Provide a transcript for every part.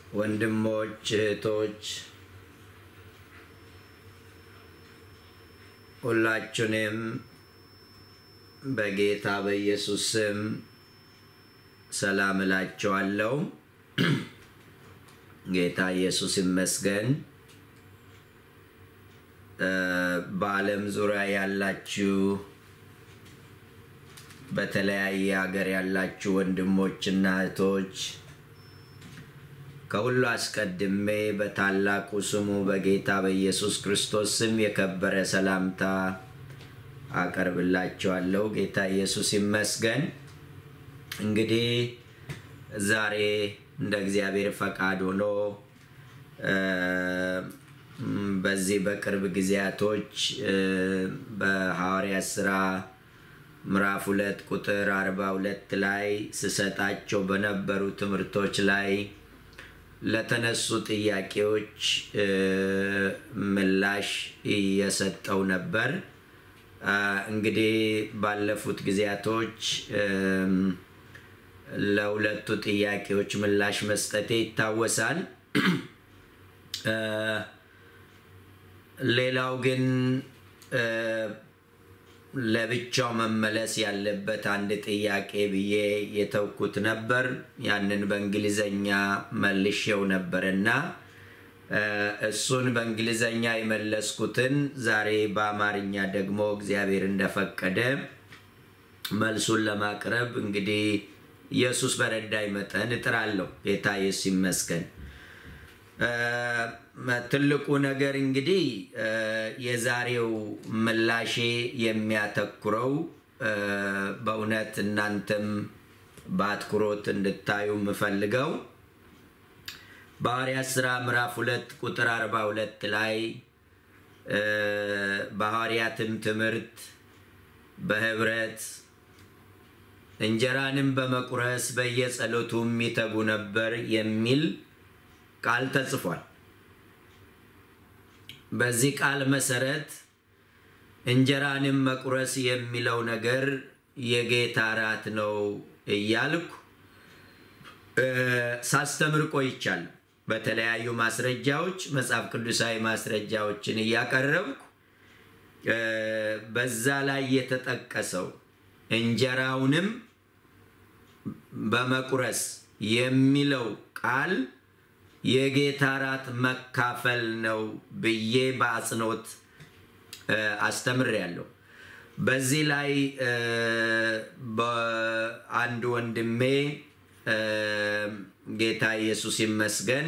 ወንድሞች እህቶች ሁላችሁንም በጌታ በኢየሱስ ስም ሰላም እላችኋለሁ። ጌታ ኢየሱስ ይመስገን። በዓለም ዙሪያ ያላችሁ በተለያየ ሀገር ያላችሁ ወንድሞችና እህቶች ከሁሉ አስቀድሜ በታላቁ ስሙ በጌታ በኢየሱስ ክርስቶስ ስም የከበረ ሰላምታ አቀርብላችኋለሁ። ጌታ ኢየሱስ ይመስገን። እንግዲህ ዛሬ እንደ እግዚአብሔር ፈቃድ ሆኖ በዚህ በቅርብ ጊዜያቶች በሐዋርያት ሥራ ምዕራፍ ሁለት ቁጥር አርባ ሁለት ላይ ስሰጣቸው በነበሩ ትምህርቶች ላይ ለተነሱ ጥያቄዎች ምላሽ እየሰጠው ነበር። እንግዲህ ባለፉት ጊዜያቶች ለሁለቱ ጥያቄዎች ምላሽ መስጠቴ ይታወሳል። ሌላው ግን ለብቻው መመለስ ያለበት አንድ ጥያቄ ብዬ የተውኩት ነበር። ያንን በእንግሊዘኛ መልሼው ነበር እና እሱን በእንግሊዘኛ የመለስኩትን ዛሬ በአማርኛ ደግሞ እግዚአብሔር እንደፈቀደ መልሱን ለማቅረብ እንግዲህ ኢየሱስ በረዳኝ መጠን እጥራለሁ። ጌታ ኢየሱስ ይመስገን። ትልቁ ነገር እንግዲህ የዛሬው ምላሼ የሚያተኩረው በእውነት እናንተም በአትኩሮት እንድታዩ የምፈልገው በሐዋርያት ሥራ ምዕራፍ ሁለት ቁጥር አርባ ሁለት ላይ በሐዋርያትም ትምህርት በህብረት እንጀራንም በመቁረስ በየጸሎቱም ይተጉ ነበር የሚል ቃል ተጽፏል። በዚህ ቃል መሰረት እንጀራንም መቁረስ የሚለው ነገር የጌታ እራት ነው እያልኩ ሳስተምር ቆይቻለሁ። በተለያዩ ማስረጃዎች መጽሐፍ ቅዱሳዊ ማስረጃዎችን እያቀረብኩ በዛ ላይ የተጠቀሰው እንጀራውንም በመቁረስ የሚለው ቃል የጌታ እራት መካፈል ነው ብዬ በአጽንኦት አስተምሬያለሁ። በዚህ ላይ በአንድ ወንድሜ ጌታ ኢየሱስ ይመስገን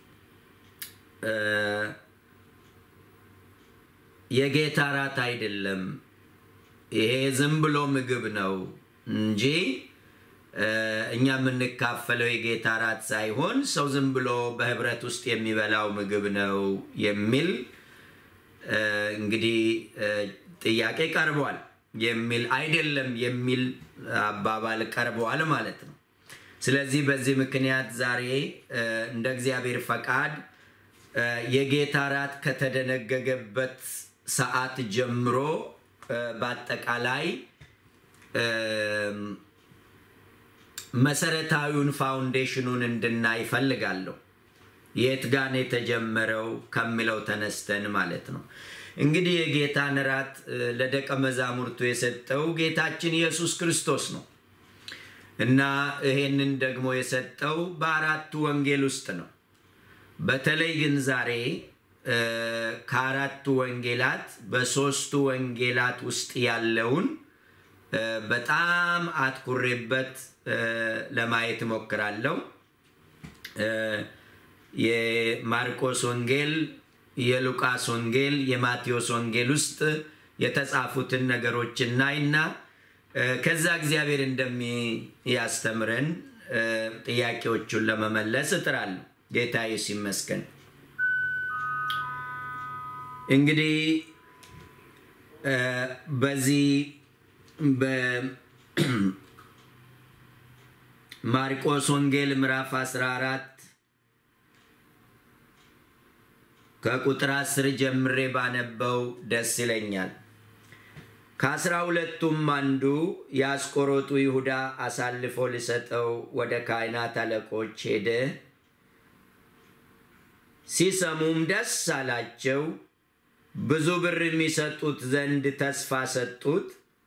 የጌታ እራት አይደለም፣ ይሄ ዝም ብሎ ምግብ ነው እንጂ እኛ የምንካፈለው የጌታ እራት ሳይሆን ሰው ዝም ብሎ በህብረት ውስጥ የሚበላው ምግብ ነው የሚል እንግዲህ ጥያቄ ቀርቧል። የሚል አይደለም የሚል አባባል ቀርበዋል ማለት ነው። ስለዚህ በዚህ ምክንያት ዛሬ እንደ እግዚአብሔር ፈቃድ የጌታ እራት ከተደነገገበት ሰዓት ጀምሮ በአጠቃላይ መሰረታዊውን ፋውንዴሽኑን እንድናይ ይፈልጋለሁ። የት ጋን የተጀመረው ከሚለው ተነስተን ማለት ነው። እንግዲህ የጌታን እራት ለደቀ መዛሙርቱ የሰጠው ጌታችን ኢየሱስ ክርስቶስ ነው እና ይሄንን ደግሞ የሰጠው በአራቱ ወንጌል ውስጥ ነው። በተለይ ግን ዛሬ ከአራቱ ወንጌላት በሶስቱ ወንጌላት ውስጥ ያለውን በጣም አትኩሬበት ለማየት እሞክራለሁ። የማርቆስ ወንጌል፣ የሉቃስ ወንጌል፣ የማቴዎስ ወንጌል ውስጥ የተጻፉትን ነገሮች እናይና ከዛ እግዚአብሔር እንደሚያስተምረን ጥያቄዎቹን ለመመለስ እጥራለሁ። ጌታ ኢየሱስ ይመስገን። እንግዲህ በዚህ በማርቆስ ወንጌል ምዕራፍ 14 ከቁጥር 10 ጀምሬ ባነበው ደስ ይለኛል። ከአስራ ሁለቱም አንዱ የአስቆሮጡ ይሁዳ አሳልፎ ሊሰጠው ወደ ካህናት አለቆች ሄደ። ሲሰሙም ደስ አላቸው። ብዙ ብር የሚሰጡት ዘንድ ተስፋ ሰጡት።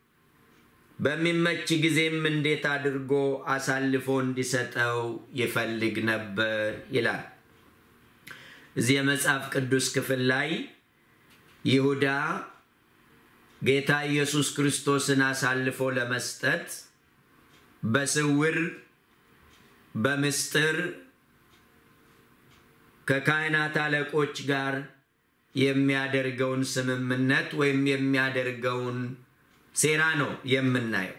በሚመች ጊዜም እንዴት አድርጎ አሳልፎ እንዲሰጠው ይፈልግ ነበር ይላል። እዚህ የመጽሐፍ ቅዱስ ክፍል ላይ ይሁዳ ጌታ ኢየሱስ ክርስቶስን አሳልፎ ለመስጠት በስውር በምስጢር ከካህናት አለቆች ጋር የሚያደርገውን ስምምነት ወይም የሚያደርገውን ሴራ ነው የምናየው።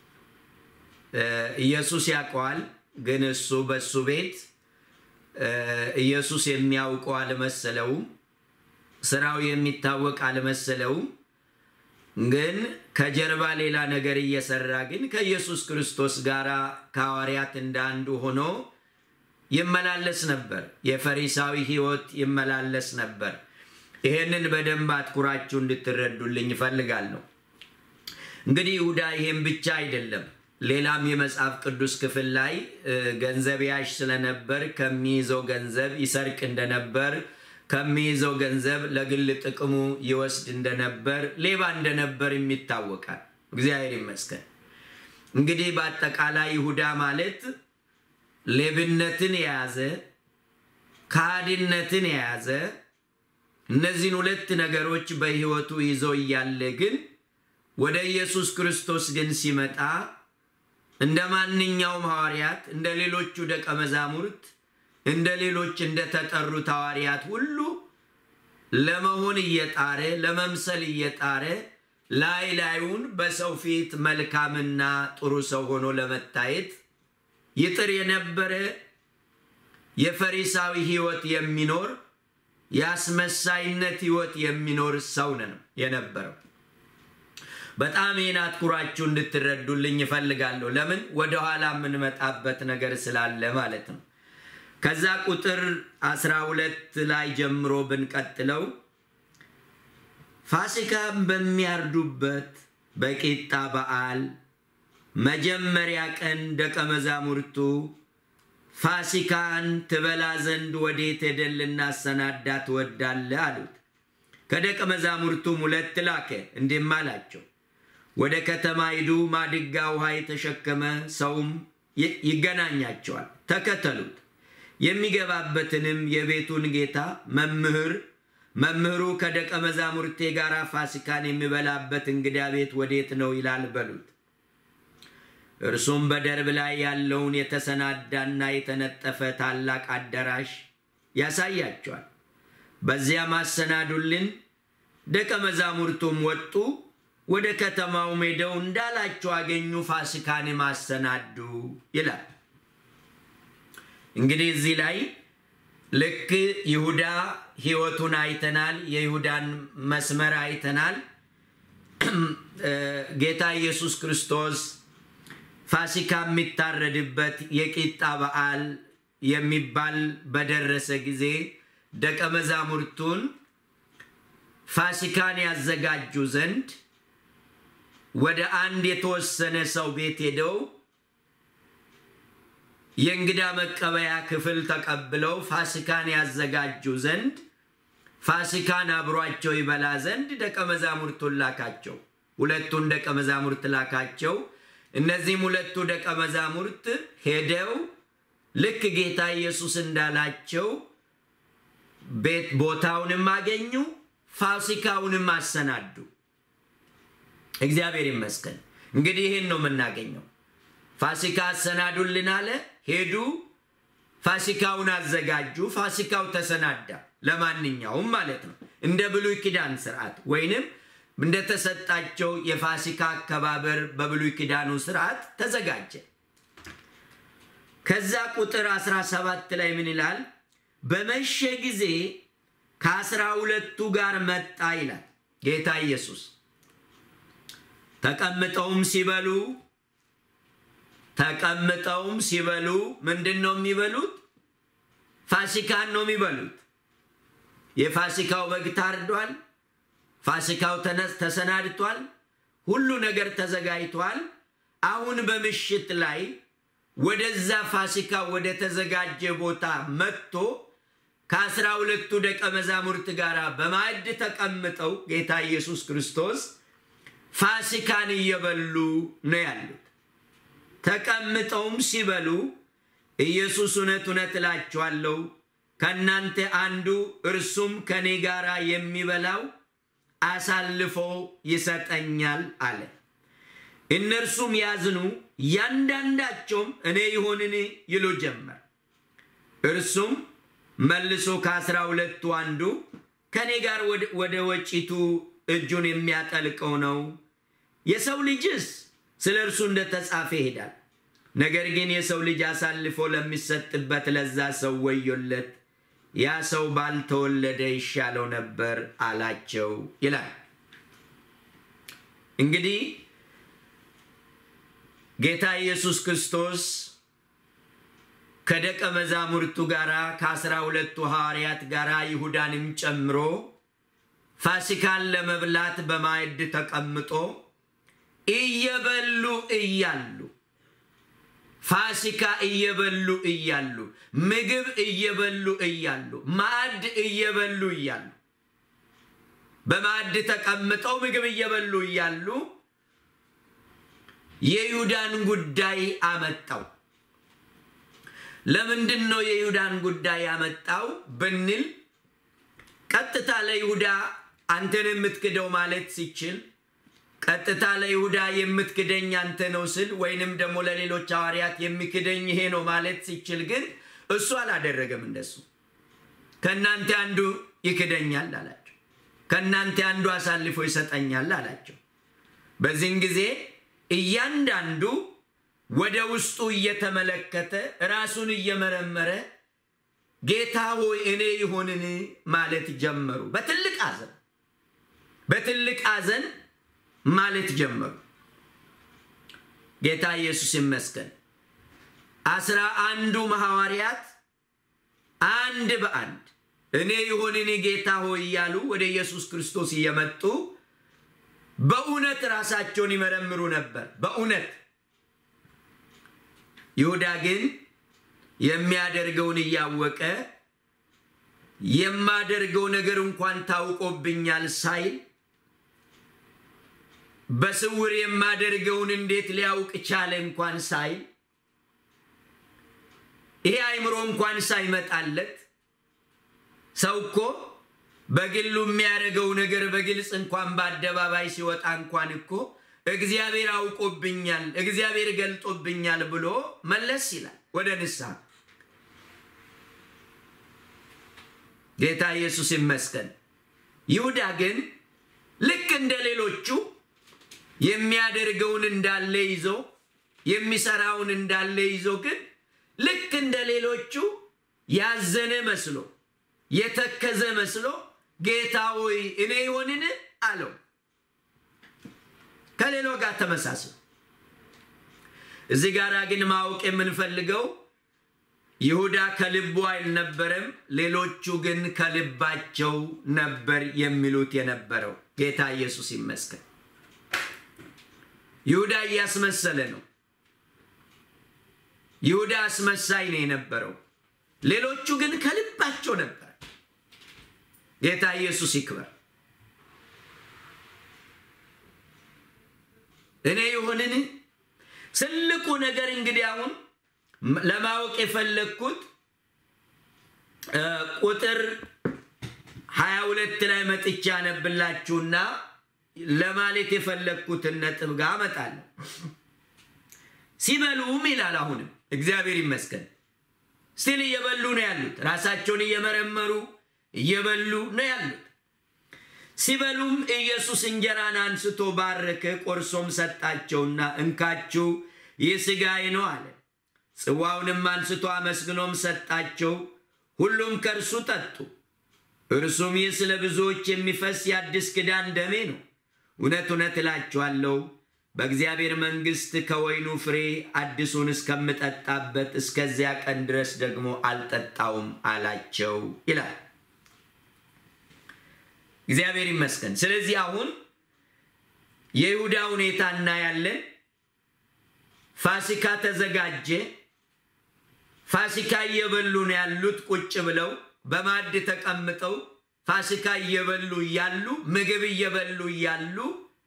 ኢየሱስ ያውቀዋል፣ ግን እሱ በሱ ቤት ኢየሱስ የሚያውቀው አልመሰለውም። ስራው የሚታወቅ አልመሰለውም። ግን ከጀርባ ሌላ ነገር እየሰራ ግን ከኢየሱስ ክርስቶስ ጋር ከሐዋርያት እንደ አንዱ ሆኖ ይመላለስ ነበር። የፈሪሳዊ ሕይወት ይመላለስ ነበር። ይሄንን በደንብ አትኩራችሁ እንድትረዱልኝ እፈልጋለሁ። እንግዲህ ይሁዳ ይሄን ብቻ አይደለም። ሌላም የመጽሐፍ ቅዱስ ክፍል ላይ ገንዘብ ያሽ ስለነበር ከሚይዘው ገንዘብ ይሰርቅ እንደነበር ከሚይዘው ገንዘብ ለግል ጥቅሙ ይወስድ እንደነበር ሌባ እንደነበር ይታወቃል። እግዚአብሔር ይመስገን። እንግዲህ በአጠቃላይ ይሁዳ ማለት ሌብነትን የያዘ ከሃዲነትን የያዘ እነዚህን ሁለት ነገሮች በሕይወቱ ይዞ እያለ ግን ወደ ኢየሱስ ክርስቶስ ግን ሲመጣ እንደ ማንኛውም ሐዋርያት እንደ ሌሎቹ ደቀ መዛሙርት እንደ ሌሎች እንደተጠሩት ሐዋርያት ሁሉ ለመሆን እየጣረ ለመምሰል እየጣረ ላይ ላዩን በሰው ፊት መልካምና ጥሩ ሰው ሆኖ ለመታየት ይጥር የነበረ የፈሪሳዊ ሕይወት የሚኖር የአስመሳይነት ሕይወት የሚኖር ሰው ነው የነበረው። በጣም ይህን አትኩራችሁ እንድትረዱልኝ እፈልጋለሁ። ለምን ወደኋላ የምንመጣበት ነገር ስላለ ማለት ነው። ከዛ ቁጥር 12 ላይ ጀምሮ ብንቀጥለው ፋሲካም በሚያርዱበት በቂጣ በዓል መጀመሪያ ቀን ደቀ መዛሙርቱ ፋሲካን ትበላ ዘንድ ወዴት ሄደን ልናሰናዳ ትወዳለህ? አሉት። ከደቀ መዛሙርቱም ሁለት ላከ፣ እንዲህም አላቸው፣ ወደ ከተማ ሂዱ፣ ማድጋ ውሃ የተሸከመ ሰውም ይገናኛቸዋል፣ ተከተሉት። የሚገባበትንም የቤቱን ጌታ መምህር መምህሩ ከደቀ መዛሙርቴ ጋር ፋሲካን የሚበላበት እንግዳ ቤት ወዴት ነው ይላል በሉት። እርሱም በደርብ ላይ ያለውን የተሰናዳና የተነጠፈ ታላቅ አዳራሽ ያሳያቸዋል። በዚያም አሰናዱልን። ደቀ መዛሙርቱም ወጡ፣ ወደ ከተማውም ሄደው እንዳላቸው አገኙ፣ ፋሲካንም አሰናዱ ይላል። እንግዲህ እዚህ ላይ ልክ ይሁዳ ሕይወቱን አይተናል። የይሁዳን መስመር አይተናል። ጌታ ኢየሱስ ክርስቶስ ፋሲካ የሚታረድበት የቂጣ በዓል የሚባል በደረሰ ጊዜ ደቀ መዛሙርቱን ፋሲካን ያዘጋጁ ዘንድ ወደ አንድ የተወሰነ ሰው ቤት ሄደው የእንግዳ መቀበያ ክፍል ተቀብለው ፋሲካን ያዘጋጁ ዘንድ ፋሲካን አብሯቸው ይበላ ዘንድ ደቀ መዛሙርቱን ላካቸው። ሁለቱን ደቀ መዛሙርት ላካቸው። እነዚህም ሁለቱ ደቀ መዛሙርት ሄደው ልክ ጌታ ኢየሱስ እንዳላቸው ቤት ቦታውንም አገኙ፣ ፋሲካውንም አሰናዱ። እግዚአብሔር ይመስገን። እንግዲህ ይህን ነው የምናገኘው። ፋሲካ አሰናዱልን አለ። ሄዱ፣ ፋሲካውን አዘጋጁ። ፋሲካው ተሰናዳ። ለማንኛውም ማለት ነው እንደ ብሉይ ኪዳን ስርዓት ወይንም እንደተሰጣቸው የፋሲካ አከባበር በብሉይ ኪዳኑ ስርዓት ተዘጋጀ። ከዛ ቁጥር 17 ላይ ምን ይላል? በመሸ ጊዜ ከአስራ ሁለቱ ጋር መጣ ይላል ጌታ ኢየሱስ። ተቀምጠውም ሲበሉ ተቀምጠውም ሲበሉ ምንድን ነው የሚበሉት? ፋሲካን ነው የሚበሉት። የፋሲካው በግ ታርዷል። ፋሲካው ተሰናድቷል። ሁሉ ነገር ተዘጋጅቷል። አሁን በምሽት ላይ ወደዛ ፋሲካ ወደ ተዘጋጀ ቦታ መጥቶ ከአስራ ሁለቱ ደቀ መዛሙርት ጋር በማዕድ ተቀምጠው ጌታ ኢየሱስ ክርስቶስ ፋሲካን እየበሉ ነው ያሉት። ተቀምጠውም ሲበሉ ኢየሱስ እውነት እውነት እላችኋለሁ ከእናንተ አንዱ እርሱም ከእኔ ጋር የሚበላው አሳልፎ ይሰጠኛል አለ። እነርሱም ያዝኑ፣ ያንዳንዳቸውም እኔ ይሆንን ይሉ ጀመር። እርሱም መልሶ ከአስራ ሁለቱ አንዱ ከእኔ ጋር ወደ ወጪቱ እጁን የሚያጠልቀው ነው። የሰው ልጅስ ስለ እርሱ እንደተጻፈ ይሄዳል። ነገር ግን የሰው ልጅ አሳልፎ ለሚሰጥበት ለዛ ሰው ወዮለት፣ ያ ሰው ባልተወለደ ይሻለው ነበር አላቸው ይላል። እንግዲህ ጌታ ኢየሱስ ክርስቶስ ከደቀ መዛሙርቱ ጋር ከአስራ ሁለቱ ሐዋርያት ጋር ይሁዳንም ጨምሮ ፋሲካን ለመብላት በማዕድ ተቀምጦ እየበሉ እያሉ ፋሲካ እየበሉ እያሉ ምግብ እየበሉ እያሉ ማዕድ እየበሉ እያሉ በማዕድ ተቀምጠው ምግብ እየበሉ እያሉ የይሁዳን ጉዳይ አመጣው። ለምንድን ነው የይሁዳን ጉዳይ ያመጣው ብንል ቀጥታ ለይሁዳ አንተን የምትክደው ማለት ሲችል ቀጥታ ለይሁዳ የምትክደኝ አንተ ነው ስል ወይንም ደግሞ ለሌሎች ሐዋርያት የሚክደኝ ይሄ ነው ማለት ሲችል ግን እሱ አላደረገም። እንደሱ ከእናንተ አንዱ ይክደኛል አላቸው። ከእናንተ አንዱ አሳልፎ ይሰጠኛል አላቸው። በዚህን ጊዜ እያንዳንዱ ወደ ውስጡ እየተመለከተ ራሱን እየመረመረ ጌታ ሆይ እኔ ይሆንን ማለት ጀመሩ። በትልቅ ሐዘን በትልቅ ሐዘን ማለት ጀመሩ። ጌታ ኢየሱስ ይመስገን። አስራ አንዱም ሐዋርያት አንድ በአንድ እኔ ይሆንን ጌታ ሆይ እያሉ ወደ ኢየሱስ ክርስቶስ እየመጡ በእውነት ራሳቸውን ይመረምሩ ነበር። በእውነት ይሁዳ ግን የሚያደርገውን እያወቀ የማደርገው ነገር እንኳን ታውቆብኛል ሳይል በስውር የማደርገውን እንዴት ሊያውቅ ቻለ እንኳን ሳይል ይሄ አይምሮ እንኳን ሳይመጣለት ሰው እኮ በግሉ የሚያደርገው ነገር በግልጽ እንኳን በአደባባይ ሲወጣ እንኳን እኮ እግዚአብሔር አውቆብኛል፣ እግዚአብሔር ገልጦብኛል ብሎ መለስ ይላል ወደ ንስሐ። ጌታ ኢየሱስ ይመስገን። ይሁዳ ግን ልክ እንደ ሌሎቹ የሚያደርገውን እንዳለ ይዞ የሚሰራውን እንዳለ ይዞ ግን ልክ እንደ ሌሎቹ ያዘነ መስሎ የተከዘ መስሎ ጌታ ሆይ እኔ ይሆንን አለው። ከሌሎ ጋር ተመሳስሎ እዚህ ጋር ግን ማወቅ የምንፈልገው ይሁዳ ከልቡ አልነበረም፣ ሌሎቹ ግን ከልባቸው ነበር የሚሉት የነበረው። ጌታ ኢየሱስ ይመስገን። ይሁዳ እያስመሰለ ነው። ይሁዳ አስመሳይ ነው የነበረው። ሌሎቹ ግን ከልባቸው ነበር። ጌታ ኢየሱስ ይክበር። እኔ ይሆንን ትልቁ ነገር እንግዲህ አሁን ለማወቅ የፈለግኩት ቁጥር ሀያ ሁለት ላይ መጥቻ ያነብላችሁና ለማለት የፈለግኩትን ነጥብ ጋር አመጣለሁ። ሲበሉም ይላል አሁንም እግዚአብሔር ይመስገን ስቲል እየበሉ ነው ያሉት። ራሳቸውን እየመረመሩ እየበሉ ነው ያሉት። ሲበሉም ኢየሱስ እንጀራን አንስቶ ባረከ፣ ቆርሶም ሰጣቸውና እንካችሁ ይህ ሥጋዬ ነው አለ። ጽዋውንም አንስቶ አመስግኖም ሰጣቸው። ሁሉም ከእርሱ ጠጡ። እርሱም ይህ ስለ ብዙዎች የሚፈስ የአዲስ ኪዳን ደሜ ነው። እውነት እውነት እላችኋለሁ በእግዚአብሔር መንግሥት ከወይኑ ፍሬ አዲሱን እስከምጠጣበት እስከዚያ ቀን ድረስ ደግሞ አልጠጣውም አላቸው ይላል። እግዚአብሔር ይመስገን። ስለዚህ አሁን የይሁዳ ሁኔታ እናያለን። ፋሲካ ተዘጋጀ። ፋሲካ እየበሉ ነው ያሉት ቁጭ ብለው። በማዕድ ተቀምጠው ፋሲካ እየበሉ እያሉ ምግብ እየበሉ እያሉ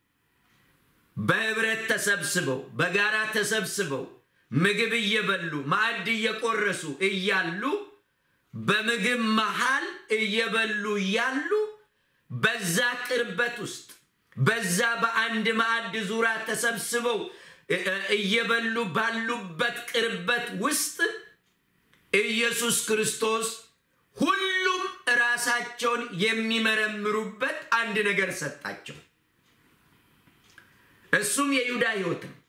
በህብረት ተሰብስበው በጋራ ተሰብስበው ምግብ እየበሉ ማዕድ እየቆረሱ እያሉ በምግብ መሃል እየበሉ እያሉ በዛ ቅርበት ውስጥ በዛ በአንድ ማዕድ ዙሪያ ተሰብስበው እየበሉ ባሉበት ቅርበት ውስጥ ኢየሱስ ክርስቶስ ሁሉም ራሳቸውን የሚመረምሩበት አንድ ነገር ሰጣቸው። እሱም የይሁዳ ህይወት ነው።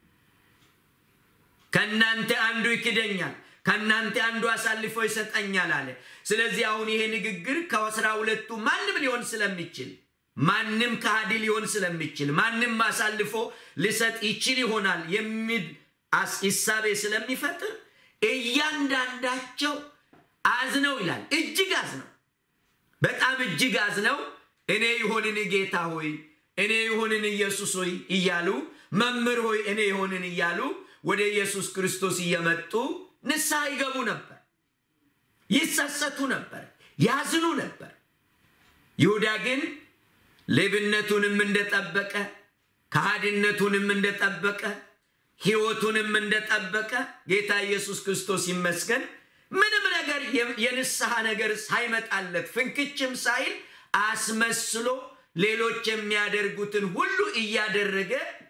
ከእናንተ አንዱ ይክደኛል፣ ከእናንተ አንዱ አሳልፎ ይሰጠኛል አለ። ስለዚህ አሁን ይሄ ንግግር ከአስራ ሁለቱ ማንም ሊሆን ስለሚችል ማንም ከሃዲ ሊሆን ስለሚችል ማንም አሳልፎ ሊሰጥ ይችል ይሆናል የሚል ሂሳቤ ስለሚፈጥር እያንዳንዳቸው አዝነው ይላል። እጅግ አዝነው፣ በጣም እጅግ አዝነው እኔ ይሆንን ጌታ ሆይ እኔ ይሆንን ኢየሱስ ሆይ እያሉ መምህር ሆይ እኔ ይሆንን እያሉ ወደ ኢየሱስ ክርስቶስ እየመጡ ንስሐ ይገቡ ነበር፣ ይጸጸቱ ነበር፣ ያዝኑ ነበር። ይሁዳ ግን ሌብነቱንም እንደጠበቀ ከሃዲነቱንም እንደጠበቀ ሕይወቱንም እንደጠበቀ ጌታ ኢየሱስ ክርስቶስ ይመስገን ምንም ነገር የንስሐ ነገር ሳይመጣለት ፍንክችም ሳይል አስመስሎ ሌሎች የሚያደርጉትን ሁሉ እያደረገ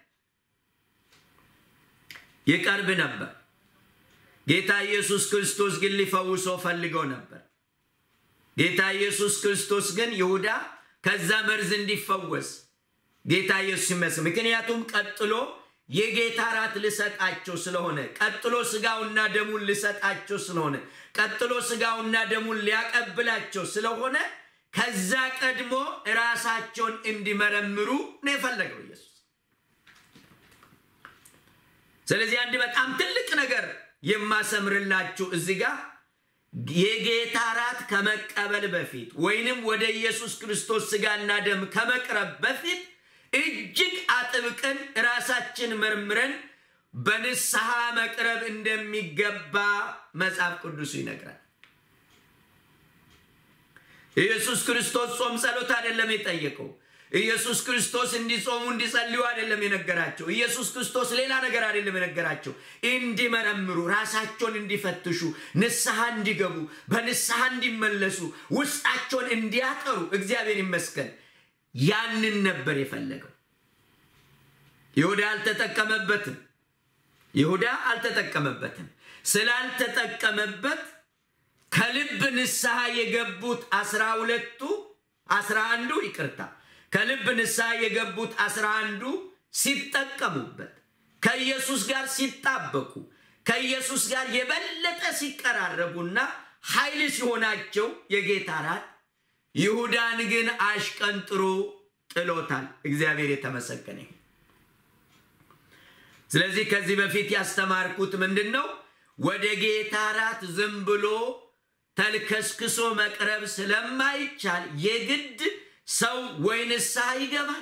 ይቀርብ ነበር። ጌታ ኢየሱስ ክርስቶስ ግን ሊፈውሶ ፈልገው ነበር። ጌታ ኢየሱስ ክርስቶስ ግን ይሁዳ ከዛ መርዝ እንዲፈወስ ጌታ ኢየሱስ ይመስል ምክንያቱም ቀጥሎ የጌታ ራት ልሰጣቸው ስለሆነ ቀጥሎ ስጋውና ደሙን ልሰጣቸው ስለሆነ ቀጥሎ ስጋውና ደሙን ሊያቀብላቸው ስለሆነ ከዛ ቀድሞ ራሳቸውን እንዲመረምሩ ነው የፈለገው ኢየሱስ። ስለዚህ አንድ በጣም ትልቅ ነገር የማሰምርላችሁ እዚህ ጋር የጌታ ራት ከመቀበል በፊት ወይንም ወደ ኢየሱስ ክርስቶስ ስጋና ደም ከመቅረብ በፊት እጅግ አጥብቀን ራሳችን መርምረን በንስሐ መቅረብ እንደሚገባ መጽሐፍ ቅዱሱ ይነግራል። ኢየሱስ ክርስቶስ ጾም ጸሎት አይደለም የጠየቀው። ኢየሱስ ክርስቶስ እንዲጾሙ እንዲጸልዩ አይደለም የነገራቸው። ኢየሱስ ክርስቶስ ሌላ ነገር አይደለም የነገራቸው። እንዲመረምሩ፣ ራሳቸውን እንዲፈትሹ፣ ንስሐ እንዲገቡ፣ በንስሐ እንዲመለሱ፣ ውስጣቸውን እንዲያጠሩ እግዚአብሔር ይመስገን ያንን ነበር የፈለገው። ይሁዳ አልተጠቀመበትም። ይሁዳ አልተጠቀመበትም። ስላልተጠቀመበት ከልብ ንስሐ የገቡት አስራ ሁለቱ አስራ አንዱ ይቅርታ ከልብ ንስሐ የገቡት አስራ አንዱ ሲጠቀሙበት ከኢየሱስ ጋር ሲጣበቁ ከኢየሱስ ጋር የበለጠ ሲቀራረቡና ኃይል ሲሆናቸው የጌታ ራት ይሁዳን ግን አሽቀንጥሮ ጥሎታል። እግዚአብሔር የተመሰገነ። ስለዚህ ከዚህ በፊት ያስተማርኩት ምንድን ነው? ወደ ጌታ ራት ዝም ብሎ ተልከስክሶ መቅረብ ስለማይቻል የግድ ሰው ወይ ንስሐ ይገባል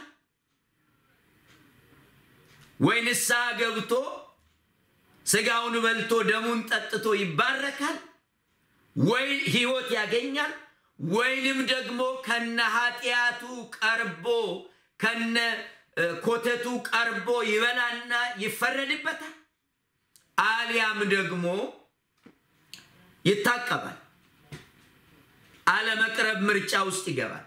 ወይ ንስሐ ገብቶ ስጋውን በልቶ ደሙን ጠጥቶ ይባረካል ወይ ሕይወት ያገኛል ወይንም ደግሞ ከነ ኃጢአቱ ቀርቦ ከነ ኮተቱ ቀርቦ ይበላና ይፈረድበታል፣ አሊያም ደግሞ ይታቀባል። አለመቅረብ ምርጫ ውስጥ ይገባል።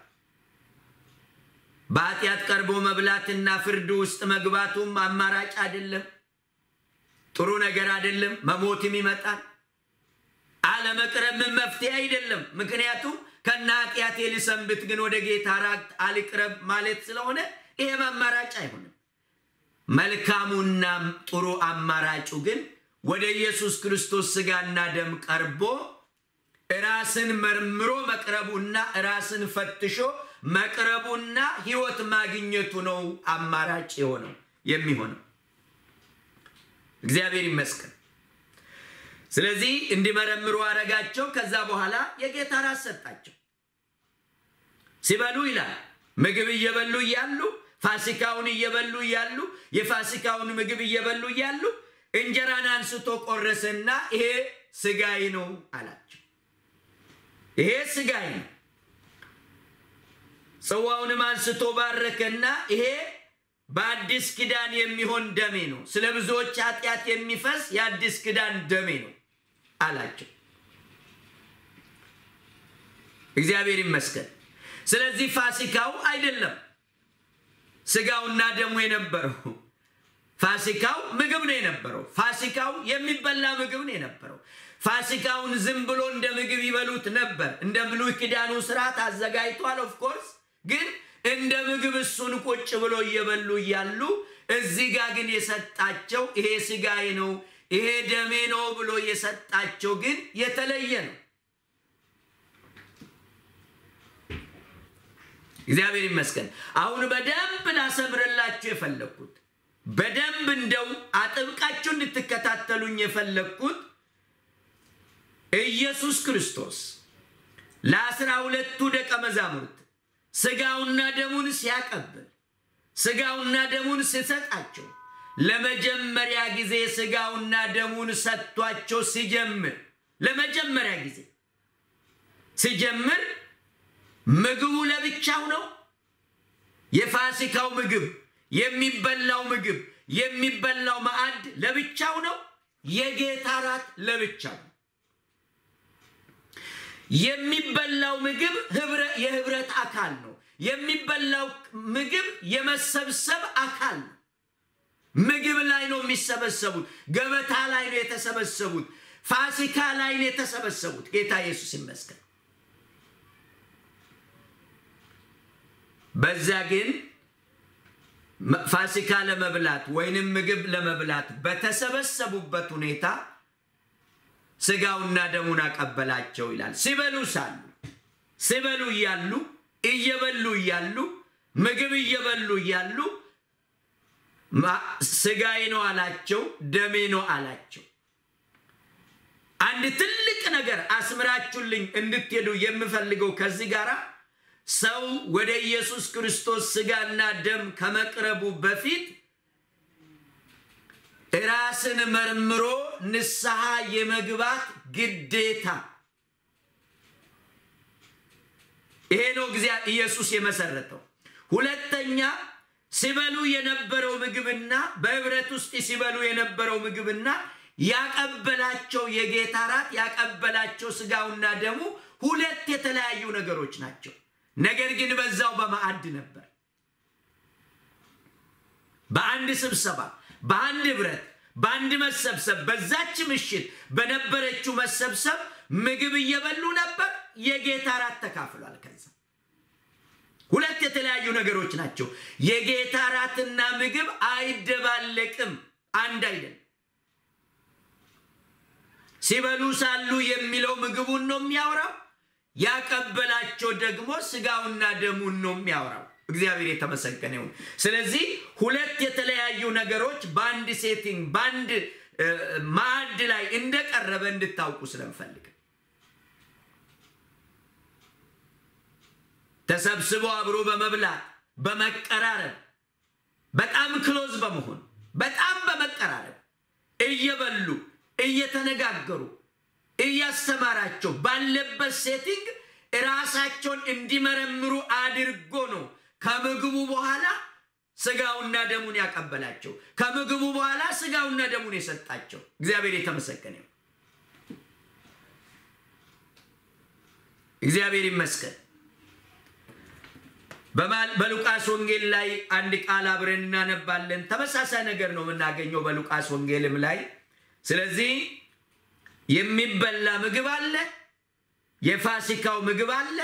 በኃጢአት ቀርቦ መብላትና ፍርድ ውስጥ መግባቱም አማራጭ አይደለም፣ ጥሩ ነገር አይደለም። መሞትም ይመጣል። አለመቅረብ ምን መፍትሄ አይደለም። ምክንያቱም ከነ ኃጢአቴ ልሰንብት ግን ወደ ጌታ ራት አልቅረብ ማለት ስለሆነ ይሄም አማራጭ አይሆንም። መልካሙና ጥሩ አማራጩ ግን ወደ ኢየሱስ ክርስቶስ ስጋና ደም ቀርቦ ራስን መርምሮ መቅረቡና ራስን ፈትሾ መቅረቡና ሕይወት ማግኘቱ ነው አማራጭ የሆነው የሚሆነው። እግዚአብሔር ይመስገን። ስለዚህ እንዲመረምሩ አረጋቸው። ከዛ በኋላ የጌታ ራት ሰጣቸው። ሲበሉ ይላል ምግብ እየበሉ እያሉ ፋሲካውን እየበሉ እያሉ የፋሲካውን ምግብ እየበሉ እያሉ እንጀራን አንስቶ ቆረሰና ይሄ ስጋዬ ነው አላቸው። ይሄ ስጋዬ ነው። ጽዋውንም አንስቶ ባረከና ይሄ በአዲስ ኪዳን የሚሆን ደሜ ነው፣ ስለ ብዙዎች ኃጢአት የሚፈስ የአዲስ ኪዳን ደሜ ነው አላቸው። እግዚአብሔር ይመስገን። ስለዚህ ፋሲካው አይደለም ስጋውና ደሙ የነበረው ፋሲካው ምግብ ነው የነበረው። ፋሲካው የሚበላ ምግብ ነው የነበረው። ፋሲካውን ዝም ብሎ እንደ ምግብ ይበሉት ነበር። እንደ ብሉይ ኪዳኑ ስርዓት አዘጋጅቷል። ኦፍኮርስ ግን እንደ ምግብ እሱን ቁጭ ብሎ እየበሉ እያሉ እዚህ ጋር ግን የሰጣቸው ይሄ ስጋዬ ነው ይሄ ደሜ ነው ብሎ የሰጣቸው ግን የተለየ ነው። እግዚአብሔር ይመስገን። አሁን በደንብ ላሰምርላችሁ የፈለግኩት በደንብ እንደው አጥብቃችሁ እንድትከታተሉኝ የፈለግኩት ኢየሱስ ክርስቶስ ለአስራ ሁለቱ ደቀ መዛሙርት ስጋውና ደሙን ሲያቀብል ስጋውና ደሙን ሲሰጣቸው ለመጀመሪያ ጊዜ ስጋውና ደሙን ሰጥቷቸው ሲጀምር ለመጀመሪያ ጊዜ ሲጀምር ምግቡ ለብቻው ነው። የፋሲካው ምግብ የሚበላው ምግብ የሚበላው ማዕድ ለብቻው ነው። የጌታ ራት ለብቻው ነው። የሚበላው ምግብ የህብረት አካል ነው። የሚበላው ምግብ የመሰብሰብ አካል ነው። ምግብ ላይ ነው የሚሰበሰቡት። ገበታ ላይ ነው የተሰበሰቡት። ፋሲካ ላይ ነው የተሰበሰቡት። ጌታ ኢየሱስ ይመስገን። በዛ ግን ፋሲካ ለመብላት ወይንም ምግብ ለመብላት በተሰበሰቡበት ሁኔታ ስጋውና ደሙን አቀበላቸው ይላል። ሲበሉ ሳሉ ሲበሉ እያሉ እየበሉ እያሉ ምግብ እየበሉ እያሉ ስጋዬ ነው አላቸው፣ ደሜ ነው አላቸው። አንድ ትልቅ ነገር አስምራችሁልኝ እንድትሄዱ የምፈልገው ከዚህ ጋር ሰው ወደ ኢየሱስ ክርስቶስ ስጋና ደም ከመቅረቡ በፊት ራስን መርምሮ ንስሐ የመግባት ግዴታ ይሄ ነው ኢየሱስ የመሰረተው። ሁለተኛ ሲበሉ የነበረው ምግብና በህብረት ውስጥ ሲበሉ የነበረው ምግብና ያቀበላቸው የጌታ ራት ያቀበላቸው ስጋውና ደሙ ሁለት የተለያዩ ነገሮች ናቸው። ነገር ግን በዛው በማዕድ ነበር። በአንድ ስብሰባ፣ በአንድ ህብረት፣ በአንድ መሰብሰብ፣ በዛች ምሽት በነበረችው መሰብሰብ ምግብ እየበሉ ነበር። የጌታ ራት ተካፍሏል። ከዛ ሁለት የተለያዩ ነገሮች ናቸው። የጌታ ራትና ምግብ አይደባለቅም፣ አንድ አይደለም። ሲበሉ ሳሉ የሚለው ምግቡን ነው የሚያወራው። ያቀበላቸው ደግሞ ስጋውና ደሙን ነው የሚያወራው። እግዚአብሔር የተመሰገነ ይሁን። ስለዚህ ሁለት የተለያዩ ነገሮች በአንድ ሴቲንግ በአንድ ማዕድ ላይ እንደቀረበ እንድታውቁ ስለምፈልግ ተሰብስቦ አብሮ በመብላት በመቀራረብ በጣም ክሎዝ በመሆን በጣም በመቀራረብ እየበሉ እየተነጋገሩ እያስተማራቸው ባለበት ሴቲንግ ራሳቸውን እንዲመረምሩ አድርጎ ነው ከምግቡ በኋላ ስጋውና ደሙን ያቀበላቸው። ከምግቡ በኋላ ስጋውና ደሙን የሰጣቸው። እግዚአብሔር የተመሰገነ እግዚአብሔር ይመስገን። በሉቃስ ወንጌል ላይ አንድ ቃል አብረን እናነባለን። ተመሳሳይ ነገር ነው የምናገኘው በሉቃስ ወንጌልም ላይ። ስለዚህ የሚበላ ምግብ አለ፣ የፋሲካው ምግብ አለ፣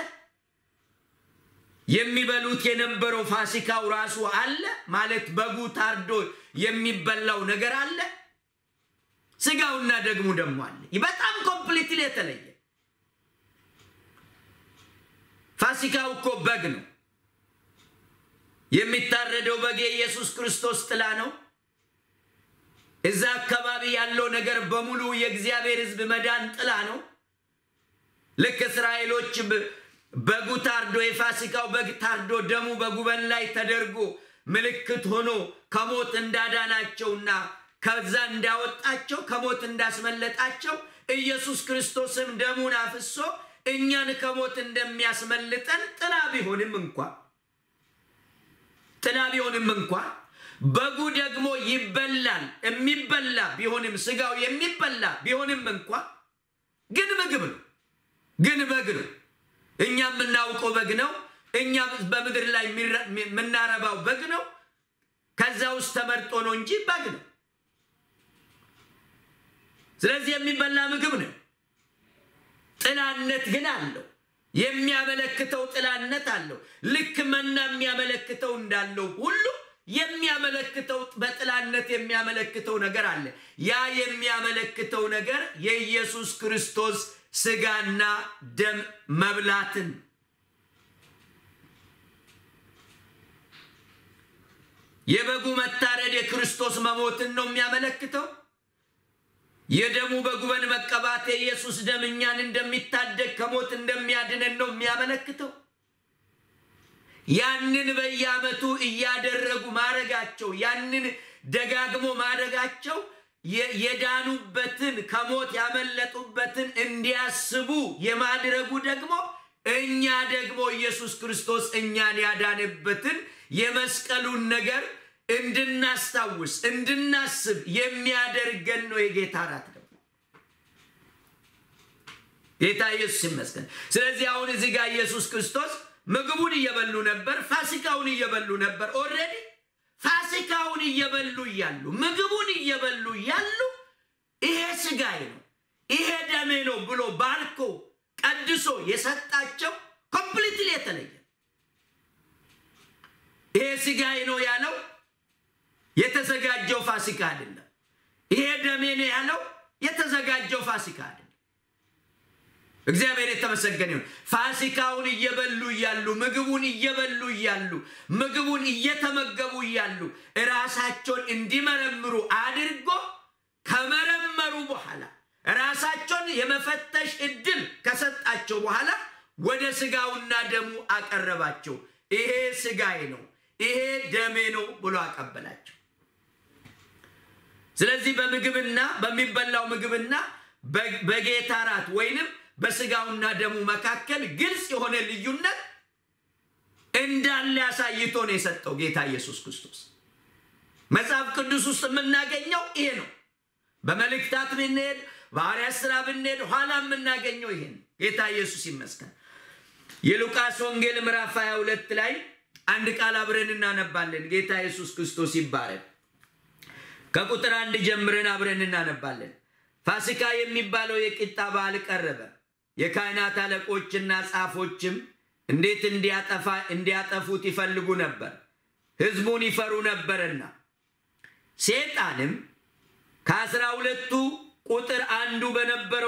የሚበሉት የነበረው ፋሲካው ራሱ አለ ማለት በጉ ታርዶ የሚበላው ነገር አለ፣ ስጋውና ደግሞ ደግሞ አለ። በጣም ኮምፕሊትሊ የተለየ ፋሲካው እኮ በግ ነው። የሚታረደው በግ የኢየሱስ ክርስቶስ ጥላ ነው። እዛ አካባቢ ያለው ነገር በሙሉ የእግዚአብሔር ሕዝብ መዳን ጥላ ነው። ልክ እስራኤሎች በጉ ታርዶ የፋሲካው በግ ታርዶ ደሙ በጉበን ላይ ተደርጎ ምልክት ሆኖ ከሞት እንዳዳናቸውና ከዛ እንዳወጣቸው ከሞት እንዳስመለጣቸው ኢየሱስ ክርስቶስም ደሙን አፍሶ እኛን ከሞት እንደሚያስመልጠን ጥላ ቢሆንም እንኳ ጥላ ቢሆንም እንኳ በጉ ደግሞ ይበላል የሚበላ ቢሆንም ስጋው የሚበላ ቢሆንም እንኳ ግን ምግብ ነው፣ ግን በግ ነው። እኛ የምናውቀው በግ ነው። እኛ በምድር ላይ የምናረባው በግ ነው። ከዛ ውስጥ ተመርጦ ነው እንጂ በግ ነው። ስለዚህ የሚበላ ምግብ ነው። ጥላነት ግን አለው። የሚያመለክተው ጥላነት አለው። ልክ መና የሚያመለክተው እንዳለው ሁሉ የሚያመለክተው በጥላነት የሚያመለክተው ነገር አለ። ያ የሚያመለክተው ነገር የኢየሱስ ክርስቶስ ስጋና ደም መብላትን የበጉ መታረድ የክርስቶስ መሞትን ነው የሚያመለክተው። የደሙ በጉበን መቀባት የኢየሱስ ደም እኛን እንደሚታደግ ከሞት እንደሚያድነን ነው የሚያመለክተው። ያንን በየዓመቱ እያደረጉ ማድረጋቸው ያንን ደጋግሞ ማድረጋቸው የዳኑበትን ከሞት ያመለጡበትን እንዲያስቡ የማድረጉ ደግሞ እኛ ደግሞ ኢየሱስ ክርስቶስ እኛን ያዳንበትን የመስቀሉን ነገር እንድናስታውስ እንድናስብ የሚያደርገን ነው። የጌታ እራት ደግሞ ጌታ ኢየሱስ ይመስገን። ስለዚህ አሁን እዚህ ጋር ኢየሱስ ክርስቶስ ምግቡን እየበሉ ነበር፣ ፋሲካውን እየበሉ ነበር። ኦልሬዲ ፋሲካውን እየበሉ እያሉ ምግቡን እየበሉ እያሉ ይሄ ስጋዬ ነው ይሄ ደሜ ነው ብሎ ባርኮ ቀድሶ የሰጣቸው ኮምፕሊትሊ የተለየ ይሄ ስጋዬ ነው ያለው የተዘጋጀው ፋሲካ አይደለም። ይሄ ደሜ ነው ያለው የተዘጋጀው ፋሲካ አይደለም። እግዚአብሔር የተመሰገነ ይሁን። ፋሲካውን እየበሉ እያሉ ምግቡን እየበሉ እያሉ ምግቡን እየተመገቡ እያሉ ራሳቸውን እንዲመረምሩ አድርጎ ከመረመሩ በኋላ ራሳቸውን የመፈተሽ እድል ከሰጣቸው በኋላ ወደ ስጋውና ደሙ አቀረባቸው። ይሄ ስጋዬ ነው፣ ይሄ ደሜ ነው ብሎ አቀበላቸው። ስለዚህ በምግብና በሚበላው ምግብና በጌታ እራት ወይንም በስጋውና ደሙ መካከል ግልጽ የሆነ ልዩነት እንዳለ አሳይቶ ነው የሰጠው ጌታ ኢየሱስ ክርስቶስ። መጽሐፍ ቅዱስ ውስጥ የምናገኘው ይሄ ነው። በመልእክታት ብንሄድ፣ በሐዋርያት ሥራ ብንሄድ ኋላ የምናገኘው ይሄ ነው። ጌታ ኢየሱስ ይመስገን። የሉቃስ ወንጌል ምዕራፍ 22 ላይ አንድ ቃል አብረን እናነባለን። ጌታ ኢየሱስ ክርስቶስ ይባረክ። ከቁጥር አንድ ጀምረን አብረን እናነባለን። ፋሲካ የሚባለው የቂጣ በዓል ቀረበ። የካህናት አለቆችና ጻፎችም እንዴት እንዲያጠፉት ይፈልጉ ነበር፣ ሕዝቡን ይፈሩ ነበርና። ሴጣንም ከአስራ ሁለቱ ቁጥር አንዱ በነበረው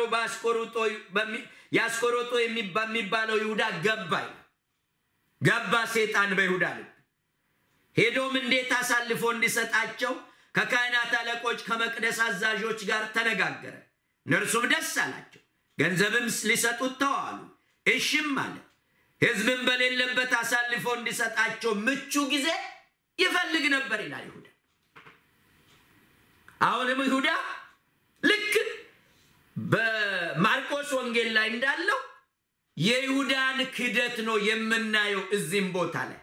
የአስቆሮጦ የሚባለው ይሁዳ ገባ ገባ ሴጣን በይሁዳ ልብ ሄዶም እንዴት አሳልፎ እንዲሰጣቸው ከካህናት አለቆች ከመቅደስ አዛዦች ጋር ተነጋገረ። እነርሱም ደስ አላቸው፣ ገንዘብም ሊሰጡት ተዋሉ። እሽም አለ። ሕዝብም በሌለበት አሳልፎ እንዲሰጣቸው ምቹ ጊዜ ይፈልግ ነበር ይላል ይሁዳ። አሁንም ይሁዳ ልክ በማርቆስ ወንጌል ላይ እንዳለው የይሁዳን ክደት ነው የምናየው እዚህም ቦታ ላይ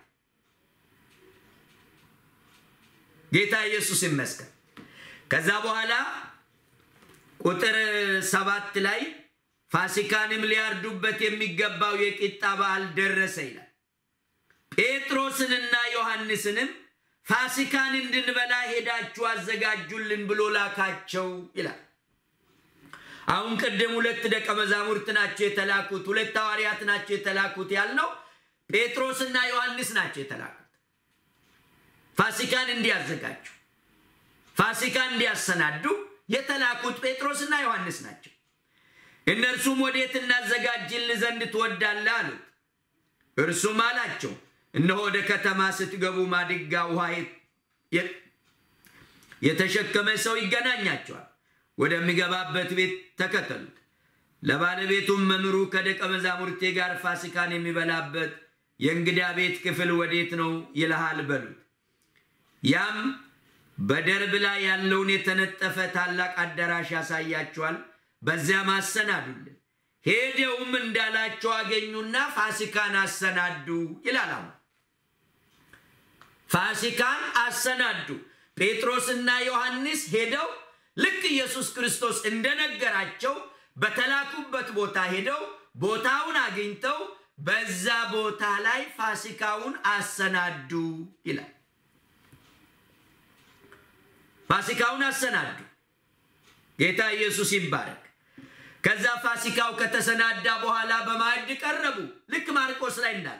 ጌታ ኢየሱስ ይመስገን። ከዛ በኋላ ቁጥር ሰባት ላይ ፋሲካንም ሊያርዱበት የሚገባው የቂጣ በዓል ደረሰ ይላል። ጴጥሮስንና ዮሐንስንም ፋሲካን እንድንበላ ሄዳችሁ አዘጋጁልን ብሎ ላካቸው ይላል። አሁን ቅድም ሁለት ደቀ መዛሙርት ናቸው የተላኩት፣ ሁለት ሐዋርያት ናቸው የተላኩት ያልነው ጴጥሮስና ዮሐንስ ናቸው የተላኩት ፋሲካን እንዲያዘጋጁ ፋሲካን እንዲያሰናዱ የተላኩት ጴጥሮስና ዮሐንስ ናቸው። እነርሱም ወዴት እናዘጋጅል ዘንድ ትወዳለህ አሉት። እርሱም አላቸው እነሆ ወደ ከተማ ስትገቡ ማድጋ ውሃ የተሸከመ ሰው ይገናኛቸዋል። ወደሚገባበት ቤት ተከተሉት። ለባለቤቱም መምሩ ከደቀ መዛሙርቴ ጋር ፋሲካን የሚበላበት የእንግዳ ቤት ክፍል ወዴት ነው ይልሃል በሉት። ያም በደርብ ላይ ያለውን የተነጠፈ ታላቅ አዳራሽ ያሳያቸዋል። በዚያም አሰናዱልን። ሄደውም እንዳላቸው አገኙና ፋሲካን አሰናዱ ይላል። አሁን ፋሲካን አሰናዱ። ጴጥሮስና ዮሐንስ ሄደው ልክ ኢየሱስ ክርስቶስ እንደነገራቸው በተላኩበት ቦታ ሄደው ቦታውን አግኝተው በዛ ቦታ ላይ ፋሲካውን አሰናዱ ይላል። ፋሲካውን አሰናዱ። ጌታ ኢየሱስ ይባረክ። ከዛ ፋሲካው ከተሰናዳ በኋላ በማዕድ ቀረቡ። ልክ ማርቆስ ላይ እንዳለ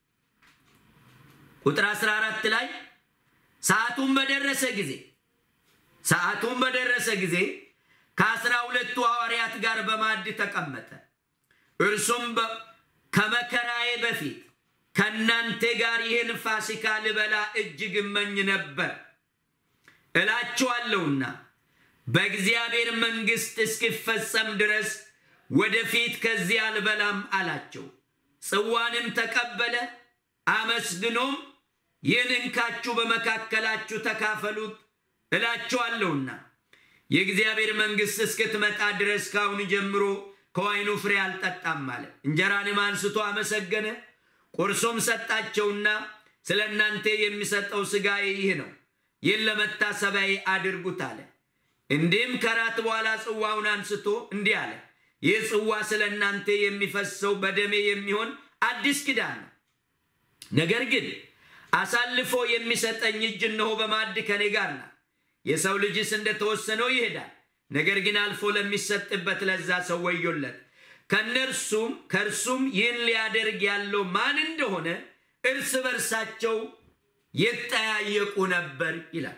ቁጥር 14 ላይ ሰዓቱን በደረሰ ጊዜ ሰዓቱን በደረሰ ጊዜ ከአስራ ሁለቱ ሐዋርያት ጋር በማዕድ ተቀመጠ። እርሱም ከመከራዬ በፊት ከእናንተ ጋር ይህን ፋሲካ ልበላ እጅግ እመኝ ነበር እላችኋለሁና በእግዚአብሔር መንግሥት እስኪፈጸም ድረስ ወደፊት ከዚህ አልበላም አላቸው። ጽዋንም ተቀበለ፣ አመስግኖም ይህን እንካችሁ በመካከላችሁ ተካፈሉት እላችኋለሁና የእግዚአብሔር መንግሥት እስክትመጣ ድረስ ካሁን ጀምሮ ከወይኑ ፍሬ አልጠጣም አለ። እንጀራንም አንስቶ አመሰገነ፣ ቆርሶም ሰጣቸውና ስለ እናንተ የሚሰጠው ሥጋዬ ይህ ነው፣ ይህን ለመታሰቢያዬ አድርጉት አለ። እንዲህም ከራት በኋላ ጽዋውን አንስቶ እንዲህ አለ፣ ይህ ጽዋ ስለ እናንተ የሚፈሰው በደሜ የሚሆን አዲስ ኪዳን ነው። ነገር ግን አሳልፎ የሚሰጠኝ እጅ እነሆ በማዕድ ከኔ ጋር ናት። የሰው ልጅስ እንደተወሰነው ይሄዳል። ነገር ግን አልፎ ለሚሰጥበት ለዛ ሰው ወዮለት። ከነርሱም ከእርሱም ይህን ሊያደርግ ያለው ማን እንደሆነ እርስ በርሳቸው ይጠያየቁ ነበር ይላል።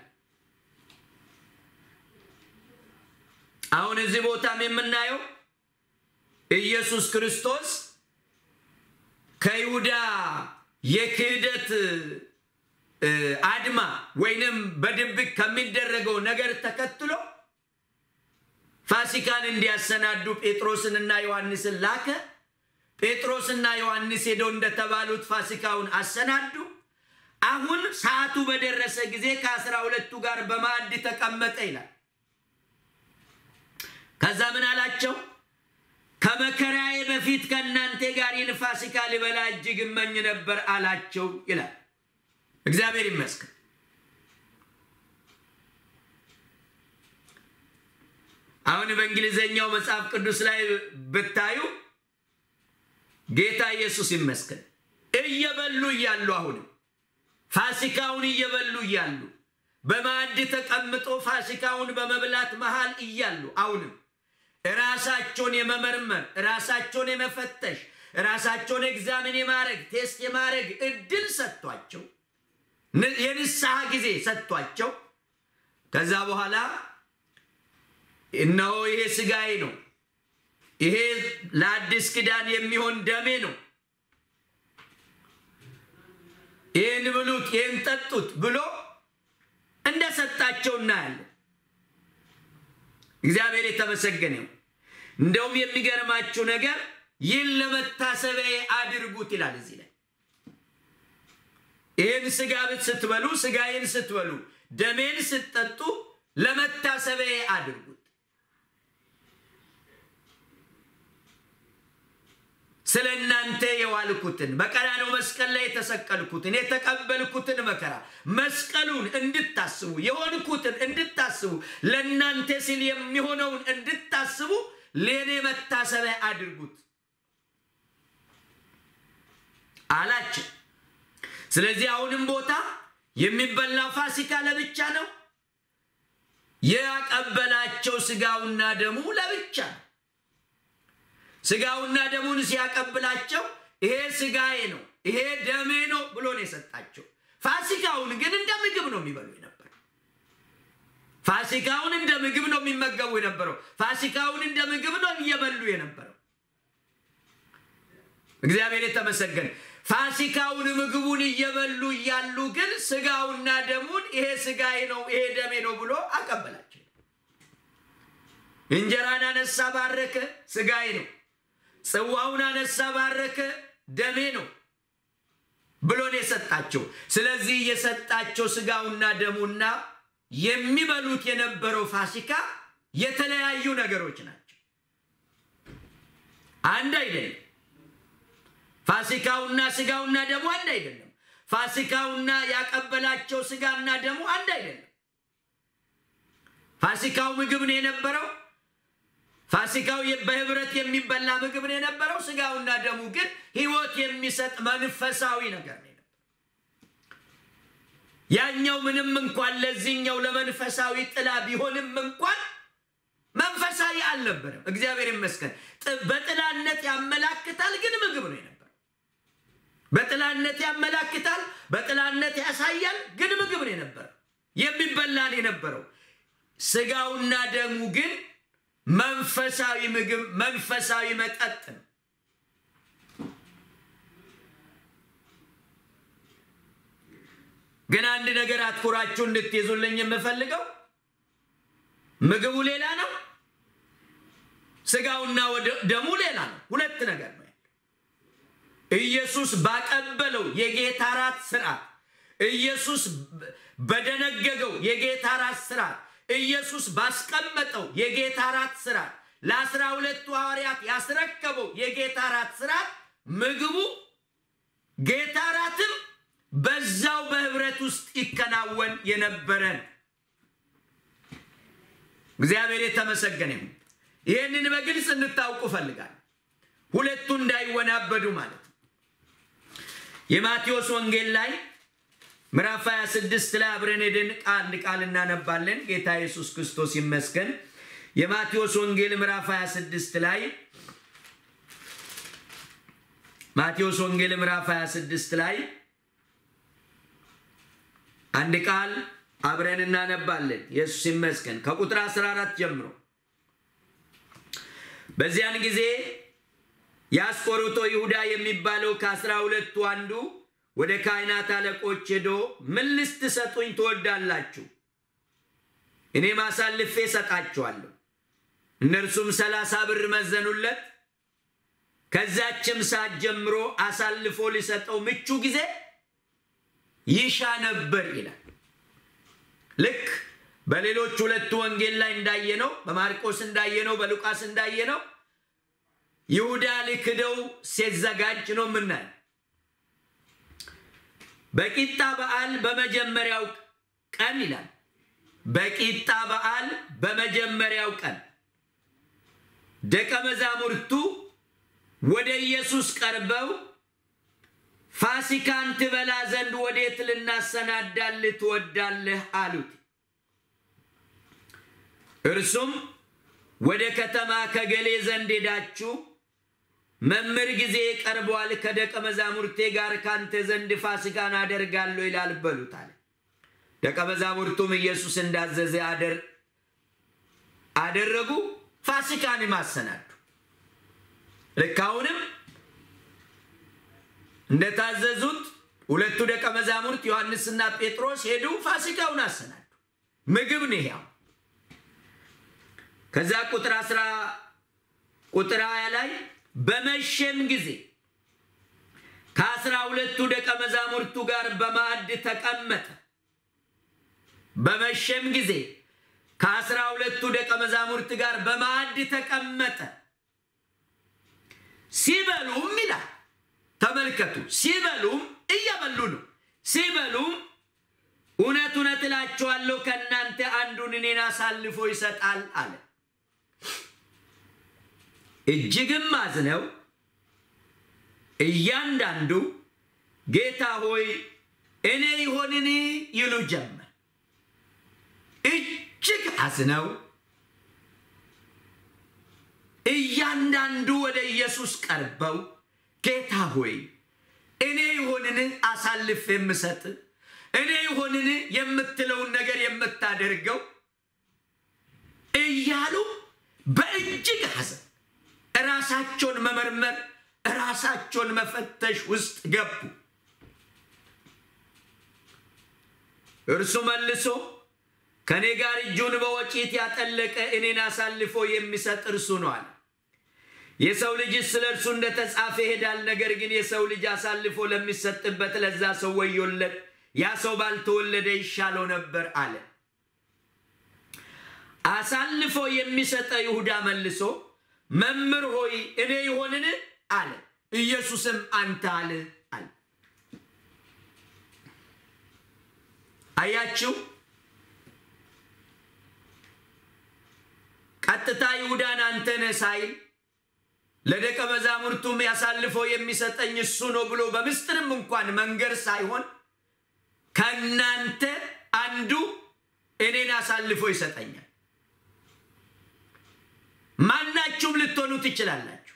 አሁን እዚህ ቦታም የምናየው ኢየሱስ ክርስቶስ ከይሁዳ የክህደት አድማ ወይንም በድብቅ ከሚደረገው ነገር ተከትሎ ፋሲካን እንዲያሰናዱ ጴጥሮስንና ዮሐንስን ላከ። ጴጥሮስና ዮሐንስ ሄደው እንደተባሉት ፋሲካውን አሰናዱ። አሁን ሰዓቱ በደረሰ ጊዜ ከአስራ ሁለቱ ጋር በማዕድ ተቀመጠ ይላል። ከዛ ምን አላቸው? ከመከራዬ በፊት ከእናንተ ጋር ይህን ፋሲካ ልበላ እጅግ እመኝ ነበር አላቸው ይላል። እግዚአብሔር ይመስገን። አሁን በእንግሊዘኛው መጽሐፍ ቅዱስ ላይ ብታዩ ጌታ ኢየሱስ ይመስገን እየበሉ እያሉ አሁንም ፋሲካውን እየበሉ እያሉ በማዕድ ተቀምጦ ፋሲካውን በመብላት መሃል እያሉ አሁንም ራሳቸውን የመመርመር ራሳቸውን የመፈተሽ ራሳቸውን ኤግዛሚን የማድረግ ቴስት የማድረግ እድል ሰጥቷቸው የንስሐ ጊዜ ሰጥቷቸው ከዛ በኋላ እነሆ ይሄ ስጋዬ ነው፣ ይሄ ለአዲስ ኪዳን የሚሆን ደሜ ነው፣ ይህን ብሉት፣ ይህን ጠጡት ብሎ እንደሰጣቸው እናያለን። እግዚአብሔር የተመሰገነው። እንደውም የሚገርማችሁ ነገር ይህን ለመታሰቢያ አድርጉት ይላል እዚህ ላይ ይህን ስጋ ስትበሉ ስጋዬን ስትበሉ ደሜን ስትጠጡ ለመታሰቢያ አድርጉት። ስለ እናንተ የዋልኩትን በቀራንዮ መስቀል ላይ የተሰቀልኩትን የተቀበልኩትን መከራ መስቀሉን እንድታስቡ የሆንኩትን እንድታስቡ ለእናንተ ሲል የሚሆነውን እንድታስቡ ለእኔ መታሰቢያ አድርጉት አላቸው። ስለዚህ አሁንም ቦታ የሚበላው ፋሲካ ለብቻ ነው። ያቀበላቸው ስጋውና ደሙ ለብቻ ነው። ስጋውና ደሙን ሲያቀብላቸው ይሄ ስጋዬ ነው፣ ይሄ ደሜ ነው ብሎ ነው የሰጣቸው። ፋሲካውን ግን እንደ ምግብ ነው የሚበሉ የነበረው። ፋሲካውን እንደ ምግብ ነው የሚመገቡ የነበረው። ፋሲካውን እንደ ምግብ ነው እየበሉ የነበረው። እግዚአብሔር የተመሰገነ። ፋሲካውን ምግቡን እየበሉ እያሉ ግን ስጋውና ደሙን ይሄ ስጋዬ ነው ይሄ ደሜ ነው ብሎ አቀበላቸው። እንጀራን አነሳ፣ ባረከ፣ ስጋዬ ነው። ጽዋውን አነሳ፣ ባረከ፣ ደሜ ነው ብሎ ነው የሰጣቸው። ስለዚህ የሰጣቸው ስጋውና ደሙና የሚበሉት የነበረው ፋሲካ የተለያዩ ነገሮች ናቸው። አንድ አይደለም። ፋሲካውና ስጋውና ደሙ አንድ አይደለም። ፋሲካውና ያቀበላቸው ስጋና ደሙ አንድ አይደለም። ፋሲካው ምግብ ነው የነበረው። ፋሲካው በህብረት የሚበላ ምግብ ነው የነበረው። ስጋውና ደሙ ግን ህይወት የሚሰጥ መንፈሳዊ ነገር ነው። ያኛው ምንም እንኳን ለዚህኛው ለመንፈሳዊ ጥላ ቢሆንም እንኳን መንፈሳዊ አልነበረም። እግዚአብሔር ይመስገን። በጥላነት ያመላክታል፣ ግን ምግብ ነው የነበረው። በጥላነት ያመላክታል፣ በጥላነት ያሳያል፣ ግን ምግብ ነው የነበረው። የሚበላ ነው የነበረው። ስጋውና ደሙ ግን መንፈሳዊ ምግብ፣ መንፈሳዊ መጠጥ ነው። ግን አንድ ነገር አትኩራችሁ እንድትይዙልኝ የምፈልገው ምግቡ ሌላ ነው፣ ስጋውና ደሙ ሌላ ነው። ሁለት ነገር ነው። ኢየሱስ ባቀበለው የጌታ ራት ስርዓት፣ ኢየሱስ በደነገገው የጌታ ራት ስርዓት፣ ኢየሱስ ባስቀመጠው የጌታ ራት ስርዓት፣ ለአስራ ሁለቱ ሐዋርያት ያስረከበው የጌታ ራት ስርዓት ምግቡ ጌታ ራትም በዛው በህብረት ውስጥ ይከናወን የነበረን እግዚአብሔር የተመሰገነ ይሁን። ይህንን በግልጽ እንድታውቁ እፈልጋለሁ። ሁለቱ እንዳይወናበዱ ማለት ነው። የማቴዎስ ወንጌል ላይ ምዕራፍ 26 ላይ አብረን ሄደን ቃል ቃል እናነባለን። ጌታ ኢየሱስ ክርስቶስ ይመስገን። የማቴዎስ ወንጌል ምዕራፍ 26 ላይ ማቴዎስ ወንጌል ምዕራፍ 26 ላይ አንድ ቃል አብረን እናነባለን። ኢየሱስ ይመስገን። ከቁጥር 14 ጀምሮ በዚያን ጊዜ የአስቆሮቶ ይሁዳ የሚባለው ከአስራ ሁለቱ አንዱ ወደ ካህናት አለቆች ሄዶ ምን ልትሰጡኝ ትወዳላችሁ? እኔም አሳልፌ እሰጣችኋለሁ። እነርሱም ሰላሳ ብር መዘኑለት። ከዛችም ሰዓት ጀምሮ አሳልፎ ሊሰጠው ምቹ ጊዜ ይሻ ነበር ይላል። ልክ በሌሎች ሁለቱ ወንጌል ላይ እንዳየነው፣ በማርቆስ እንዳየነው፣ በሉቃስ እንዳየነው ይሁዳ ሊክደው ሲዘጋጅ ነው የምናየው። በቂጣ በዓል በመጀመሪያው ቀን ይላል። በቂጣ በዓል በመጀመሪያው ቀን ደቀ መዛሙርቱ ወደ ኢየሱስ ቀርበው ፋሲካን ትበላ ዘንድ ወዴት ልናሰናዳልህ ትወዳለህ? አሉት። እርሱም ወደ ከተማ ከገሌ ዘንድ ሄዳችሁ መምህር ጊዜ ቀርቧል፣ ከደቀ መዛሙርቴ ጋር ካንተ ዘንድ ፋሲካን አደርጋለሁ ይላል በሉት አለ። ደቀ መዛሙርቱም ኢየሱስ እንዳዘዘ አደረጉ፣ ፋሲካንም አሰናዱ። ልክ አሁንም እንደታዘዙት ሁለቱ ደቀ መዛሙርት ዮሐንስና ጴጥሮስ ሄዱ፣ ፋሲካውን አሰናዱ። ምግብ ነው ይሄው። ከዛ ቁጥር አስራ ቁጥር ሀያ ላይ በመሸም ጊዜ ከአስራ ሁለቱ ደቀ መዛሙርቱ ጋር በማዕድ ተቀመጠ። በመሸም ጊዜ ከአስራ ሁለቱ ደቀ መዛሙርት ጋር በማዕድ ተቀመጠ። ሲበሉም ይላል ተመልከቱ፣ ሲበሉም እየበሉ ነው። ሲበሉም እውነት እውነት እላችኋለሁ ከእናንተ አንዱን እኔን አሳልፎ ይሰጣል አለ። እጅግም አዝነው እያንዳንዱ ጌታ ሆይ እኔ ይሆንን ይሉ ጀመር። እጅግ አዝነው እያንዳንዱ ወደ ኢየሱስ ቀርበው ጌታ ሆይ እኔ ይሆንን አሳልፍ የምሰጥ እኔ ይሆንን የምትለውን ነገር የምታደርገው እያሉ በእጅግ ሐዘን ራሳቸውን መመርመር ራሳቸውን መፈተሽ ውስጥ ገቡ። እርሱ መልሶ ከእኔ ጋር እጁን በወጪት ያጠለቀ እኔን አሳልፎ የሚሰጥ እርሱ ነው አለ። የሰው ልጅ ስለ እርሱ እንደተጻፈ ይሄዳል። ነገር ግን የሰው ልጅ አሳልፎ ለሚሰጥበት ለዛ ሰው ወዮለት፣ ያ ሰው ባልተወለደ ይሻለው ነበር አለ። አሳልፎ የሚሰጠ ይሁዳ መልሶ መምህር ሆይ እኔ ይሆንን አለ። ኢየሱስም አንተ አለ አለ። አያችሁ፣ ቀጥታ ይሁዳን አንተ ነህ ሳይል ለደቀ መዛሙርቱም ያሳልፈው የሚሰጠኝ እሱ ነው ብሎ በምስጢርም እንኳን መንገር ሳይሆን ከእናንተ አንዱ እኔን አሳልፎ ይሰጠኛል። ማናችሁም ልትሆኑ ትችላላችሁ።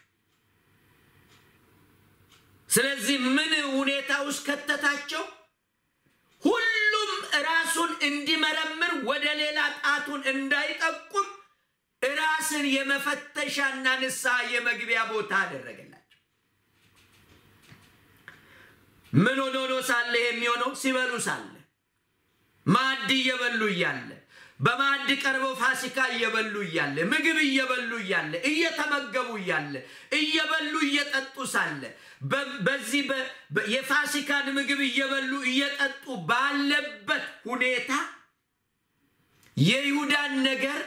ስለዚህ ምን ሁኔታ ውስጥ ከተታቸው? ሁሉም ራሱን እንዲመረምር ወደ ሌላ ጣቱን እንዳይጠቁም ራስን የመፈተሻና ንስሐ የመግቢያ ቦታ አደረገላቸው። ምን ሆኖ ነው ሳለ የሚሆነው? ሲበሉ ሳለ ማዕድ እየበሉ እያለ በማዕድ ቀርበው ፋሲካ እየበሉ እያለ ምግብ እየበሉ እያለ እየተመገቡ እያለ እየበሉ እየጠጡ ሳለ በዚህ የፋሲካን ምግብ እየበሉ እየጠጡ ባለበት ሁኔታ የይሁዳን ነገር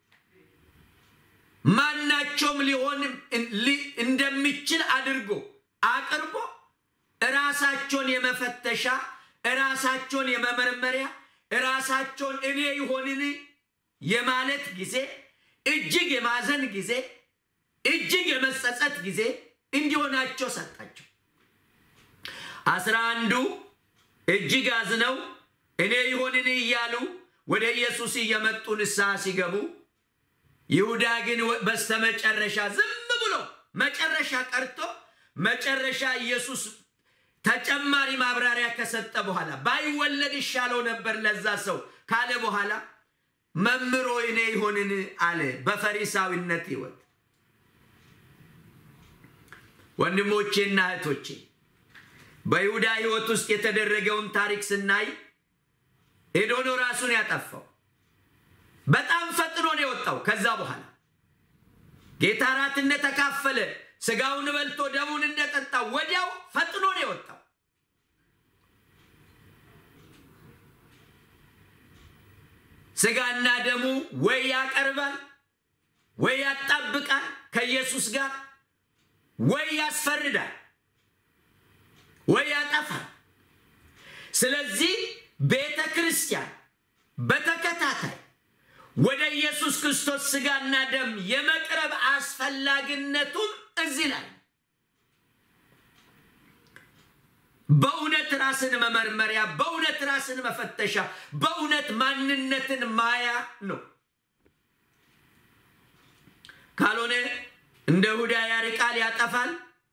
ማናቸውም ሊሆን እንደሚችል አድርጎ አቅርቦ ራሳቸውን የመፈተሻ ራሳቸውን የመመርመሪያ ራሳቸውን እኔ ይሆንን የማለት ጊዜ እጅግ የማዘን ጊዜ እጅግ የመጸጸት ጊዜ እንዲሆናቸው ሰጣቸው። አስራ አንዱ እጅግ አዝነው እኔ ይሆንን እያሉ ወደ ኢየሱስ እየመጡ ንስሐ ሲገቡ ይሁዳ ግን በስተመጨረሻ ዝም ብሎ መጨረሻ ቀርቶ መጨረሻ ኢየሱስ ተጨማሪ ማብራሪያ ከሰጠ በኋላ ባይወለድ ይሻለው ነበር ለዛ ሰው ካለ በኋላ መምህር ሆይ እኔ ይሆንን አለ። በፈሪሳዊነት ሕይወት ወንድሞቼና እህቶቼ በይሁዳ ሕይወት ውስጥ የተደረገውን ታሪክ ስናይ ሄዶ ነው ራሱን ያጠፋው። በጣም ፈጥኖ ነው የወጣው። ከዛ በኋላ ጌታ እራት እንደተካፈለ ስጋውን በልቶ ደሙን እንደጠጣ ወዲያው ፈጥኖ ነው የወጣው። ስጋና ደሙ ወይ ያቀርባል፣ ወይ ያጣብቃል ከኢየሱስ ጋር፣ ወይ ያስፈርዳል፣ ወይ ያጠፋል። ስለዚህ ቤተ ክርስቲያን በተከታታይ ወደ ኢየሱስ ክርስቶስ ስጋና ደም የመቅረብ አስፈላጊነቱም እዚህ ላይ በእውነት ራስን መመርመሪያ፣ በእውነት ራስን መፈተሻ፣ በእውነት ማንነትን ማያ ነው። ካልሆነ እንደ ይሁዳ ያርቃል፣ ያጠፋል።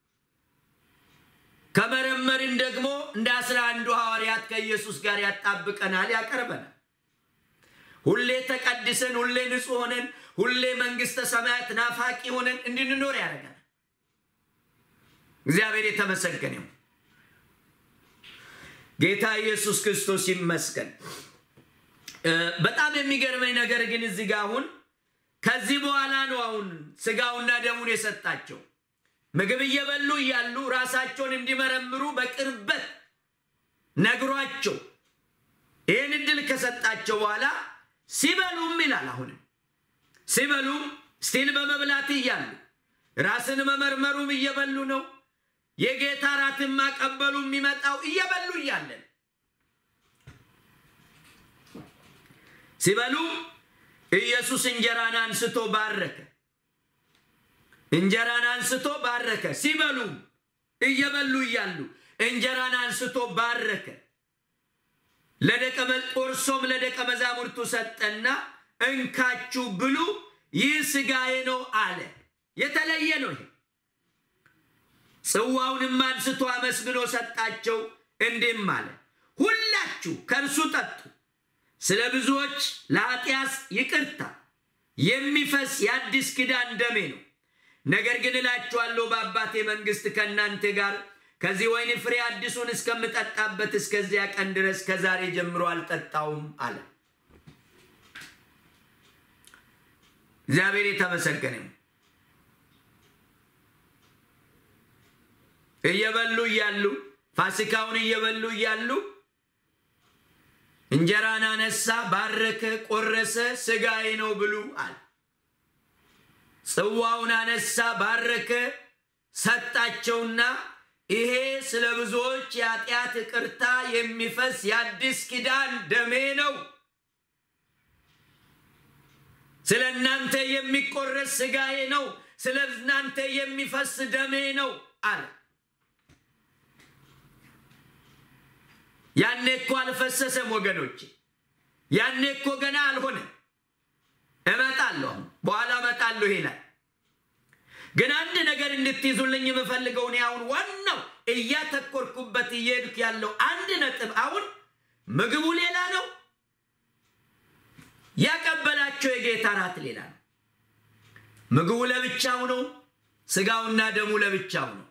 ከመረመርን ደግሞ እንደ አስራ አንዱ ሐዋርያት ከኢየሱስ ጋር ያጣብቀናል፣ ያቀርበናል። ሁሌ ተቀድሰን፣ ሁሌ ንጹሕ ሆነን፣ ሁሌ መንግሥተ ሰማያት ናፋቂ ሆነን እንድንኖር ያደርገናል። እግዚአብሔር የተመሰገነው ጌታ ኢየሱስ ክርስቶስ ይመስገን። በጣም የሚገርመኝ ነገር ግን እዚህ ጋር አሁን ከዚህ በኋላ ነው አሁን ስጋውና ደሙን የሰጣቸው ምግብ እየበሉ እያሉ ራሳቸውን እንዲመረምሩ በቅርበት ነግሯቸው ይህን እድል ከሰጣቸው በኋላ ሲበሉም ይላል አሁንም ሲበሉም ስቲል በመብላት እያሉ ራስን መመርመሩም እየበሉ ነው። የጌታ ራትን ማቀበሉ የሚመጣው እየበሉ እያለን ሲበሉ ኢየሱስ እንጀራን አንስቶ ባረከ። እንጀራን አንስቶ ባረከ። ሲበሉ እየበሉ እያሉ እንጀራን አንስቶ ባረከ። ለደቀ ቆርሶም ለደቀ መዛሙርቱ ሰጠና እንካችሁ ብሉ፣ ይህ ሥጋዬ ነው አለ። የተለየ ነው ይሄ። ጽዋውንም አንስቶ አመስግኖ ሰጣቸው፣ እንዲህም አለ፣ ሁላችሁ ከእርሱ ጠጡ፣ ስለ ብዙዎች ለኃጢአት ይቅርታ የሚፈስ የአዲስ ኪዳን ደሜ ነው። ነገር ግን እላችኋለሁ በአባቴ መንግሥት ከእናንተ ጋር ከዚህ ወይን ፍሬ አዲሱን እስከምጠጣበት እስከዚያ ቀን ድረስ ከዛሬ ጀምሮ አልጠጣውም አለ። እግዚአብሔር የተመሰገነ እየበሉ እያሉ ፋሲካውን እየበሉ እያሉ እንጀራን አነሳ፣ ባረከ፣ ቆረሰ፣ ሥጋዬ ነው ብሉ አለ። ጽዋውን አነሳ፣ ባረከ፣ ሰጣቸውና ይሄ ስለ ብዙዎች የኃጢአት ይቅርታ የሚፈስ የአዲስ ኪዳን ደሜ ነው፣ ስለ እናንተ የሚቆረስ ሥጋዬ ነው፣ ስለ እናንተ የሚፈስ ደሜ ነው አለ። ያኔ እኮ አልፈሰሰም ወገኖቼ፣ ያኔ እኮ ገና አልሆነ። እመጣለሁ፣ በኋላ እመጣለሁ ይላል። ግን አንድ ነገር እንድትይዙልኝ የምፈልገው እኔ አሁን ዋናው እያተኮርኩበት እየሄድኩ ያለው አንድ ነጥብ አሁን ምግቡ ሌላ ነው፣ ያቀበላቸው የጌታ እራት ሌላ ነው። ምግቡ ለብቻው ነው፣ ስጋውና ደሙ ለብቻው ነው።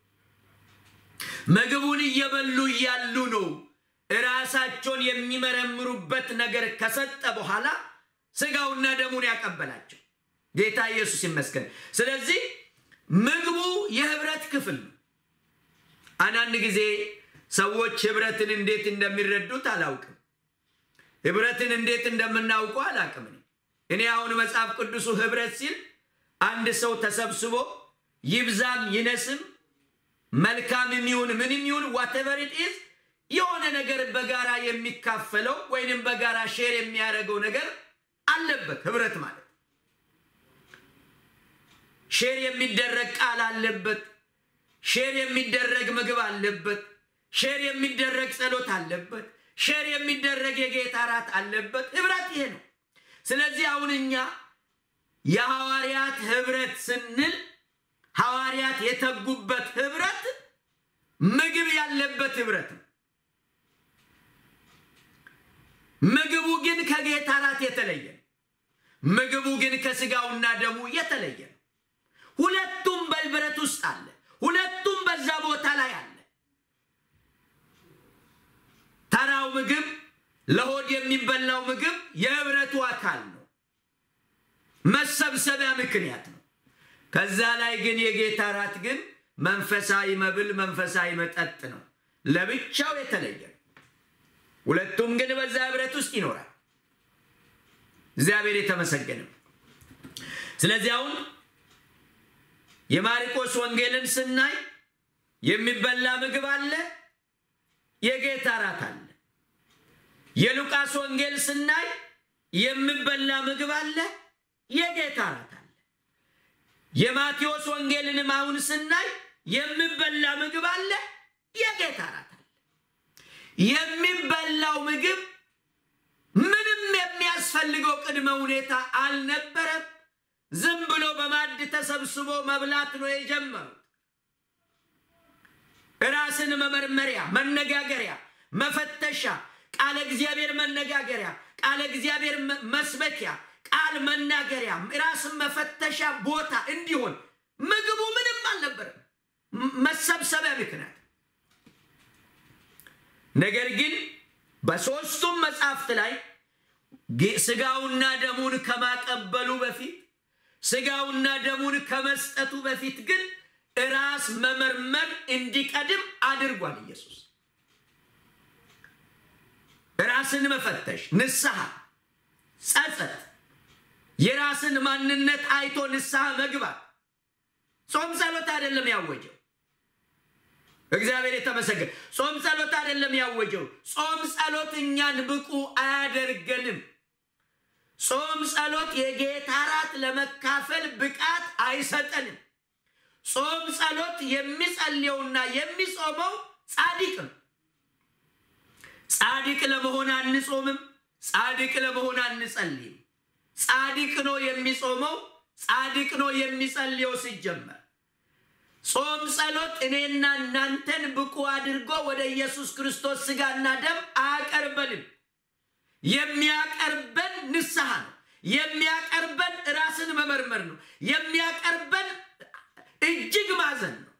ምግቡን እየበሉ እያሉ ነው እራሳቸውን የሚመረምሩበት ነገር ከሰጠ በኋላ ስጋውና ደሙን ያቀበላቸው ጌታ ኢየሱስ ይመስገን። ስለዚህ ምግቡ የህብረት ክፍል ነው። አንዳንድ ጊዜ ሰዎች ህብረትን እንዴት እንደሚረዱት አላውቅም። ህብረትን እንዴት እንደምናውቀው አላውቅም። እኔ አሁን መጽሐፍ ቅዱሱ ህብረት ሲል አንድ ሰው ተሰብስቦ ይብዛም ይነስም መልካምም ይሁን ምንም ይሁን ዋቴቨር ኢት ኢዝ የሆነ ነገር በጋራ የሚካፈለው ወይንም በጋራ ሼር የሚያደርገው ነገር አለበት ህብረት ማለት ሼር የሚደረግ ቃል አለበት። ሼር የሚደረግ ምግብ አለበት። ሼር የሚደረግ ጸሎት አለበት። ሼር የሚደረግ የጌታ እራት አለበት። ህብረት ይሄ ነው። ስለዚህ አሁን እኛ የሐዋርያት ህብረት ስንል ሐዋርያት የተጉበት ህብረት ምግብ ያለበት ህብረት ነው። ምግቡ ግን ከጌታ እራት የተለየ ነው። ምግቡ ግን ከስጋውና ደሙ የተለየ ነው። ሁለቱም በህብረት ውስጥ አለ። ሁለቱም በዛ ቦታ ላይ አለ። ተራው ምግብ ለሆድ የሚበላው ምግብ የህብረቱ አካል ነው፣ መሰብሰቢያ ምክንያት ነው። ከዛ ላይ ግን የጌታ እራት ግን መንፈሳዊ መብል፣ መንፈሳዊ መጠጥ ነው፣ ለብቻው የተለየ ነው። ሁለቱም ግን በዛ ህብረት ውስጥ ይኖራል። እግዚአብሔር የተመሰገነ። ስለዚህ አሁን የማርቆስ ወንጌልን ስናይ የሚበላ ምግብ አለ፣ የጌታ እራት አለ። የሉቃስ ወንጌል ስናይ የሚበላ ምግብ አለ፣ የጌታ እራት አለ። የማቴዎስ ወንጌልንም አሁን ስናይ የሚበላ ምግብ አለ፣ የጌታ እራት አለ። የሚበላው ምግብ ምንም የሚያስፈልገው ቅድመ ሁኔታ አልነበረም። ዝም ብሎ በማዕድ ተሰብስቦ መብላት ነው የጀመሩት። ራስን መመርመሪያ፣ መነጋገሪያ፣ መፈተሻ፣ ቃለ እግዚአብሔር መነጋገሪያ፣ ቃለ እግዚአብሔር መስበኪያ፣ ቃል መናገሪያ፣ ራስን መፈተሻ ቦታ እንዲሆን ምግቡ ምንም አልነበረም፣ መሰብሰቢያ ምክንያት። ነገር ግን በሦስቱም መጽሐፍት ላይ ስጋውና ደሙን ከማቀበሉ በፊት ስጋውና ደሙን ከመስጠቱ በፊት ግን ራስ መመርመር እንዲቀድም አድርጓል ኢየሱስ። ራስን መፈተሽ፣ ንስሐ፣ ጸጸት፣ የራስን ማንነት አይቶ ንስሐ መግባት። ጾም ጸሎት አይደለም ያወጀው። እግዚአብሔር የተመሰገነ። ጾም ጸሎት አይደለም ያወጀው። ጾም ጸሎት እኛን ብቁ አያደርገንም። ጾም ጸሎት የጌታ እራት ለመካፈል ብቃት አይሰጠንም። ጾም ጸሎት የሚጸልየውና የሚጾመው ጻድቅ ነው። ጻድቅ ለመሆን አንጾምም። ጻድቅ ለመሆን አንጸልይም። ጻድቅ ነው የሚጾመው፣ ጻድቅ ነው የሚጸልየው። ሲጀመር ጾም ጸሎት እኔና እናንተን ብቁ አድርጎ ወደ ኢየሱስ ክርስቶስ ሥጋና ደም አያቀርበንም። የሚያቀርበን ንስሐ ነው። የሚያቀርበን ራስን መመርመር ነው። የሚያቀርበን እጅግ ማዘን ነው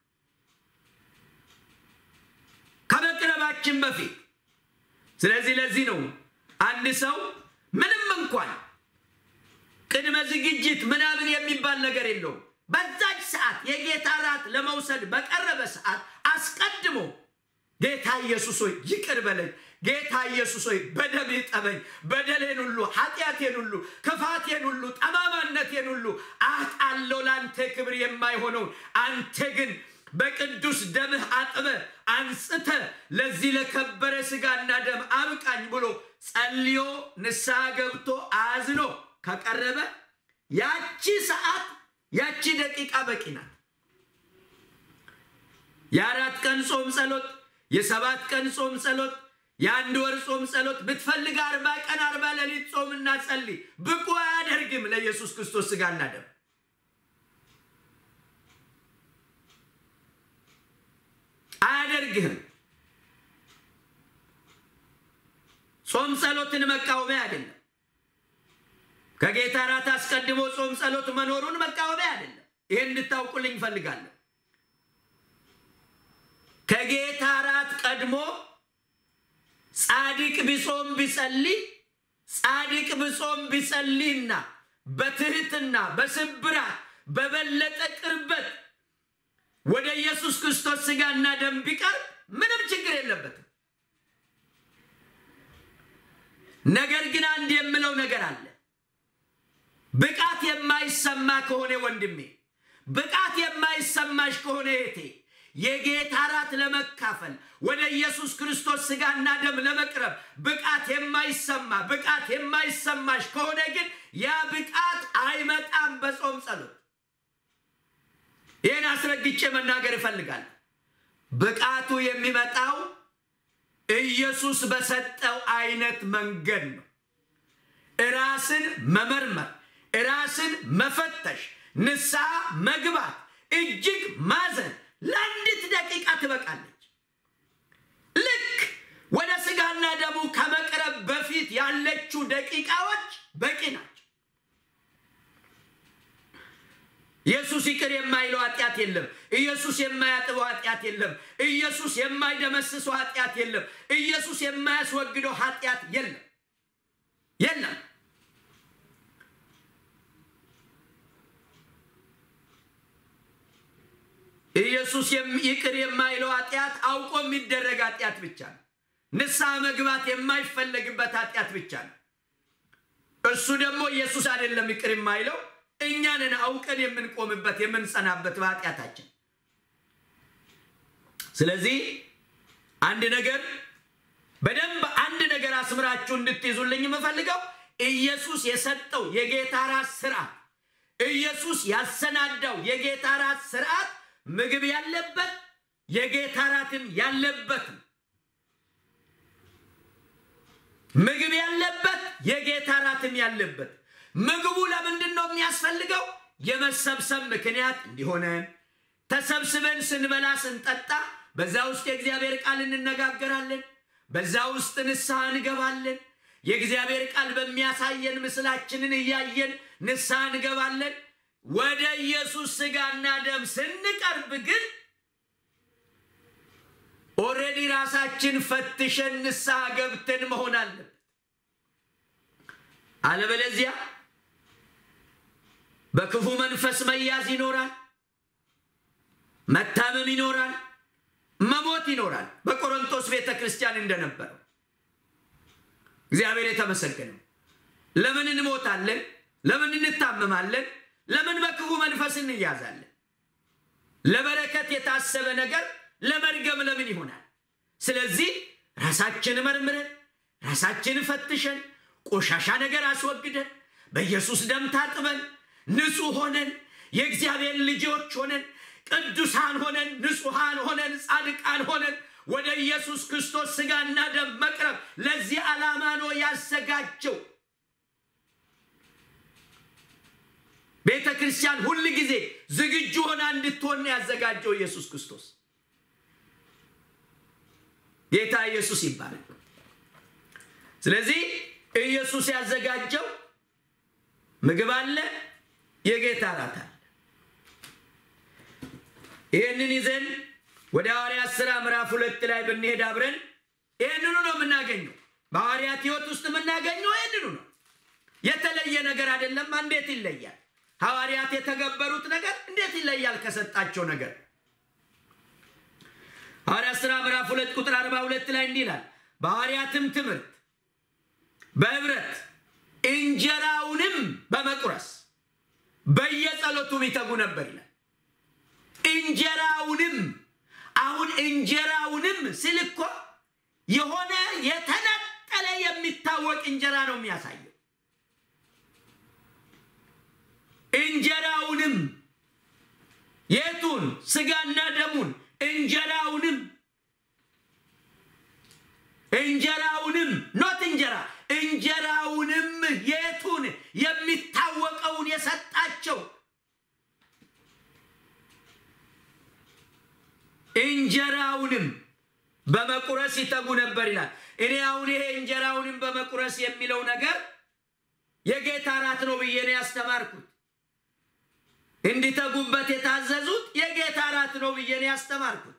ከመቅረባችን በፊት። ስለዚህ ለዚህ ነው አንድ ሰው ምንም እንኳን ቅድመ ዝግጅት ምናምን የሚባል ነገር የለውም። በዛች ሰዓት የጌታ እራት ለመውሰድ በቀረበ ሰዓት አስቀድሞ ጌታ ኢየሱስ ሆይ ይቅር በለኝ። ጌታ ኢየሱስ ሆይ በደም ጠበኝ። በደሌን ሁሉ፣ ኃጢአቴን ሁሉ፣ ክፋቴን ሁሉ፣ ጠማማነቴን ሁሉ አጣለው ለአንተ ክብር የማይሆነውን አንተ ግን በቅዱስ ደምህ አጥበ አንጽተ ለዚህ ለከበረ ስጋና ደም አብቃኝ ብሎ ጸልዮ ንስሐ ገብቶ አዝኖ ከቀረበ ያቺ ሰዓት ያቺ ደቂቃ በቂ ናት። የአራት ቀን ጾም ጸሎት፣ የሰባት ቀን ጾም ጸሎት፣ የአንድ ወር ጾም ጸሎት ብትፈልግ አርባ ቀን አርባ ሌሊት ጾምና ጸልይ። ብቁ አያደርግም ለኢየሱስ ክርስቶስ ስጋና ደም። አያደርግህም። ጾም ጸሎትን መቃወሚያ አይደለም። ከጌታ እራት አስቀድሞ ጾም ጸሎት መኖሩን መቃወሚያ አይደለም። ይሄን እንድታውቁልኝ እፈልጋለሁ። ከጌታ እራት ቀድሞ ጻድቅ ቢጾም ቢጸልይ ጻድቅ ብጾም ቢጸልይና በትህትና በስብራት በበለጠ ቅርበት ወደ ኢየሱስ ክርስቶስ ስጋና ደም ቢቀርብ ምንም ችግር የለበትም። ነገር ግን አንድ የምለው ነገር አለ። ብቃት የማይሰማ ከሆነ ወንድሜ፣ ብቃት የማይሰማሽ ከሆነ እህቴ የጌታ እራት ለመካፈል ወደ ኢየሱስ ክርስቶስ ስጋና ደም ለመቅረብ ብቃት የማይሰማ ብቃት የማይሰማሽ ከሆነ ግን ያ ብቃት አይመጣም በጾም ጸሎት። ይህን አስረግጬ መናገር እፈልጋለሁ። ብቃቱ የሚመጣው ኢየሱስ በሰጠው አይነት መንገድ ነው። ራስን መመርመር፣ ራስን መፈተሽ፣ ንስሐ መግባት፣ እጅግ ማዘን ለአንዲት ደቂቃ ትበቃለች። ልክ ወደ ስጋና ደሙ ከመቅረብ በፊት ያለችው ደቂቃዎች በቂ ናቸው። ኢየሱስ ይቅር የማይለው ኃጢአት የለም። ኢየሱስ የማያጥበው ኃጢአት የለም። ኢየሱስ የማይደመስሰው ኃጢአት የለም። ኢየሱስ የማያስወግደው ኃጢአት የለም የለም። ኢየሱስ ይቅር የማይለው ኃጢአት አውቆ የሚደረግ ኃጢአት ብቻ ነው። ንስሐ መግባት የማይፈለግበት ኃጢአት ብቻ ነው። እሱ ደግሞ ኢየሱስ አይደለም ይቅር የማይለው እኛንን አውቀን የምንቆምበት የምንጸናበት በኃጢአታችን። ስለዚህ አንድ ነገር በደንብ አንድ ነገር አስምራችሁ እንድትይዙልኝ የምፈልገው ኢየሱስ የሰጠው የጌታ ራት ስርዓት፣ ኢየሱስ ያሰናዳው የጌታ ራት ስርዓት ምግብ ያለበት የጌታ ራትም ያለበት ምግብ ያለበት የጌታ ራትም ያለበት ምግቡ ለምንድን ነው የሚያስፈልገው? የመሰብሰብ ምክንያት እንዲሆነን ተሰብስበን ስንበላ ስንጠጣ፣ በዛ ውስጥ የእግዚአብሔር ቃል እንነጋገራለን። በዛ ውስጥ ንስሐ እንገባለን። የእግዚአብሔር ቃል በሚያሳየን ምስላችንን እያየን ንስሐ እንገባለን። ወደ ኢየሱስ ስጋና ደም ስንቀርብ ግን ኦልሬዲ ራሳችን ፈትሸን ንስሐ ገብተን መሆን አለበት። አለበለዚያ በክፉ መንፈስ መያዝ ይኖራል፣ መታመም ይኖራል፣ መሞት ይኖራል። በቆሮንቶስ ቤተ ክርስቲያን እንደነበረው እግዚአብሔር የተመሰገነው። ለምን እንሞታለን? ለምን እንታመማለን? ለምን በክፉ መንፈስ እንያዛለን? ለበረከት የታሰበ ነገር ለመርገም ለምን ይሆናል? ስለዚህ ራሳችን መርምረን ራሳችን ፈትሸን ቆሻሻ ነገር አስወግደን በኢየሱስ ደም ታጥበን ንጹሕ ሆነን የእግዚአብሔር ልጆች ሆነን ቅዱሳን ሆነን ንጹሐን ሆነን ጻድቃን ሆነን ወደ ኢየሱስ ክርስቶስ ስጋና ደም መቅረብ ለዚህ ዓላማ ነው ያዘጋጀው። ቤተ ክርስቲያን ሁል ጊዜ ዝግጁ ሆና እንድትሆን ያዘጋጀው ኢየሱስ ክርስቶስ። ጌታ ኢየሱስ ይባላል። ስለዚህ ኢየሱስ ያዘጋጀው ምግብ አለ፣ የጌታ እራት አለ። ይህንን ይዘን ወደ ሐዋርያት ሥራ ምዕራፍ ሁለት ላይ ብንሄድ አብረን ይህንኑ ነው የምናገኘው። በሐዋርያት ሕይወት ውስጥ የምናገኘው ይህንኑ ነው። የተለየ ነገር አይደለም። እንዴት ይለያል? ሐዋርያት የተገበሩት ነገር እንዴት ይለያል ከሰጣቸው ነገር? ሐዋርያ ሥራ ምዕራፍ ሁለት ቁጥር አርባ ሁለት ላይ እንዲህ ይላል በሐዋርያትም ትምህርት በህብረት እንጀራውንም በመቁረስ በየጸሎቱም ይተጉ ነበር ይላል። እንጀራውንም አሁን እንጀራውንም ስል እኮ የሆነ የተነጠለ የሚታወቅ እንጀራ ነው የሚያሳየው። እንጀራውንም የቱን ስጋና ደሙን እንጀራውንም እንጀራውንም ኖት እንጀራ እንጀራውንም የቱን የሚታወቀውን የሰጣቸው እንጀራውንም በመቁረስ ይተጉ ነበር ይላል። እኔ አሁን ይሄ እንጀራውንም በመቁረስ የሚለው ነገር የጌታ እራት ነው ብዬ ነው ያስተማርኩት። እንዲተጉበት የታዘዙት የጌታ እራት ነው ብዬ ነው ያስተማርኩት።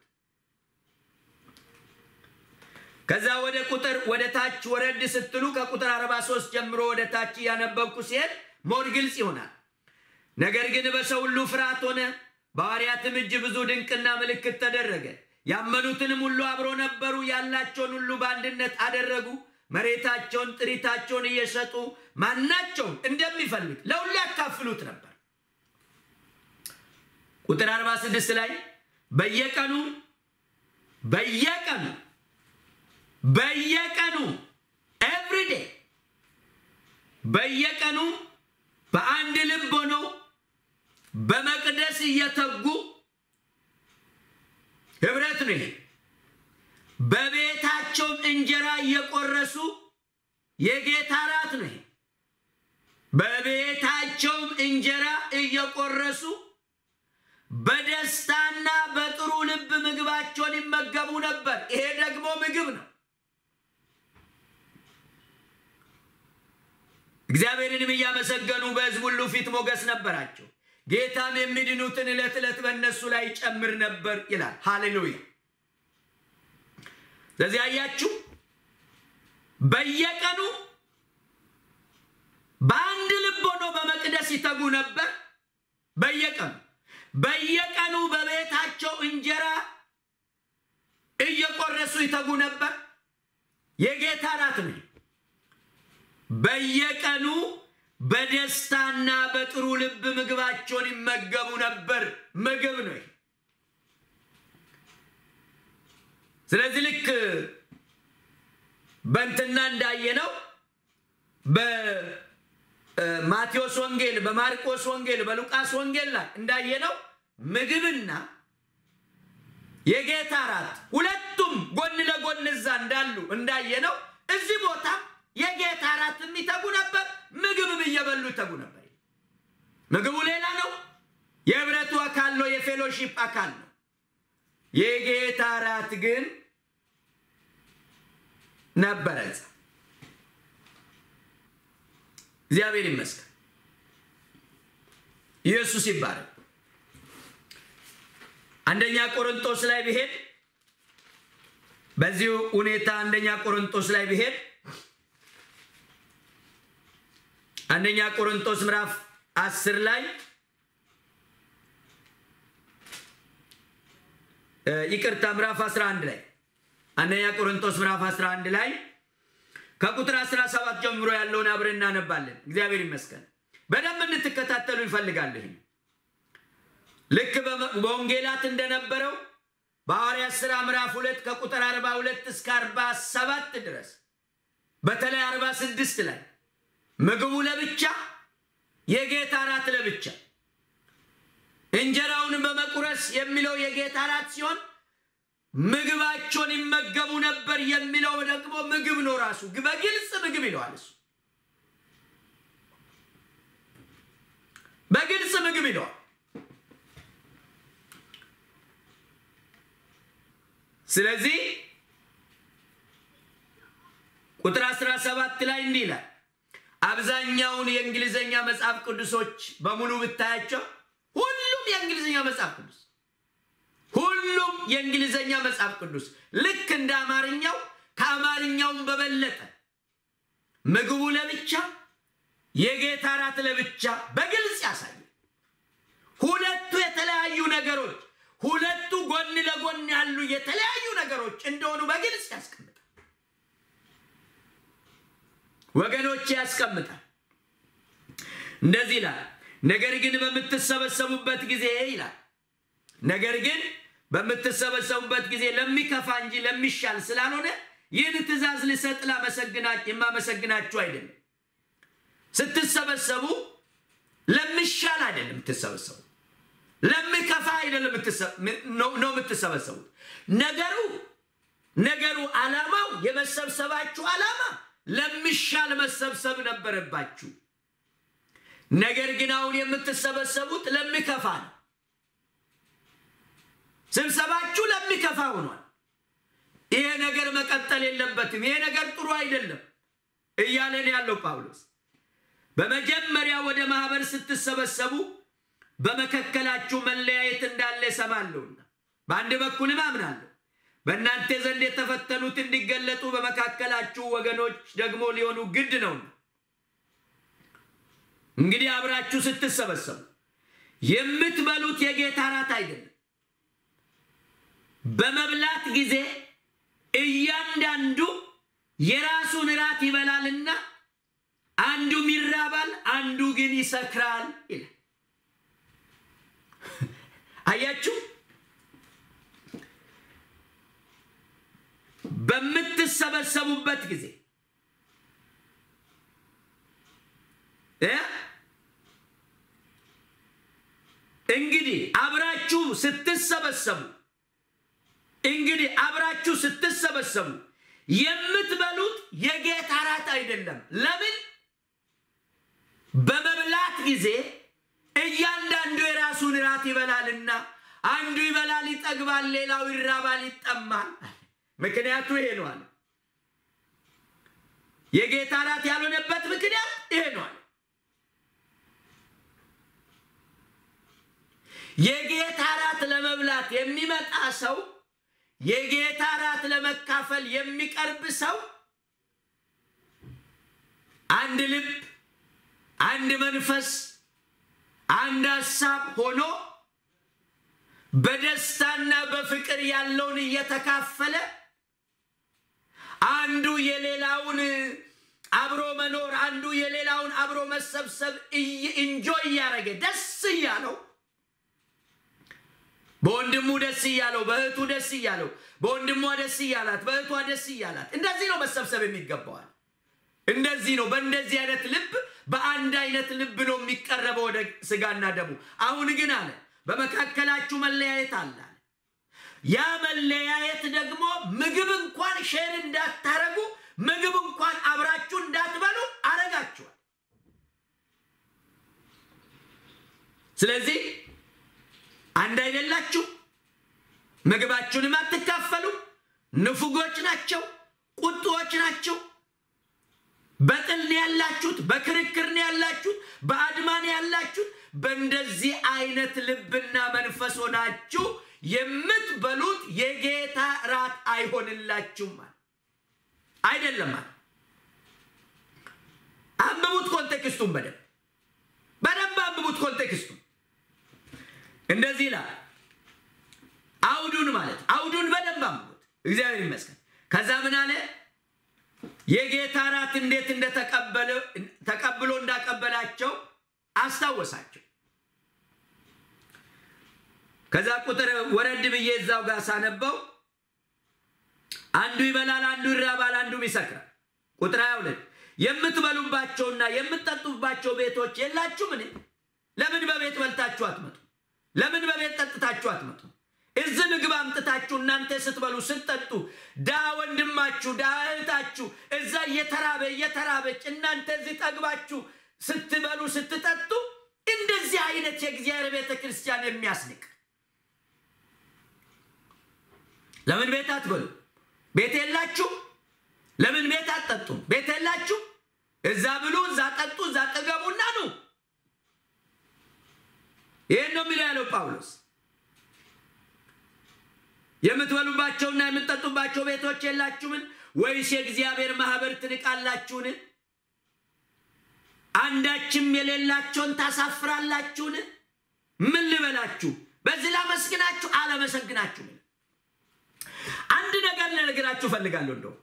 ከዛ ወደ ቁጥር ወደ ታች ወረድ ስትሉ ከቁጥር 43 ጀምሮ ወደ ታች እያነበብኩ ሲሄድ ሞድ ግልጽ ይሆናል። ነገር ግን በሰው ሁሉ ፍርሃት ሆነ፣ በሐዋርያትም እጅ ብዙ ድንቅና ምልክት ተደረገ። ያመኑትንም ሁሉ አብሮ ነበሩ፣ ያላቸውን ሁሉ በአንድነት አደረጉ። መሬታቸውን፣ ጥሪታቸውን እየሸጡ ማናቸውን እንደሚፈልግ ለሁሉ ያካፍሉት ነበር። ቁጥር 46 ላይ በየቀኑ በየቀኑ በየቀኑ ኤቭሪዴ በየቀኑ በአንድ ልብ ሆነው በመቅደስ እየተጉ ህብረት ነው ይሄ። በቤታቸውም እንጀራ እየቆረሱ የጌታ እራት ነው ይሄ። በቤታቸውም እንጀራ እየቆረሱ በደስታና በጥሩ ልብ ምግባቸውን ይመገቡ ነበር። ይሄ ደግሞ ምግብ ነው። እግዚአብሔርንም እያመሰገኑ በሕዝብ ሁሉ ፊት ሞገስ ነበራቸው። ጌታም የሚድኑትን ዕለት ዕለት በእነሱ ላይ ጨምር ነበር ይላል። ሃሌሉያ። ስለዚህ አያችሁ፣ በየቀኑ በአንድ ልብ ሆኖ በመቅደስ ይተጉ ነበር። በየቀኑ በየቀኑ በቤታቸው እንጀራ እየቆረሱ ይተጉ ነበር። የጌታ እራት ነው። በየቀኑ በደስታና በጥሩ ልብ ምግባቸውን ይመገቡ ነበር። ምግብ ነው። ስለዚህ ልክ በእንትና እንዳየነው በማቴዎስ ወንጌል፣ በማርቆስ ወንጌል፣ በሉቃስ ወንጌል ላይ እንዳየነው ምግብና የጌታ እራት ሁለቱም ጎን ለጎን እዛ እንዳሉ እንዳየነው እዚህ ቦታ የጌታ እራት የሚተጉ ነበር። ምግብም እየበሉ ይተጉ ነበር። ምግቡ ሌላ ነው። የህብረቱ አካል ነው። የፌሎሺፕ አካል ነው። የጌታ እራት ግን ነበረ። እግዚአብሔር ይመስገን። ኢየሱስ ይባላል። አንደኛ ቆሮንቶስ ላይ ብሄድ በዚሁ ሁኔታ አንደኛ ቆሮንቶስ ላይ ብሄድ አንደኛ ቆሮንቶስ ምዕራፍ አስር ላይ ይቅርታ ምዕራፍ 11 ላይ አንደኛ ቆሮንቶስ ምዕራፍ 11 ላይ ከቁጥር 17 ጀምሮ ያለውን አብረን እናነባለን። እግዚአብሔር ይመስገን። በደንብ እንድትከታተሉ ይፈልጋለሁ። ልክ በወንጌላት እንደነበረው በሐዋርያት ሥራ ምዕራፍ 2 ከቁጥር 42 እስከ 47 ድረስ በተለይ 46 ላይ ምግቡ ለብቻ የጌታ እራት ለብቻ እንጀራውን በመቁረስ የሚለው የጌታ እራት ሲሆን ምግባቸውን ይመገቡ ነበር የሚለው ደግሞ ምግብ ነው። ራሱ በግልጽ ምግብ ይለዋል። እሱ በግልጽ ምግብ ይለዋል። ስለዚህ ቁጥር 17 ላይ እንዲህ ይላል። አብዛኛውን የእንግሊዝኛ መጽሐፍ ቅዱሶች በሙሉ ብታያቸው ሁሉም የእንግሊዝኛ መጽሐፍ ቅዱስ ሁሉም የእንግሊዝኛ መጽሐፍ ቅዱስ ልክ እንደ አማርኛው ከአማርኛውም በበለጠ ምግቡ ለብቻ የጌታ እራት ለብቻ በግልጽ ያሳያል። ሁለቱ የተለያዩ ነገሮች፣ ሁለቱ ጎን ለጎን ያሉ የተለያዩ ነገሮች እንደሆኑ በግልጽ ያስቀምጣል። ወገኖች ያስቀምጣል። እንደዚህ ይላል፣ ነገር ግን በምትሰበሰቡበት ጊዜ ይላል፣ ነገር ግን በምትሰበሰቡበት ጊዜ ለሚከፋ እንጂ ለሚሻል ስላልሆነ ይህን ትእዛዝ ልሰጥ የማመሰግናችሁ አይደለም። ስትሰበሰቡ ለሚሻል አይደለም የምትሰበሰቡ፣ ለሚከፋ አይደለም ነው የምትሰበሰቡት። ነገሩ ነገሩ ዓላማው የመሰብሰባችሁ ዓላማ ለሚሻል መሰብሰብ ነበረባችሁ። ነገር ግን አሁን የምትሰበሰቡት ለሚከፋ ነው። ስብሰባችሁ ለሚከፋ ሆኗል። ይሄ ነገር መቀጠል የለበትም፣ ይሄ ነገር ጥሩ አይደለም እያለን ያለው ጳውሎስ በመጀመሪያ ወደ ማህበር ስትሰበሰቡ በመካከላችሁ መለያየት እንዳለ እሰማለሁና በአንድ በኩልም አምናለሁ በእናንተ ዘንድ የተፈተኑት እንዲገለጡ በመካከላችሁ ወገኖች ደግሞ ሊሆኑ ግድ ነውና እንግዲህ አብራችሁ ስትሰበሰቡ የምትበሉት የጌታ እራት አይደለም። በመብላት ጊዜ እያንዳንዱ የራሱን እራት ይበላልና አንዱም ይራባል፣ አንዱ ግን ይሰክራል ይላል። አያችሁ፣ በምትሰበሰቡበት ጊዜ እንግዲህ አብራችሁ ስትሰበሰቡ እንግዲህ አብራችሁ ስትሰበሰቡ የምትበሉት የጌታ እራት አይደለም። ለምን? በመብላት ጊዜ እያንዳንዱ የራሱን እራት ይበላልና አንዱ ይበላል ይጠግባል፣ ሌላው ይራባል ይጠማል። ምክንያቱ ይሄ ነው አለ። የጌታ እራት ያልሆነበት ምክንያት ይሄ ነው አለ። የጌታ እራት ለመብላት የሚመጣ ሰው የጌታ እራት ለመካፈል የሚቀርብ ሰው አንድ ልብ፣ አንድ መንፈስ፣ አንድ ሀሳብ ሆኖ በደስታና በፍቅር ያለውን እየተካፈለ አንዱ የሌላውን አብሮ መኖር አንዱ የሌላውን አብሮ መሰብሰብ እንጆ እያደረገ ደስ እያለው በወንድሙ ደስ እያለው በእህቱ ደስ እያለው በወንድሟ ደስ እያላት በእህቷ ደስ እያላት እንደዚህ ነው መሰብሰብ የሚገባዋል። እንደዚህ ነው። በእንደዚህ አይነት ልብ በአንድ አይነት ልብ ነው የሚቀረበው ወደ ስጋና ደሙ። አሁን ግን አለ በመካከላችሁ መለያየት አለ። ያ መለያየት ደግሞ ምግብ እንኳን ሼር እንዳታረጉ ምግብ እንኳን አብራችሁ እንዳትበሉ አረጋችኋል። ስለዚህ አንድ አይደላችሁ፣ ምግባችሁንም አትካፈሉ። ንፉጎች ናቸው፣ ቁጡዎች ናቸው። በጥል ነው ያላችሁት፣ በክርክር ነው ያላችሁት፣ በአድማ ነው ያላችሁት። በእንደዚህ አይነት ልብና መንፈስ ሆናችሁ የምትበሉት የጌታ ራት አይሆንላችሁም ማለት አይደለም ማለት አንብቡት፣ ኮንቴክስቱን በደንብ በደንብ አንብቡት ኮንቴክስቱን እንደዚህ ይላል። አውዱን ማለት አውዱን በደንብ አንብቡት። እግዚአብሔር ይመስገን። ከዛ ምን አለ? የጌታ ራት እንዴት ተቀብሎ እንዳቀበላቸው አስታወሳቸው። ከዛ ቁጥር ወረድ ብዬ እዛው ጋር ሳነበው አንዱ ይበላል፣ አንዱ ይራባል፣ አንዱም ይሰክራል። ቁጥር 22 የምትበሉባቸውና የምትጠጡባቸው ቤቶች የላችሁምን? ለምን በቤት በልታችሁ አትመጡ? ለምን በቤት ጠጥታችሁ አትመጡ? እዚህ ምግብ አምጥታችሁ እናንተ ስትበሉ ስትጠጡ፣ ዳ ወንድማችሁ ዳ እህታችሁ እዛ እየተራበ እየተራበች እናንተ እዚህ ጠግባችሁ ስትበሉ ስትጠጡ፣ እንደዚህ አይነት የእግዚአብሔር ቤተ ክርስቲያን የሚያስንቅ ለምን ቤት አትበሉ? ቤት የላችሁ? ለምን ቤት አትጠጡም? ቤት የላችሁ? እዛ ብሉ፣ እዛ ጠጡ፣ እዛ ጠገቡና ኑ። ይህን ነው የሚለው ያለው ጳውሎስ። የምትበሉባቸውና የምትጠጡባቸው ቤቶች የላችሁምን? ወይስ የእግዚአብሔር ማህበር ትንቃላችሁን? አንዳችም የሌላቸውን ታሳፍራላችሁን? ምን ልበላችሁ? በዚህ ላመስግናችሁ አላመሰግናችሁም። አንድ አንድ ነገር ልነግራችሁ እፈልጋለሁ። እንደው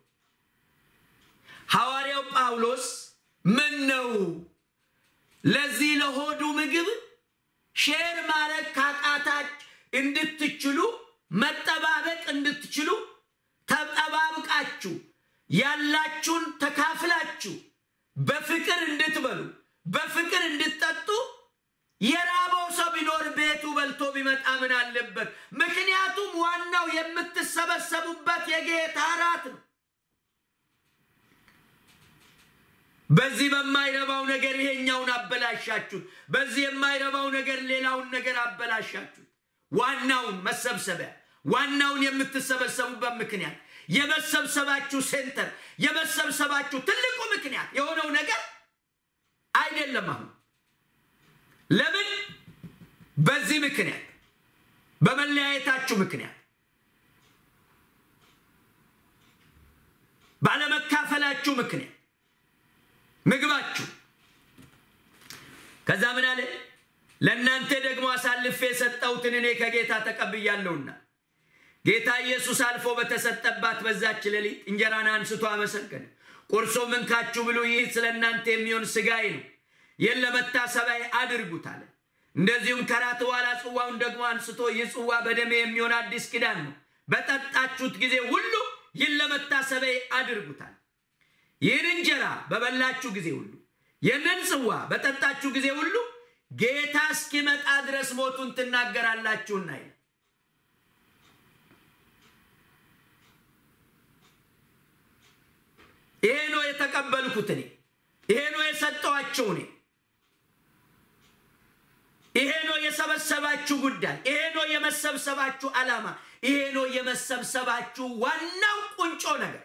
ሐዋርያው ጳውሎስ ምን ነው ለዚህ ለሆዱ ምግብ ሼር ማድረግ ካቃታች እንድትችሉ መጠባበቅ እንድትችሉ ተጠባብቃችሁ ያላችሁን ተካፍላችሁ በፍቅር እንድትበሉ በፍቅር እንድትጠጡ የራበው ሰው ቢኖር ቤቱ በልቶ ቢመጣ ምን አለበት? ምክንያቱም ዋናው የምትሰበሰቡበት የጌታ እራት ነው። በዚህ በማይረባው ነገር ይሄኛውን አበላሻችሁት፣ በዚህ የማይረባው ነገር ሌላውን ነገር አበላሻችሁት። ዋናውን መሰብሰቢያ ዋናውን የምትሰበሰቡበት ምክንያት የመሰብሰባችሁ ሴንተር የመሰብሰባችሁ ትልቁ ምክንያት የሆነው ነገር አይደለም። አሁን ለምን በዚህ ምክንያት በመለያየታችሁ ምክንያት ባለመካፈላችሁ ምክንያት ምግባችሁ ከዛ ምን አለ? ለእናንተ ደግሞ አሳልፌ የሰጠሁትን እኔ ከጌታ ተቀብያለሁና ጌታ ኢየሱስ አልፎ በተሰጠባት በዛች ሌሊት እንጀራን አንስቶ አመሰገነ። ቁርሶም እንካችሁ ብሉ፣ ይህ ስለ እናንተ የሚሆን ሥጋዬ ነው፣ ይህን ለመታሰቢያ አድርጉት አለ። እንደዚሁም ከራት በኋላ ጽዋውን ደግሞ አንስቶ ይህ ጽዋ በደሜ የሚሆን አዲስ ኪዳን ነው፣ በጠጣችሁት ጊዜ ሁሉ ይህን ለመታሰቢያ አድርጉታል። ይህን እንጀራ በበላችሁ ጊዜ ሁሉ ይህንን ጽዋ በጠጣችሁ ጊዜ ሁሉ ጌታ እስኪመጣ ድረስ ሞቱን ትናገራላችሁና ይላል። ይሄ ነው የተቀበልኩት እኔ። ይሄ ነው የሰጠኋቸው እኔ። ይሄ ነው የሰበሰባችሁ ጉዳይ። ይሄ ነው የመሰብሰባችሁ ዓላማ። ይሄ ነው የመሰብሰባችሁ ዋናው ቁንጮ ነገር።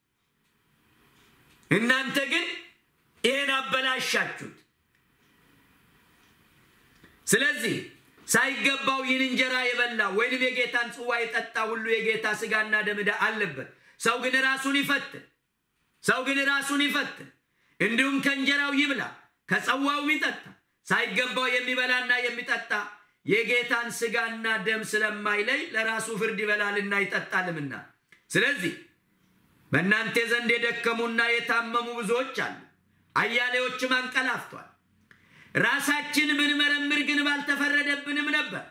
እናንተ ግን ይሄን አበላሻችሁት። ስለዚህ ሳይገባው ይህን እንጀራ የበላ ወይንም የጌታን ጽዋ የጠጣ ሁሉ የጌታ ሥጋና ደም ዕዳ አለበት። ሰው ግን ራሱን ይፈትን ሰው ግን ራሱን ይፈትን። እንዲሁም ከእንጀራው ይብላ ከጽዋውም ይጠጣ። ሳይገባው የሚበላና የሚጠጣ የጌታን ሥጋና ደም ስለማይለይ ለራሱ ፍርድ ይበላልና ይጠጣልምና። ስለዚህ በእናንተ ዘንድ የደከሙና የታመሙ ብዙዎች አሉ፣ አያሌዎችም አንቀላፍቷል። ራሳችን ብንመረምር ግን ባልተፈረደብንም ነበር።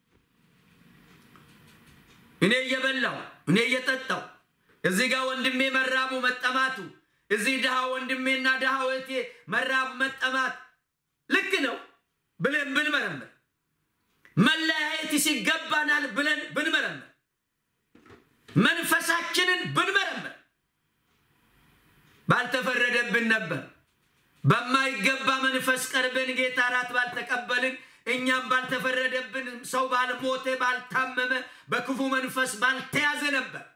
እኔ እየበላው እኔ እየጠጣው እዚህ ጋር ወንድሜ መራቡ መጠማቱ፣ እዚህ ድሃ ወንድሜና ድሃ እህቴ መራቡ መጠማት ልክ ነው ብለን ብንመረምር፣ መለያየት ሲገባናል ብለን ብንመረምር፣ መንፈሳችንን ብንመረምር ባልተፈረደብን ነበር። በማይገባ መንፈስ ቀርበን ጌታ እራት ባልተቀበልን እኛም ባልተፈረደብን ሰው ባልሞተ ባልታመመ በክፉ መንፈስ ባልተያዘ ነበር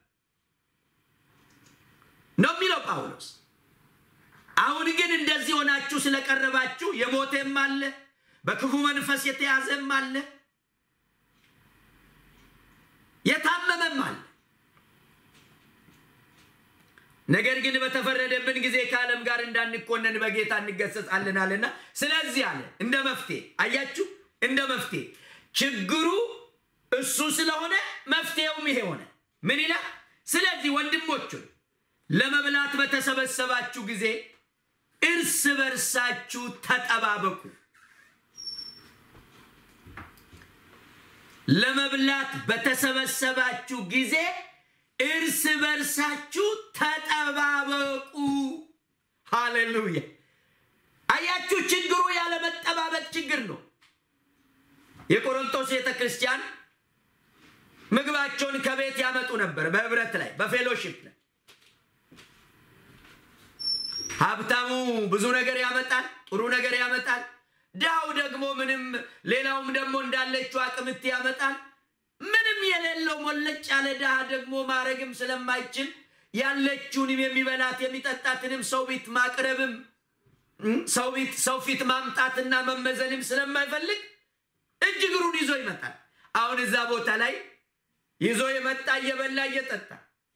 ነው የሚለው ጳውሎስ። አሁን ግን እንደዚህ ሆናችሁ ስለቀረባችሁ የሞተም አለ፣ በክፉ መንፈስ የተያዘም አለ፣ የታመመም አለ። ነገር ግን በተፈረደብን ጊዜ ከዓለም ጋር እንዳንኮነን በጌታ እንገሰጻለናልና፣ ስለዚህ አለ እንደ መፍትሄ አያችሁ፣ እንደ መፍትሄ ችግሩ እሱ ስለሆነ መፍትሄውም ይሄ ሆነ። ምን ይላል? ስለዚህ ወንድሞቹን ለመብላት በተሰበሰባችሁ ጊዜ እርስ በርሳችሁ ተጠባበቁ። ለመብላት በተሰበሰባችሁ ጊዜ እርስ በርሳችሁ ተጠባበቁ። ሃሌሉያ! አያችሁ፣ ችግሩ ያለመጠባበቅ ችግር ነው። የቆሮንቶስ ቤተ ክርስቲያን ምግባቸውን ከቤት ያመጡ ነበር፣ በህብረት ላይ በፌሎሺፕ ላይ ሀብታሙ ብዙ ነገር ያመጣል፣ ጥሩ ነገር ያመጣል። ድሃው ደግሞ ምንም፣ ሌላውም ደግሞ እንዳለችው አቅምት ያመጣል። ምንም የሌለው ሞለጭ ያለ ድሃ ደግሞ ማድረግም ስለማይችል ያለችውንም የሚበላት የሚጠጣትንም ሰው ፊት ማቅረብም ሰው ፊት ማምጣትና መመዘንም ስለማይፈልግ እጅ እግሩን ይዞ ይመጣል። አሁን እዛ ቦታ ላይ ይዞ የመጣ እየበላ እየጠጣ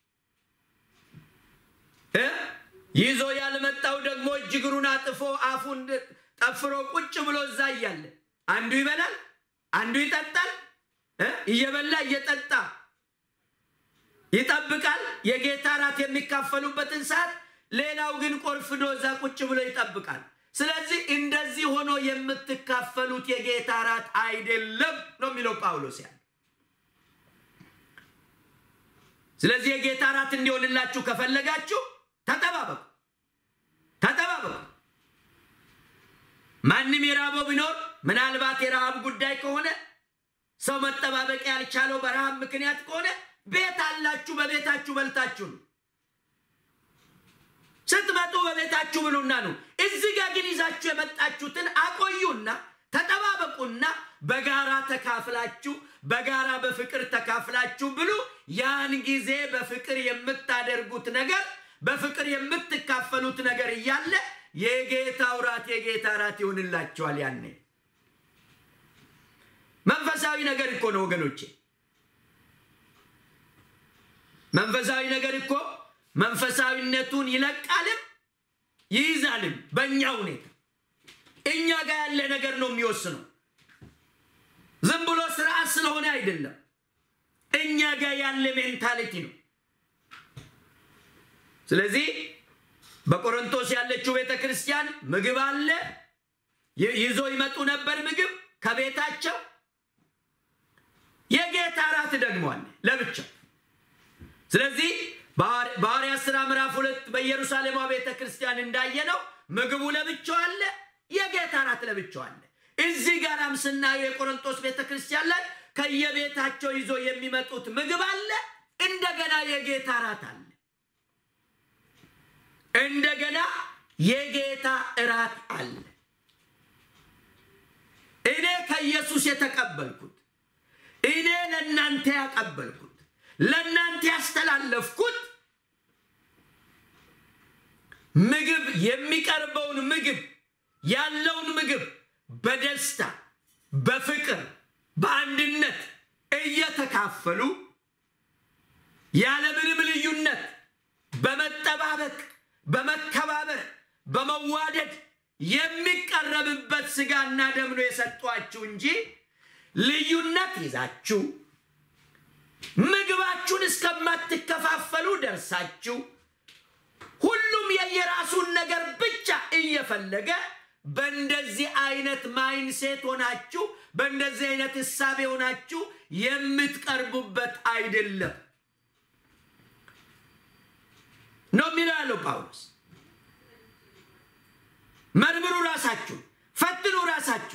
ይዞ ያልመጣው ደግሞ እጅ እግሩን አጥፎ አፉን ጠፍሮ ቁጭ ብሎ እዛ እያለ አንዱ ይበላል፣ አንዱ ይጠጣል። እየበላ እየጠጣ ይጠብቃል፣ የጌታ እራት የሚካፈሉበትን ሰዓት። ሌላው ግን ቆርፍዶ እዛ ቁጭ ብሎ ይጠብቃል። ስለዚህ እንደዚህ ሆኖ የምትካፈሉት የጌታ እራት አይደለም ነው የሚለው ጳውሎስ ያለ። ስለዚህ የጌታ እራት እንዲሆንላችሁ ከፈለጋችሁ ተጠባበቁ፣ ተጠባበቁ። ማንም የራበው ቢኖር ምናልባት የረሃብ ጉዳይ ከሆነ ሰው መጠባበቅ ያልቻለው በረሃብ ምክንያት ከሆነ ቤት አላችሁ፣ በቤታችሁ በልታችሁ ነው። ስትመጡ በቤታችሁ ብሉና ነው። እዚህ ጋር ግን ይዛችሁ የመጣችሁትን አቆዩና ተጠባበቁና በጋራ ተካፍላችሁ በጋራ በፍቅር ተካፍላችሁ ብሉ። ያን ጊዜ በፍቅር የምታደርጉት ነገር በፍቅር የምትካፈሉት ነገር እያለ የጌታው ራት የጌታ ራት ይሆንላችኋል። ያኔ መንፈሳዊ ነገር እኮ ነው ወገኖቼ። መንፈሳዊ ነገር እኮ መንፈሳዊነቱን ይለቃልም ይይዛልም። በእኛ ሁኔታ እኛ ጋር ያለ ነገር ነው የሚወስነው። ዝም ብሎ ስርዓት ስለሆነ አይደለም። እኛ ጋር ያለ ሜንታሊቲ ነው። ስለዚህ በቆሮንቶስ ያለችው ቤተ ክርስቲያን ምግብ አለ፣ ይዞ ይመጡ ነበር ምግብ ከቤታቸው። የጌታ እራት ደግሞ አለ ለብቻው። ስለዚህ በሐዋርያት ሥራ ምዕራፍ ሁለት በኢየሩሳሌሟ ቤተ ክርስቲያን እንዳየነው ምግቡ ለብቻው አለ፣ የጌታ እራት ለብቻው አለ። እዚህ ጋራም ስናየው የቆሮንቶስ ቤተ ክርስቲያን ላይ ከየቤታቸው ይዞ የሚመጡት ምግብ አለ፣ እንደገና የጌታ እራት አለ። እንደገና የጌታ እራት አለ። እኔ ከኢየሱስ የተቀበልኩት እኔ ለእናንተ ያቀበልኩት ለእናንተ ያስተላለፍኩት ምግብ የሚቀርበውን ምግብ ያለውን ምግብ በደስታ በፍቅር በአንድነት እየተካፈሉ ያለምንም ልዩነት በመጠባበቅ በመከባበር በመዋደድ የሚቀረብበት ስጋና ደም ነው የሰጧችሁ እንጂ ልዩነት ይዛችሁ ምግባችሁን እስከማትከፋፈሉ ደርሳችሁ ሁሉም የየራሱን ነገር ብቻ እየፈለገ በእንደዚህ አይነት ማይንሴት ሆናችሁ በእንደዚህ አይነት እሳቤ ሆናችሁ የምትቀርቡበት አይደለም ነው የሚለው ያለው ጳውሎስ። መርምሩ ራሳችሁ፣ ፈትኑ ራሳችሁ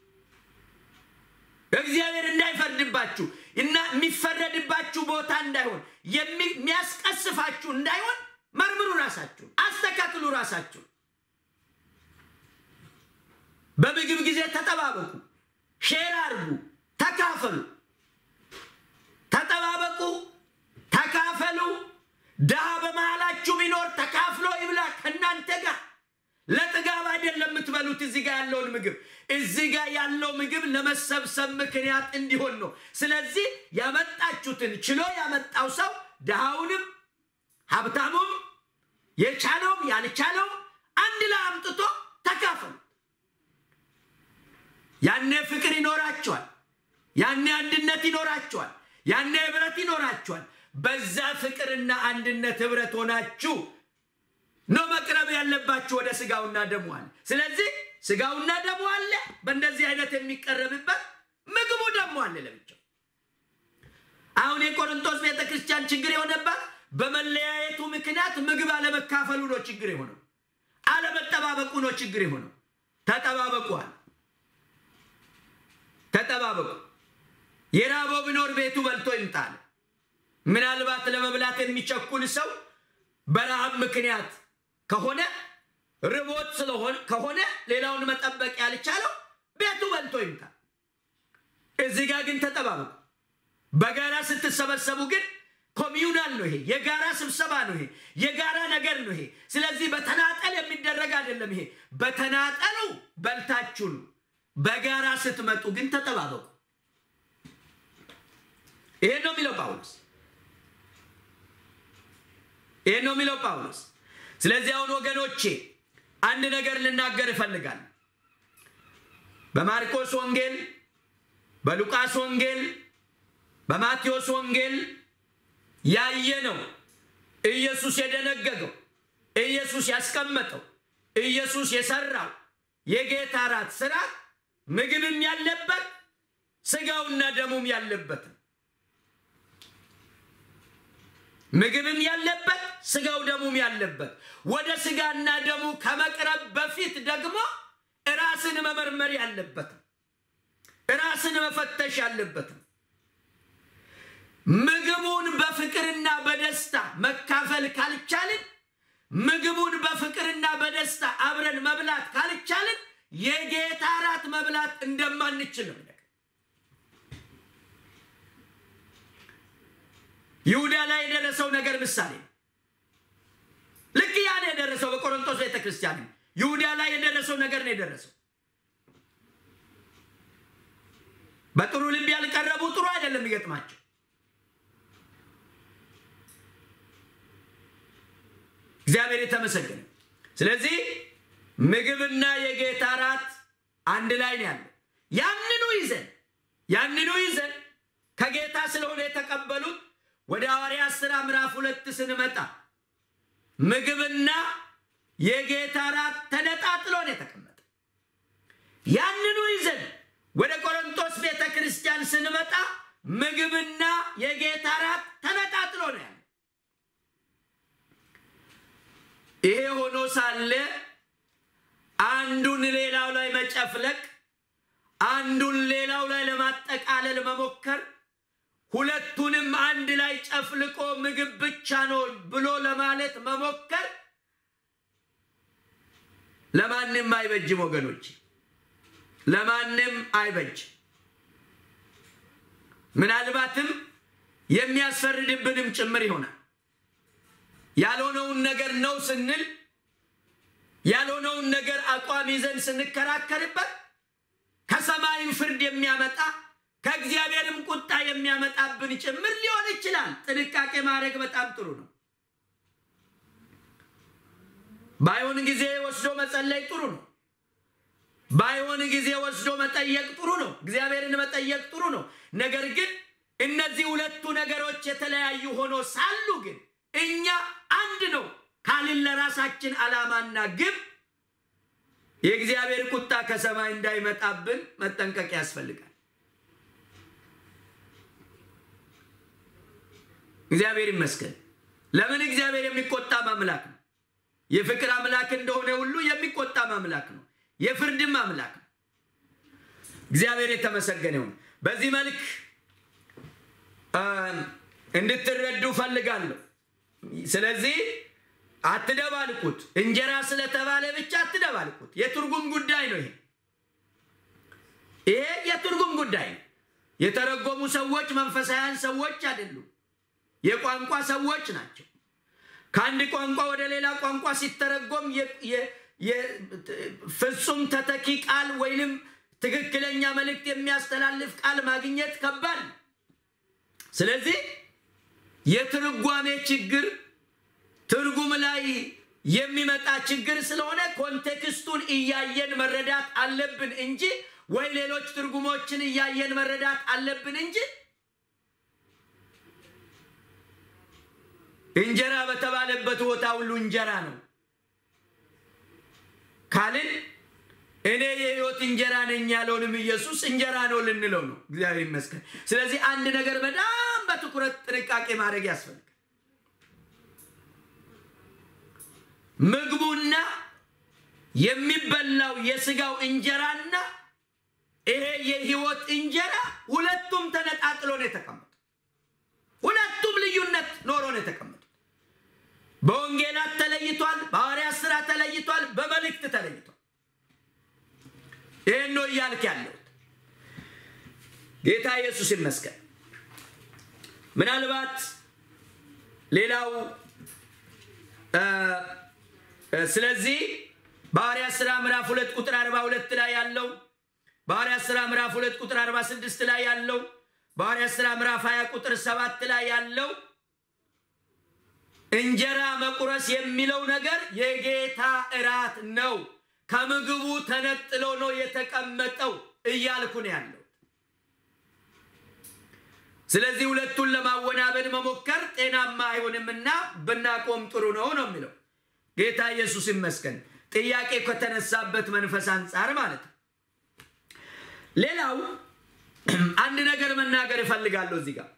እግዚአብሔር እንዳይፈርድባችሁ እና የሚፈረድባችሁ ቦታ እንዳይሆን የሚያስቀስፋችሁ እንዳይሆን መርምሩ ራሳችሁ፣ አስተካክሉ ራሳችሁ። በምግብ ጊዜ ተጠባበቁ፣ ሼር አድርጉ፣ ተካፈሉ። ተጠባበቁ፣ ተካፈሉ። ድሃ በመሃላችሁ ቢኖር ተካፍሎ ይብላ ከእናንተ ጋር። ለጥጋብ አይደለም የምትበሉት እዚህ ጋር ያለውን ምግብ። እዚህ ጋር ያለው ምግብ ለመሰብሰብ ምክንያት እንዲሆን ነው። ስለዚህ ያመጣችሁትን ችሎ ያመጣው ሰው ድሃውንም ሀብታሙም የቻለውም ያልቻለውም አንድ ላይ አምጥቶ ተካፈሉ። ያኔ ፍቅር ይኖራቸዋል። ያኔ አንድነት ይኖራቸዋል። ያኔ ህብረት ይኖራቸዋል። በዛ ፍቅርና አንድነት ህብረት ሆናችሁ ነው መቅረብ ያለባችሁ ወደ ስጋውና ደሙ አለ። ስለዚህ ስጋውና ደሙ አለ፣ በእንደዚህ አይነት የሚቀረብበት ምግቡ ደግሞ አለ ለብቻው። አሁን የቆሮንቶስ ቤተ ክርስቲያን ችግር የሆነባት በመለያየቱ ምክንያት ምግብ አለመካፈሉ ነው ችግር የሆነው። አለመጠባበቁ ነው ችግር የሆነው። ተጠባበቁ አለ። ተጠባበቁ። የራበው ቢኖር ቤቱ በልቶ ይምጣል። ምናልባት ለመብላት የሚቸኩል ሰው በረሃብ ምክንያት ከሆነ ርቦት ስለሆነ ከሆነ ሌላውን መጠበቅ ያልቻለው ቤቱ በልቶ ይምጣል። እዚህ ጋር ግን ተጠባበቁ። በጋራ ስትሰበሰቡ ግን ኮሚዩናል ነው። ይሄ የጋራ ስብሰባ ነው። ይሄ የጋራ ነገር ነው። ይሄ ስለዚህ በተናጠል የሚደረግ አይደለም። ይሄ በተናጠሉ በልታችሁ ነው። በጋራ ስትመጡ ግን ተጠባበቁ። ይሄን ነው የሚለው ጳውሎስ። ይሄን ነው የሚለው ጳውሎስ። ስለዚህ አሁን ወገኖቼ አንድ ነገር ልናገር እፈልጋለሁ። በማርቆስ ወንጌል፣ በሉቃስ ወንጌል፣ በማቴዎስ ወንጌል ያየነው ኢየሱስ የደነገገው ኢየሱስ ያስቀመጠው ኢየሱስ የሰራው የጌታ እራት ስርዓት ምግብም ያለበት ስጋውና ደሙም ያለበት ምግብም ያለበት ስጋው ደሙም ያለበት ወደ ስጋና ደሙ ከመቅረብ በፊት ደግሞ ራስን መመርመር ያለበትም ራስን መፈተሽ ያለበትም ምግቡን በፍቅርና በደስታ መካፈል ካልቻልን ምግቡን በፍቅርና በደስታ አብረን መብላት ካልቻልን የጌታ እራት መብላት እንደማንችል ነው። ይሁዳ ላይ የደረሰው ነገር ምሳሌ ነው። ልክ ያን የደረሰው በቆሮንቶስ ቤተ ክርስቲያን ይሁዳ ላይ የደረሰው ነገር ነው የደረሰው። በጥሩ ልብ ያልቀረቡ ጥሩ አይደለም ይገጥማቸው። እግዚአብሔር የተመሰገነ። ስለዚህ ምግብና የጌታ እራት አንድ ላይ ነው ያለው። ያንኑ ይዘን ያንኑ ይዘን ከጌታ ስለሆነ የተቀበሉት ወደ ሐዋርያት ሥራ ምዕራፍ ሁለት ስንመጣ ምግብና የጌታ እራት ተነጣጥሎ ነው የተቀመጠ። ያንኑ ይዘን ወደ ቆሮንቶስ ቤተ ክርስቲያን ስንመጣ ምግብና የጌታ እራት ተነጣጥሎ ነው ያለ። ይሄ ሆኖ ሳለ አንዱን ሌላው ላይ መጨፍለቅ፣ አንዱን ሌላው ላይ ለማጠቃለል መሞከር ሁለቱንም አንድ ላይ ጨፍልቆ ምግብ ብቻ ነው ብሎ ለማለት መሞከር ለማንም አይበጅም ወገኖች፣ ለማንም አይበጅ። ምናልባትም የሚያስፈርድብንም ጭምር ይሆናል። ያልሆነውን ነገር ነው ስንል ያልሆነውን ነገር አቋም ይዘን ስንከራከርበት ከሰማይም ፍርድ የሚያመጣ ከእግዚአብሔርም ቁጣ የሚያመጣብን ጭምር ሊሆን ይችላል። ጥንቃቄ ማድረግ በጣም ጥሩ ነው። ባይሆን ጊዜ ወስዶ መጸለይ ጥሩ ነው። ባይሆን ጊዜ ወስዶ መጠየቅ ጥሩ ነው። እግዚአብሔርን መጠየቅ ጥሩ ነው። ነገር ግን እነዚህ ሁለቱ ነገሮች የተለያዩ ሆኖ ሳሉ ግን እኛ አንድ ነው ካልን ለራሳችን ዓላማና ግብ የእግዚአብሔር ቁጣ ከሰማይ እንዳይመጣብን መጠንቀቅ ያስፈልጋል። እግዚአብሔር ይመስገን። ለምን እግዚአብሔር የሚቆጣ አምላክ ነው። የፍቅር አምላክ እንደሆነ ሁሉ የሚቆጣ አምላክ ነው። የፍርድም አምላክ ነው። እግዚአብሔር የተመሰገነ ይሁን። በዚህ መልክ እንድትረዱ ፈልጋለሁ። ስለዚህ አትደባልቁት። እንጀራ ስለተባለ ብቻ አትደባልቁት። የትርጉም ጉዳይ ነው። ይሄ ይሄ የትርጉም ጉዳይ ነው። የተረጎሙ ሰዎች መንፈሳውያን ሰዎች አይደሉም። የቋንቋ ሰዎች ናቸው። ከአንድ ቋንቋ ወደ ሌላ ቋንቋ ሲተረጎም ፍጹም ተተኪ ቃል ወይንም ትክክለኛ መልእክት የሚያስተላልፍ ቃል ማግኘት ከባድ ነው። ስለዚህ የትርጓሜ ችግር ትርጉም ላይ የሚመጣ ችግር ስለሆነ ኮንቴክስቱን እያየን መረዳት አለብን እንጂ ወይ ሌሎች ትርጉሞችን እያየን መረዳት አለብን እንጂ እንጀራ በተባለበት ቦታ ሁሉ እንጀራ ነው ካልን እኔ የህይወት እንጀራ ነኝ ያለውንም ኢየሱስ እንጀራ ነው ልንለው ነው። እግዚአብሔር ይመስገን። ስለዚህ አንድ ነገር በጣም በትኩረት ጥንቃቄ ማድረግ ያስፈልጋል። ምግቡና የሚበላው የስጋው እንጀራና ይሄ የህይወት እንጀራ ሁለቱም ተነጣጥሎ ነው የተቀመጡ። ሁለቱም ልዩነት ኖሮ ነው የተቀመጡት። በወንጌላት ተለይቷል፣ በሐዋርያት ሥራ ተለይቷል፣ በመልእክት ተለይቷል። ይህን ነው እያልክ ያለሁት። ጌታ ኢየሱስ ይመስገን። ምናልባት ሌላው ስለዚህ በሐዋርያት ሥራ ምዕራፍ ሁለት ቁጥር አርባ ሁለት ላይ ያለው በሐዋርያት ሥራ ምዕራፍ ሁለት ቁጥር አርባ ስድስት ላይ ያለው በሐዋርያት ሥራ ምዕራፍ ሀያ ቁጥር ሰባት ላይ ያለው እንጀራ መቁረስ የሚለው ነገር የጌታ እራት ነው። ከምግቡ ተነጥሎ ነው የተቀመጠው እያልኩ ነው ያለው። ስለዚህ ሁለቱን ለማወናበድ መሞከር ጤናማ አይሆንምና ብናቆም ጥሩ ነው ነው የሚለው ጌታ ኢየሱስ ይመስገን። ጥያቄ ከተነሳበት መንፈስ አንጻር ማለት ነው። ሌላው አንድ ነገር መናገር እፈልጋለሁ እዚህ ጋር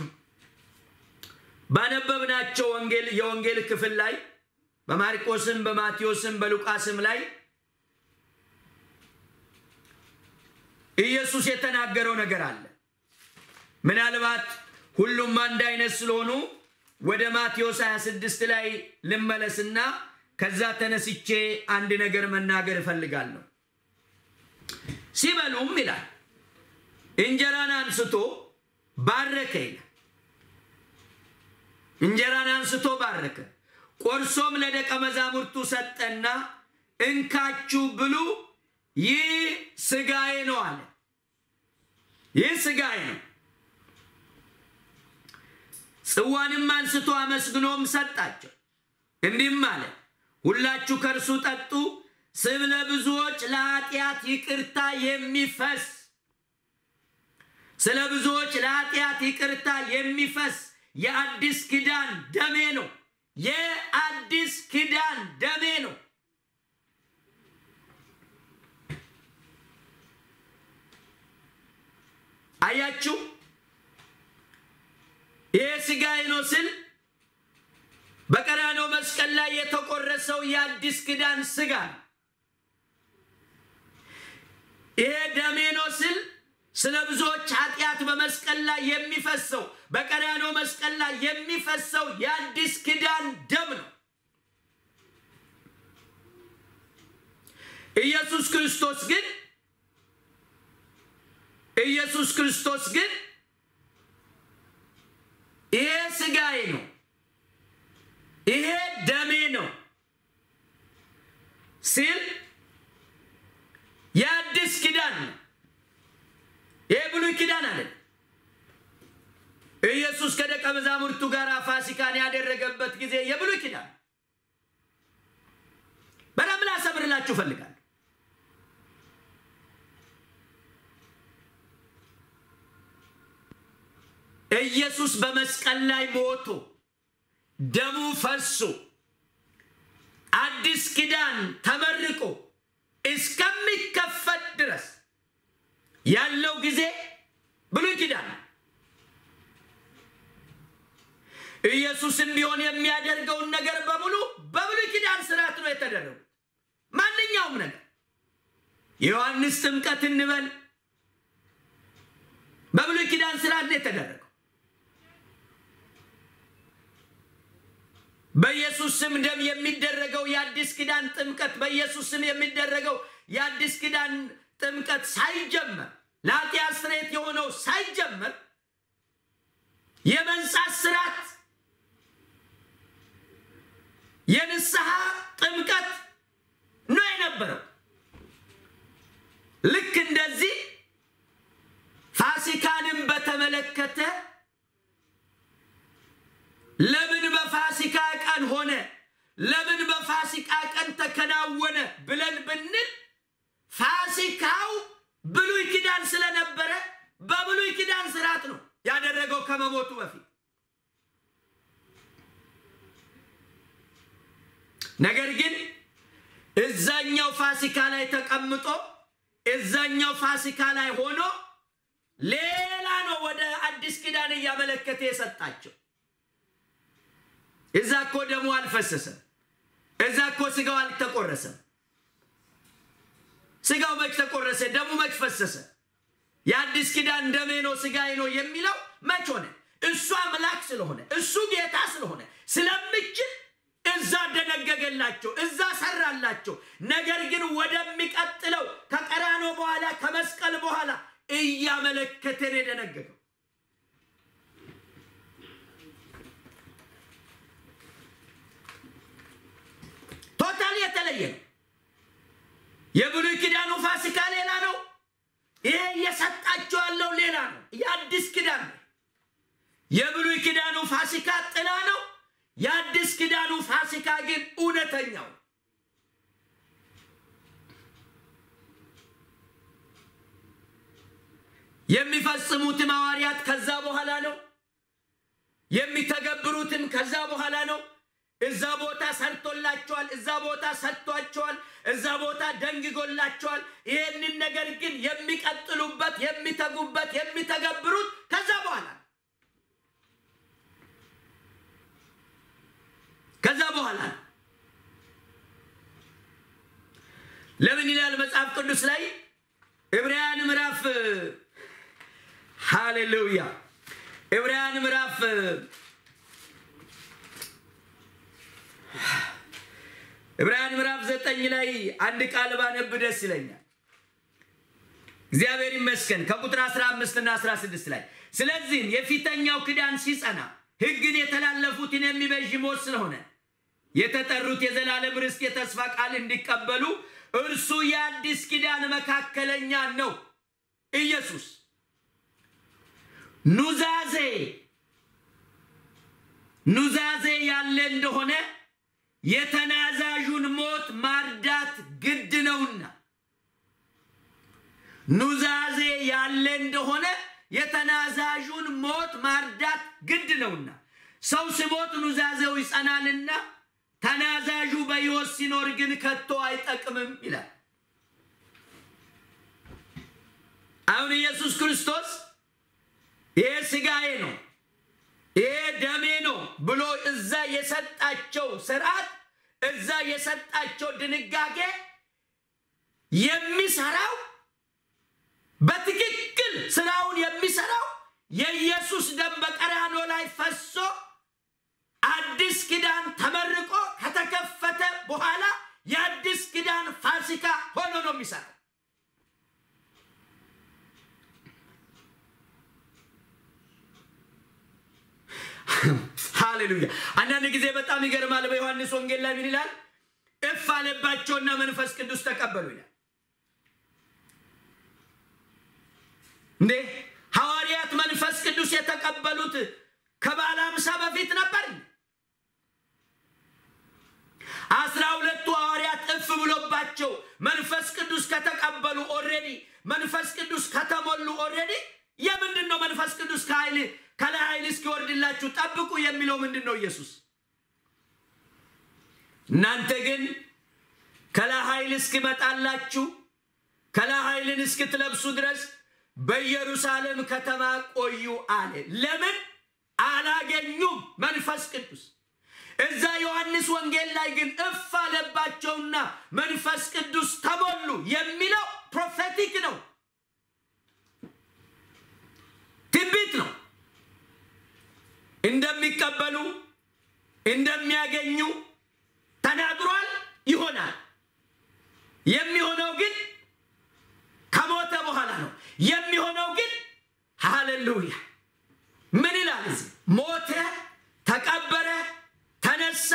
ባነበብናቸው ወንጌል የወንጌል ክፍል ላይ በማርቆስም በማቴዎስም በሉቃስም ላይ ኢየሱስ የተናገረው ነገር አለ። ምናልባት ሁሉም አንድ አይነት ስለሆኑ ወደ ማቴዎስ 26 ላይ ልመለስና ከዛ ተነስቼ አንድ ነገር መናገር እፈልጋለሁ። ሲበሉም ይላል እንጀራን አንስቶ ባረከ ይላል። እንጀራን አንስቶ ባረከ፣ ቆርሶም ለደቀ መዛሙርቱ ሰጠና እንካችሁ ብሉ፣ ይህ ስጋዬ ነው አለ። ይህ ስጋዬ ነው። ጽዋንም አንስቶ አመስግኖም ሰጣቸው፣ እንዲህም አለ ሁላችሁ ከእርሱ ጠጡ፣ ስብ ለብዙዎች ለኃጢአት ይቅርታ የሚፈስ ስለ ብዙዎች ለኃጢአት ይቅርታ የሚፈስ የአዲስ ኪዳን ደሜ ነው። የአዲስ ኪዳን ደሜ ነው። አያችሁ፣ ይህ ስጋዬ ነው ስል በቀራንዮ መስቀል ላይ የተቆረሰው የአዲስ ኪዳን ስጋ ነው። ይሄ ደሜ ነው ስል ስለ ብዙዎች ኃጢአት በመስቀል ላይ የሚፈሰው በቀራንዮ መስቀል ላይ የሚፈሰው የአዲስ ኪዳን ደም ነው። ኢየሱስ ክርስቶስ ግን ኢየሱስ ክርስቶስ ግን ይሄ ስጋዬ ነው፣ ይሄ ደሜ ነው ሲል የአዲስ ኪዳን ነው። ይሄ ብሉይ ኪዳን አለ። ኢየሱስ ከደቀ መዛሙርቱ ጋር ፋሲካን ያደረገበት ጊዜ የብሉይ ኪዳን በደንብ ላሰምርላችሁ እፈልጋለሁ። ኢየሱስ በመስቀል ላይ ሞቶ ደሙ ፈሶ አዲስ ኪዳን ተመርቆ እስከሚከፈት ድረስ ያለው ጊዜ ብሉይ ኪዳን ነው። ኢየሱስም ቢሆን የሚያደርገውን ነገር በሙሉ በብሉይ ኪዳን ስርዓት ነው የተደረጉት። ማንኛውም ነገር የዮሐንስ ጥምቀት እንበል በብሉይ ኪዳን ስርዓት ነው የተደረገው። በኢየሱስ ስም ደም የሚደረገው የአዲስ ኪዳን ጥምቀት በኢየሱስ ስም የሚደረገው የአዲስ ኪዳን ጥምቀት ሳይጀመር ለኃጢአት ስርየት የሆነው ሳይጀመር የመንጻት ስርዓት የንስሐ ጥምቀት ነው የነበረው። ልክ እንደዚህ ፋሲካንም በተመለከተ ለምን በፋሲካ ቀን ሆነ፣ ለምን በፋሲካ ቀን ተከናወነ ብለን ብንል ፋሲካው ብሉይ ኪዳን ስለነበረ በብሉይ ኪዳን ስርዓት ነው ያደረገው ከመሞቱ በፊት። ነገር ግን እዛኛው ፋሲካ ላይ ተቀምጦ እዛኛው ፋሲካ ላይ ሆኖ ሌላ ነው ወደ አዲስ ኪዳን እያመለከተ የሰጣቸው። እዛ እኮ ደሙ አልፈሰሰም። እዛ እኮ ስጋው አልተቆረሰም። ስጋው መች ተቆረሰ? ደሙ መች ፈሰሰ? የአዲስ ኪዳን ደሜ ነው ስጋዬ ነው የሚለው መች ሆነ? እሱ አምላክ ስለሆነ እሱ ጌታ ስለሆነ ስለምችል እዛ ደነገገላቸው፣ እዛ ሰራላቸው። ነገር ግን ወደሚቀጥለው ከቀራንዮ በኋላ ከመስቀል በኋላ እያመለከተን የደነገገው ቶታል የተለየ ነው። የብሉይ ኪዳኑ ፋሲካ ሌላ ነው። ይሄ እየሰጣቸው ያለው ሌላ ነው። የአዲስ ኪዳን ነው። የብሉይ ኪዳኑ ፋሲካ ጥላ ነው። የአዲስ ኪዳኑ ፋሲካ ግን እውነተኛው የሚፈጽሙትም ሐዋርያት ከዛ በኋላ ነው። የሚተገብሩትም ከዛ በኋላ ነው። እዛ ቦታ ሰርቶላቸዋል፣ እዛ ቦታ ሰጥቷቸዋል፣ እዛ ቦታ ደንግጎላቸዋል። ይህንን ነገር ግን የሚቀጥሉበት፣ የሚተጉበት፣ የሚተገብሩት ከዛ በኋላ ነው። ከዛ በኋላ ነው። ለምን ይላል መጽሐፍ ቅዱስ ላይ ዕብራውያን ምዕራፍ ሃሌሉያ ዕብራውያን ምዕራፍ ዕብራውያን ምዕራፍ ዘጠኝ ላይ አንድ ቃል ባነብ ደስ ይለኛል። እግዚአብሔር ይመስገን ከቁጥር 15 እና 16 ላይ ስለዚህም የፊተኛው ክዳን ሲጸና ሕግን የተላለፉትን የሚቤዥ ሞት ስለሆነ የተጠሩት የዘላለም ርስት የተስፋ ቃል እንዲቀበሉ እርሱ የአዲስ ኪዳን መካከለኛ ነው። ኢየሱስ ኑዛዜ ኑዛዜ ያለ እንደሆነ የተናዛዡን ሞት ማርዳት ግድ ነውና ኑዛዜ ያለ እንደሆነ የተናዛዡን ሞት ማርዳት ግድ ነውና ሰው ሲሞት ኑዛዜው ይጸናልና ተናዛዡ በሕይወት ሲኖር ግን ከቶ አይጠቅምም ይላል። አሁን ኢየሱስ ክርስቶስ ይሄ ሥጋዬ ነው ይሄ ደሜ ነው ብሎ እዛ የሰጣቸው ስርዓት እዛ የሰጣቸው ድንጋጌ የሚሰራው በትክክል ስራውን የሚሰራው የኢየሱስ ደም በቀራንዮ ላይ ፈሶ አዲስ ኪዳን ተመርቆ ከተከፈተ በኋላ የአዲስ ኪዳን ፋሲካ ሆኖ ነው የሚሰራው። ሃሌሉያ። አንዳንድ ጊዜ በጣም ይገርማል። በዮሐንስ ወንጌል ላይ ምን ይላል? እፍ አለባቸውና መንፈስ ቅዱስ ተቀበሉ ይላል። እንዴ ሐዋርያት መንፈስ ቅዱስ የተቀበሉት ከበዓለ ሃምሳ በፊት ነበር። አስራ ሁለቱ ሐዋርያት እፍ ብሎባቸው መንፈስ ቅዱስ ከተቀበሉ ኦልሬዲ መንፈስ ቅዱስ ከተሞሉ ኦልሬዲ የምንድን ነው መንፈስ ቅዱስ ከኃይል ከላይ ኃይል እስኪወርድላችሁ ጠብቁ የሚለው ምንድን ነው? ኢየሱስ እናንተ ግን ከላይ ኃይል እስኪመጣላችሁ ከላይ ኃይልን እስክትለብሱ ድረስ በኢየሩሳሌም ከተማ ቆዩ አለ። ለምን አላገኙም መንፈስ ቅዱስ? እዛ ዮሐንስ ወንጌል ላይ ግን እፍ አለባቸውና መንፈስ ቅዱስ ተሞሉ የሚለው ፕሮፌቲክ ነው፣ ትንቢት ነው። እንደሚቀበሉ እንደሚያገኙ ተናግሯል። ይሆናል። የሚሆነው ግን ከሞተ በኋላ ነው የሚሆነው። ግን ሃሌሉያ ምን ይላል እዚህ? ሞተ፣ ተቀበረ፣ ተነሳ፣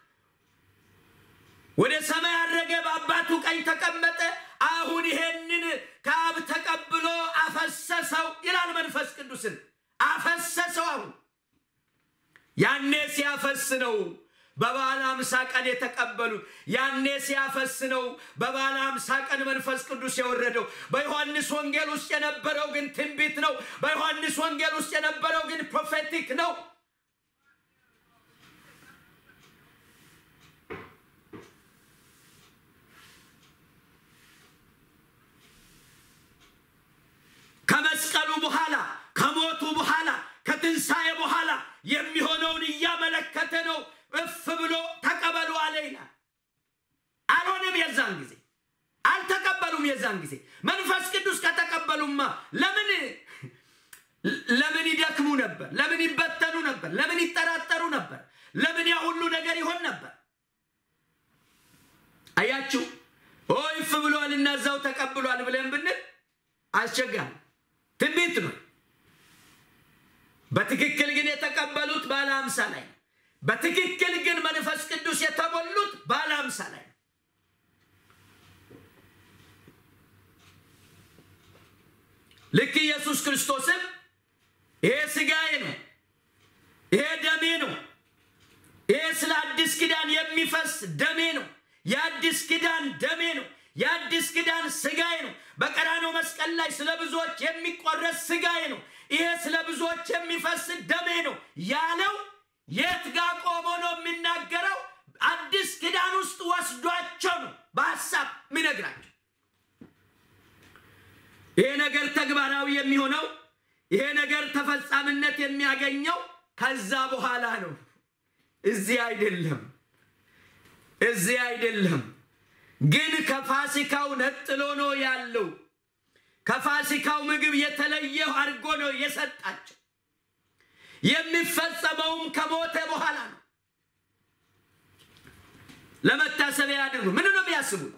ወደ ሰማይ አረገ፣ በአባቱ ቀኝ ተቀመጠ። አሁን ይሄንን ከአብ ተቀብሎ አፈሰሰው ይላል። መንፈስ ቅዱስን አፈሰሰው። አሁን ያኔ ሲያፈስ ነው በበዓለ ሃምሳ ቀን የተቀበሉት ያኔ ሲያፈስ ነው በበዓለ ሃምሳ ቀን መንፈስ ቅዱስ የወረደው። በዮሐንስ ወንጌል ውስጥ የነበረው ግን ትንቢት ነው። በዮሐንስ ወንጌል ውስጥ የነበረው ግን ፕሮፌቲክ ነው። ከመስቀሉ በኋላ ከሞቱ በኋላ ከትንሣኤ በኋላ የሚሆነውን እያመለከተ ነው። እፍ ብሎ ተቀበሉ አለ ይላል። አልሆነም። የዛን ጊዜ አልተቀበሉም። የዛን ጊዜ መንፈስ ቅዱስ ከተቀበሉማ ለምን ለምን ይደክሙ ነበር? ለምን ይበተኑ ነበር? ለምን ይጠራጠሩ ነበር? ለምን ያ ሁሉ ነገር ይሆን ነበር? አያችሁ፣ እፍ ብሏል እና እዛው ተቀብሏል ብለን ብንል አስቸጋሪ ትንቢት ነው። በትክክል ግን የተቀበሉት በዓለ ሃምሳ ላይ ነው። በትክክል ግን መንፈስ ቅዱስ የተሞሉት በዓለ ሃምሳ ላይ ነው። ልክ ኢየሱስ ክርስቶስም ይሄ ሥጋዬ ነው፣ ይሄ ደሜ ነው፣ ይሄ ስለ አዲስ ኪዳን የሚፈስ ደሜ ነው፣ የአዲስ ኪዳን ደሜ ነው፣ የአዲስ ኪዳን ሥጋዬ ነው፣ በቀራንዮ መስቀል ላይ ስለ ብዙዎች የሚቆረስ ስጋዬ ነው፣ ይሄ ስለ ብዙዎች የሚፈስ ደሜ ነው ያለው የት ጋር ቆሞ ነው የሚናገረው? አዲስ ኪዳን ውስጥ ወስዷቸው ነው በሀሳብ የሚነግራቸው። ይሄ ነገር ተግባራዊ የሚሆነው ይሄ ነገር ተፈጻሚነት የሚያገኘው ከዛ በኋላ ነው። እዚህ አይደለም፣ እዚህ አይደለም። ግን ከፋሲካው ነጥሎ ነው ያለው። ከፋሲካው ምግብ የተለየ አድርጎ ነው የሰጣቸው። የሚፈጸመውም ከሞተ በኋላ ነው። ለመታሰቢያ ያድርጉ። ምን ነው የሚያስቡት?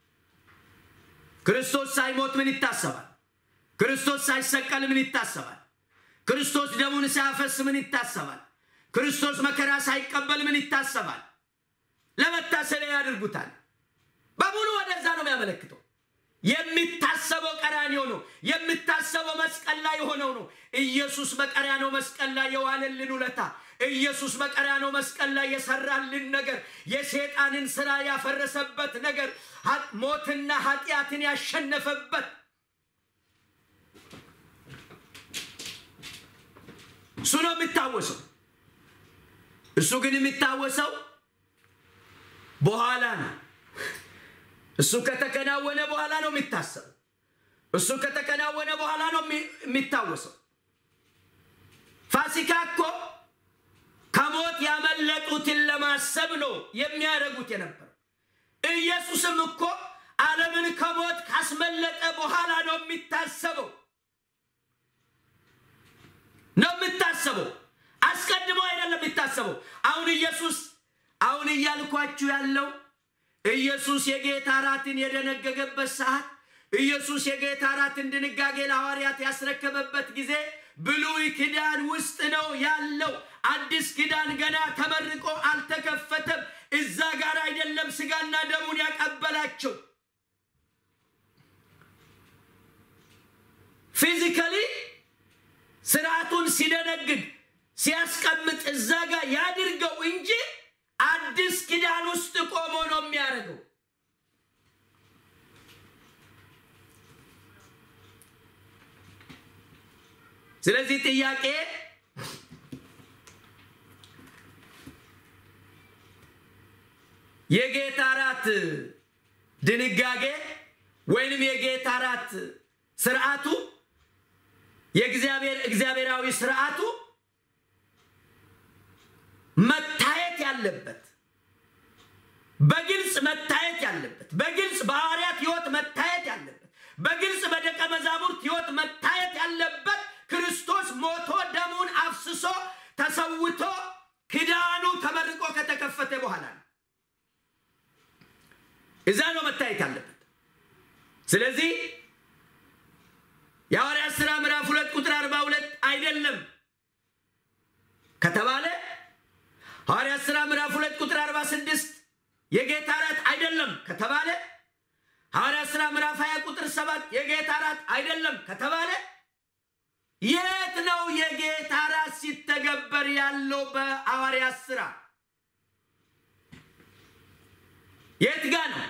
ክርስቶስ ሳይሞት ምን ይታሰባል? ክርስቶስ ሳይሰቀል ምን ይታሰባል? ክርስቶስ ደሙን ሳያፈስ ምን ይታሰባል? ክርስቶስ መከራ ሳይቀበል ምን ይታሰባል? ለመታሰቢያ ያድርጉታል። በሙሉ ወደዛ ነው የሚያመለክተው። የሚታሰበው ቀራንዮ ነው። የሚታሰበው መስቀል ላይ የሆነው ነው። ኢየሱስ በቀራንዮ መስቀል ላይ የዋለልን ውለታ፣ ኢየሱስ በቀራንዮ መስቀል ላይ የሰራልን ነገር፣ የሴጣንን ስራ ያፈረሰበት ነገር፣ ሞትና ኃጢአትን ያሸነፈበት እሱ ነው የሚታወሰው። እሱ ግን የሚታወሰው በኋላ ነው። እሱ ከተከናወነ በኋላ ነው የሚታሰበው። እሱ ከተከናወነ በኋላ ነው የሚታወሰው። ፋሲካ እኮ ከሞት ያመለጡትን ለማሰብ ነው የሚያደርጉት የነበረው። ኢየሱስም እኮ ዓለምን ከሞት ካስመለጠ በኋላ ነው የሚታሰበው ነው የሚታሰበው። አስቀድሞ አይደለም የሚታሰበው። አሁን ኢየሱስ አሁን እያልኳችሁ ያለው ኢየሱስ የጌታ እራትን የደነገገበት ሰዓት ኢየሱስ የጌታ እራትን ድንጋጌ ለሐዋርያት ያስረከበበት ጊዜ ብሉይ ኪዳን ውስጥ ነው ያለው። አዲስ ኪዳን ገና ተመርቆ አልተከፈተም። እዛ ጋር አይደለም ስጋና ደሙን ያቀበላቸው። ፊዚካሊ ስርዓቱን ሲደነግግ ሲያስቀምጥ እዛ ጋር ያድርገው እንጂ አዲስ ኪዳን ውስጥ ቆሞ ነው የሚያደርገው። ስለዚህ ጥያቄ የጌታ እራት ድንጋጌ ወይንም የጌታ እራት ስርዓቱ የእግዚአብሔር እግዚአብሔራዊ ስርዓቱ መታየት ያለበት በግልጽ መታየት ያለበት በግልጽ በሐዋርያት ሕይወት መታየት ያለበት በግልጽ በደቀ መዛሙርት ሕይወት መታየት ያለበት ክርስቶስ ሞቶ ደሙን አፍስሶ ተሰውቶ ኪዳኑ ተመርቆ ከተከፈተ በኋላ ነው። እዛ ነው መታየት ያለበት። ስለዚህ የሐዋርያት ሥራ ምዕራፍ ሁለት ቁጥር አርባ ሁለት አይደለም ከተባለ ሐዋርያት ሥራ ምዕራፍ ሁለት ቁጥር አርባ ስድስት የጌታ እራት አይደለም ከተባለ ሐዋርያት ሥራ ምዕራፍ 20 ቁጥር ሰባት የጌታ እራት አይደለም ከተባለ የት ነው የጌታ እራት ሲተገበር ያለው? በሐዋርያት ሥራ የት ጋ ነው?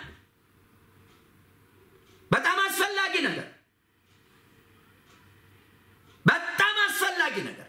በጣም አስፈላጊ ነገር በጣም አስፈላጊ ነገር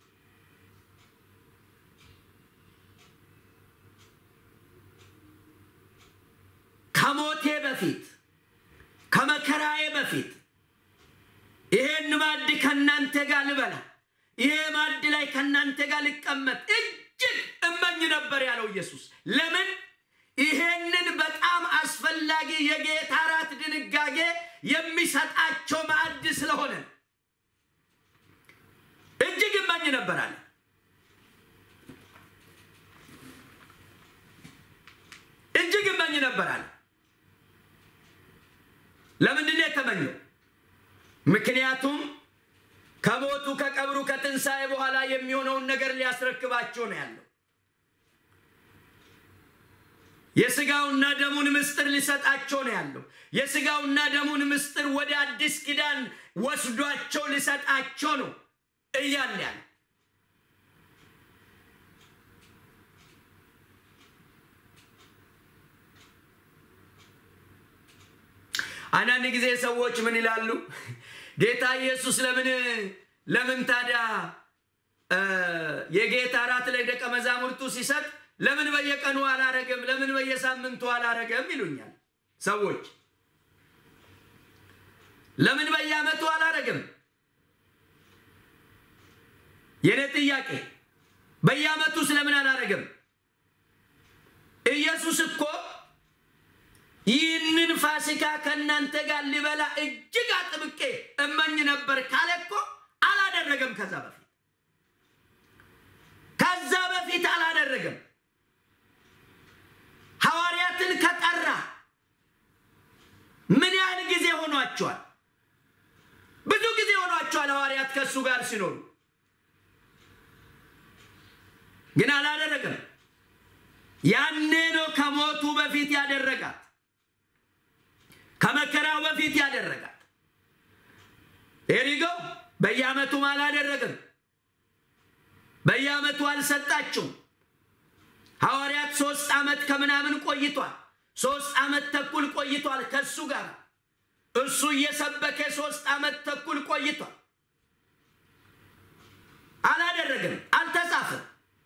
ከሞቴ በፊት ከመከራዬ በፊት ይሄን ማዕድ ከእናንተ ጋር ልበላ፣ ይሄ ማዕድ ላይ ከእናንተ ጋር ልቀመጥ እጅግ እመኝ ነበር ያለው ኢየሱስ። ለምን? ይሄንን በጣም አስፈላጊ የጌታ እራት ድንጋጌ የሚሰጣቸው ማዕድ ስለሆነ እጅግ እመኝ ነበር አለ። እጅግ እመኝ ነበር አለ። ለምንድን ነው የተመኘው? ምክንያቱም ከሞቱ ከቀብሩ ከትንሣኤ በኋላ የሚሆነውን ነገር ሊያስረክባቸው ነው ያለው። የስጋውና ደሙን ምስጢር ሊሰጣቸው ነው ያለው። የስጋውና ደሙን ምስጢር ወደ አዲስ ኪዳን ወስዷቸው ሊሰጣቸው ነው እያለ ያለ አንዳንድ ጊዜ ሰዎች ምን ይላሉ? ጌታ ኢየሱስ ለምን ለምን ታዲያ የጌታ እራት ላይ ደቀ መዛሙርቱ ሲሰጥ ለምን በየቀኑ አላረገም? ለምን በየሳምንቱ አላረገም? ይሉኛል ሰዎች። ለምን በየዓመቱ አላረገም? የኔ ጥያቄ በየዓመቱ ስለምን አላረገም? ኢየሱስ እኮ ይህንን ፋሲካ ከእናንተ ጋር ሊበላ እጅግ አጥብቄ እመኝ ነበር ካለ እኮ አላደረገም። ከዛ በፊት ከዛ በፊት አላደረገም። ሐዋርያትን ከጠራ ምን ያህል ጊዜ ሆኗቸዋል? ብዙ ጊዜ ሆኗቸዋል ሐዋርያት ከእሱ ጋር ሲኖሩ፣ ግን አላደረገም። ያኔ ነው ከሞቱ በፊት ያደረጋት፣ ከመከራው በፊት ያደረጋት። ኤሪገው በየዓመቱም አላደረግም። በየዓመቱ አልሰጣችሁም። ሐዋርያት ሶስት ዓመት ከምናምን ቆይቷል። ሶስት ዓመት ተኩል ቆይቷል ከእሱ ጋር እሱ እየሰበከ ሶስት ዓመት ተኩል ቆይቷል። አላደረግም፣ አልተጻፈም።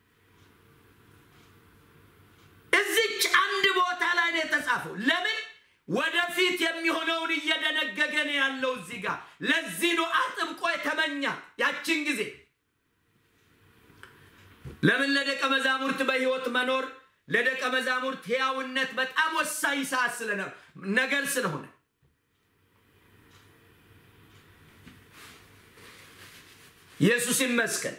እዚች አንድ ቦታ ላይ ነው የተጻፈው። ለምን ወደፊት የሚሆነውን እየደነገገ ነው ያለው እዚህ ጋር። ለዚህ ነው አጥብቆ የተመኛ ያችን ጊዜ። ለምን ለደቀ መዛሙርት በሕይወት መኖር ለደቀ መዛሙርት ሕያውነት በጣም ወሳኝ ሰዓት ስለነ ነገር ስለሆነ ኢየሱስ ይመስገን።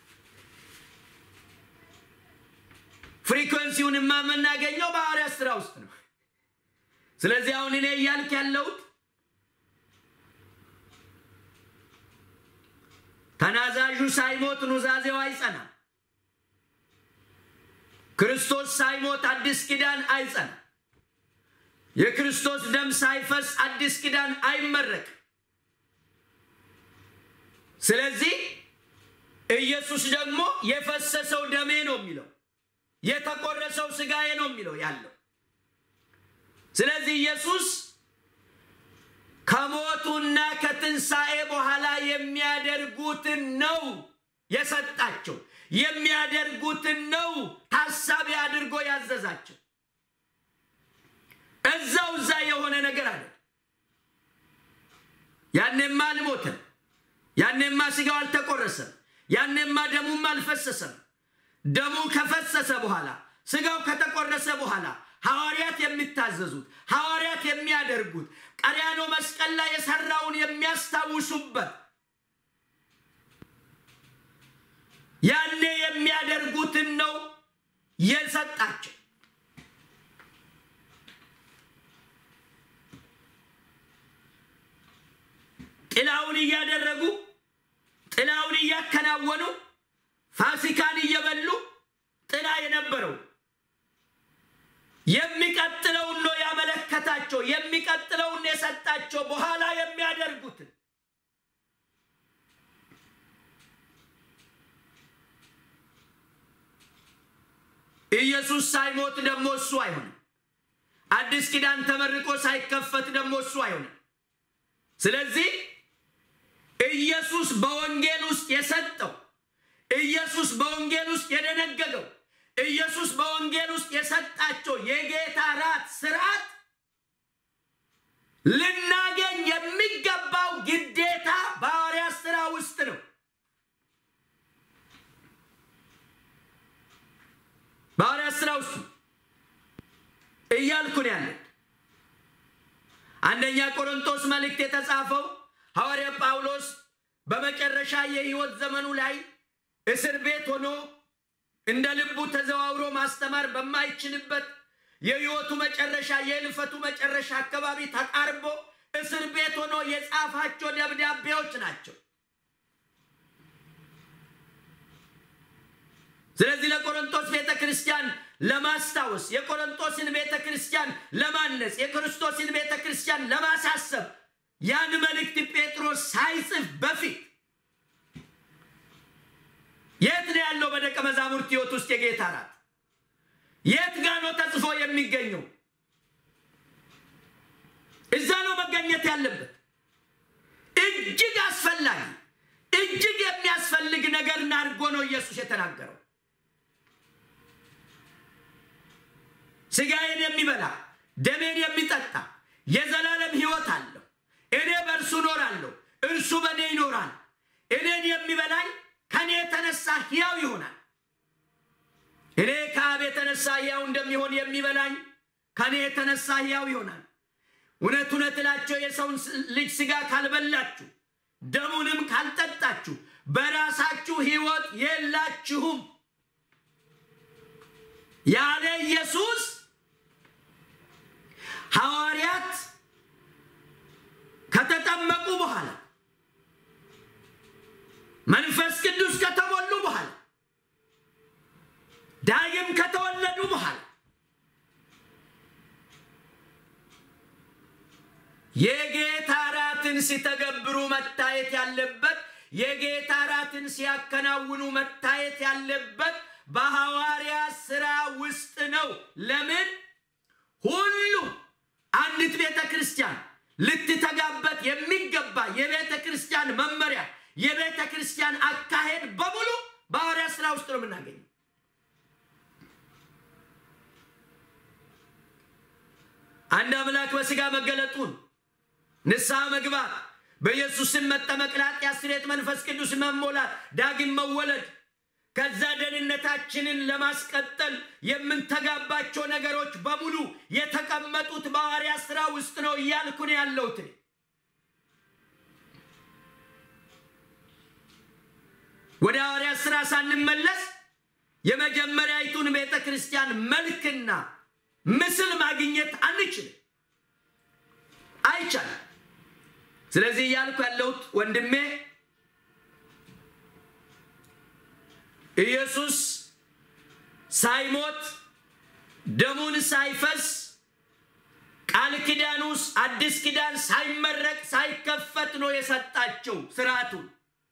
ፍሪኮንሲውንማ የምናገኘው በሐዋርያት ሥራ ውስጥ ነው። ስለዚህ አሁን እኔ እያልክ ያለሁት ተናዛዡ ሳይሞት ኑዛዜው አይጸናም። ክርስቶስ ሳይሞት አዲስ ኪዳን አይጸናም። የክርስቶስ ደም ሳይፈስ አዲስ ኪዳን አይመረቅም። ስለዚህ ኢየሱስ ደግሞ የፈሰሰው ደሜ ነው የሚለው የተቆረሰው ስጋዬ ነው የሚለው ያለው። ስለዚህ ኢየሱስ ከሞቱና ከትንሣኤ በኋላ የሚያደርጉትን ነው የሰጣቸው፣ የሚያደርጉትን ነው ታሳቢ አድርጎ ያዘዛቸው። እዛው እዛ የሆነ ነገር አለ። ያኔማ አልሞተም፣ ያኔማ ስጋው አልተቆረሰም፣ ያኔማ ደሙም አልፈሰሰም። ደሙ ከፈሰሰ በኋላ ስጋው ከተቆረሰ በኋላ ሐዋርያት የሚታዘዙት ሐዋርያት የሚያደርጉት ቀሪያኖ መስቀል ላይ የሰራውን የሚያስታውሱበት ያኔ የሚያደርጉትን ነው የሰጣቸው። ጥላውን እያደረጉ ጥላውን እያከናወኑ ፋሲካን እየበሉ ጥላ የነበረው የሚቀጥለውን ነው ያመለከታቸው፣ የሚቀጥለውን የሰጣቸው በኋላ የሚያደርጉትን ኢየሱስ ሳይሞት ደግሞ እሱ አይሆንም። አዲስ ኪዳን ተመርቆ ሳይከፈት ደግሞ እሱ አይሆንም። ስለዚህ ኢየሱስ በወንጌል ውስጥ የሰጠው ኢየሱስ በወንጌል ውስጥ የደነገገው ኢየሱስ በወንጌል ውስጥ የሰጣቸው የጌታ ራት ስርዓት ልናገኝ የሚገባው ግዴታ በሐዋርያት ሥራ ውስጥ ነው። በሐዋርያት ሥራ ውስጥ እያልኩን ያለ አንደኛ ቆሮንቶስ መልእክት የተጻፈው ሐዋርያ ጳውሎስ በመጨረሻ የሕይወት ዘመኑ ላይ እስር ቤት ሆኖ እንደ ልቡ ተዘዋውሮ ማስተማር በማይችልበት የሕይወቱ መጨረሻ የእልፈቱ መጨረሻ አካባቢ ተቃርቦ እስር ቤት ሆኖ የጻፋቸው ደብዳቤዎች ናቸው። ስለዚህ ለቆሮንቶስ ቤተ ክርስቲያን ለማስታወስ፣ የቆሮንቶስን ቤተ ክርስቲያን ለማነጽ፣ የክርስቶስን ቤተ ክርስቲያን ለማሳሰብ ያን መልእክት ጴጥሮስ ሳይጽፍ በፊት የት ነው ያለው? በደቀ መዛሙርት ሕይወት ውስጥ የጌታ ራት የት ጋ ነው ተጽፎ የሚገኘው? እዛ ነው መገኘት መገኘት ያለበት እጅግ አስፈላጊ እጅግ የሚያስፈልግ ነገር አድርጎ ነው ኢየሱስ የተናገረው። ስጋዬን የሚበላ ደሜን የሚጠጣ የዘላለም ሕይወት አለው። እኔ በእርሱ እኖራለሁ፣ እርሱ በእኔ ይኖራል። እኔን የሚበላኝ ከእኔ የተነሳ ሕያው ይሆናል። እኔ ከአብ የተነሳ ሕያው እንደሚሆን የሚበላኝ ከእኔ የተነሳ ሕያው ይሆናል። እውነት እውነት እላቸው የሰውን ልጅ ሥጋ ካልበላችሁ ደሙንም ካልጠጣችሁ በራሳችሁ ሕይወት የላችሁም ያለ ኢየሱስ ሐዋርያት ከተጠመቁ በኋላ መንፈስ ቅዱስ ከተሞሉ በኋላ ዳግም ከተወለዱ በኋላ የጌታ እራትን ሲተገብሩ መታየት ያለበት የጌታ እራትን ሲያከናውኑ መታየት ያለበት በሐዋርያ ሥራ ውስጥ ነው። ለምን? ሁሉ አንዲት ቤተ ክርስቲያን ልትተጋበት የሚገባ የቤተ ክርስቲያን መመሪያ፣ የቤተ ክርስቲያን አካሄድ በሙሉ በሐዋርያ ሥራ ውስጥ ነው የምናገኘው። አንድ አምላክ በሥጋ መገለጡን ንስሐ መግባት፣ በኢየሱስም መጠመቅ፣ ለኃጢአት ስርየት መንፈስ ቅዱስ መሞላት፣ ዳግም መወለድ፣ ከዛ ደህንነታችንን ለማስቀጠል የምንተጋባቸው ነገሮች በሙሉ የተቀመጡት በሐዋርያ ሥራ ውስጥ ነው እያልኩ ነው ያለሁት። ወደ ሐዋርያ ሥራ ሳንመለስ የመጀመሪያይቱን ቤተ ክርስቲያን መልክና ምስል ማግኘት አንችልም፣ አይቻልም። ስለዚህ እያልኩ ያለሁት ወንድሜ ኢየሱስ ሳይሞት ደሙን ሳይፈስ ቃል ኪዳን ውስጥ አዲስ ኪዳን ሳይመረቅ ሳይከፈት ነው የሰጣቸው ስርዓቱን።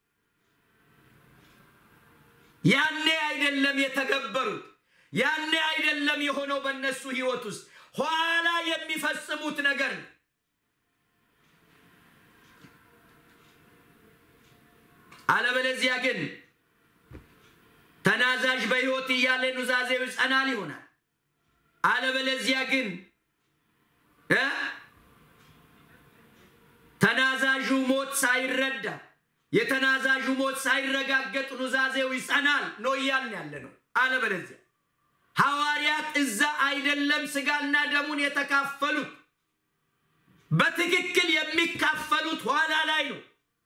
ያኔ አይደለም የተገበሩት፣ ያኔ አይደለም የሆነው በእነሱ ሕይወት ውስጥ ኋላ የሚፈጽሙት ነገር ነው። አለበለዚያ ግን ተናዛዥ በሕይወት እያለ ኑዛዜው ይጸናል ይሆናል። አለበለዚያ ግን ተናዛዡ ሞት ሳይረዳ የተናዛዡ ሞት ሳይረጋገጥ ኑዛዜው ይጸናል ነው እያልን ያለ ነው። አለበለዚያ ሐዋርያት እዛ አይደለም ስጋና ደሙን የተካፈሉት፣ በትክክል የሚካፈሉት ኋላ ላይ ነው።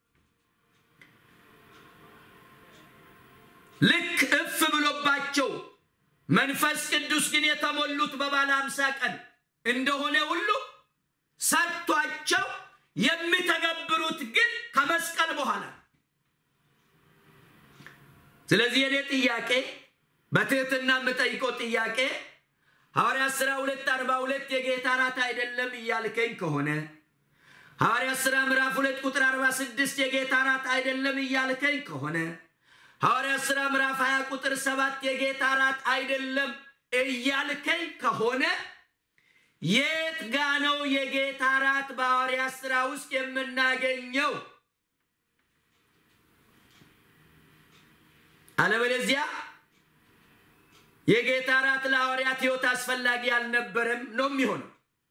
ልክ እፍ ብሎባቸው መንፈስ ቅዱስ ግን የተሞሉት በባለ አምሳ ቀን እንደሆነ ሁሉ ሰጥቷቸው የሚተገብሩት ግን ከመስቀል በኋላ። ስለዚህ የኔ ጥያቄ በትህትና የምጠይቀው ጥያቄ ሐዋርያት ሥራ ሁለት አርባ ሁለት የጌታ እራት አይደለም እያልከኝ ከሆነ ሐዋርያት ሥራ ምዕራፍ ሁለት ቁጥር አርባ ስድስት የጌታ እራት አይደለም እያልከኝ ከሆነ ሐዋርያት ሥራ ምዕራፍ 20 ቁጥር ሰባት የጌታ እራት አይደለም እያልከኝ ከሆነ የት ጋ ነው የጌታ እራት በሐዋርያት ሥራ ውስጥ የምናገኘው? አለበለዚያ የጌታ እራት ለሐዋርያት ሕይወት አስፈላጊ አልነበረም ነው የሚሆነው።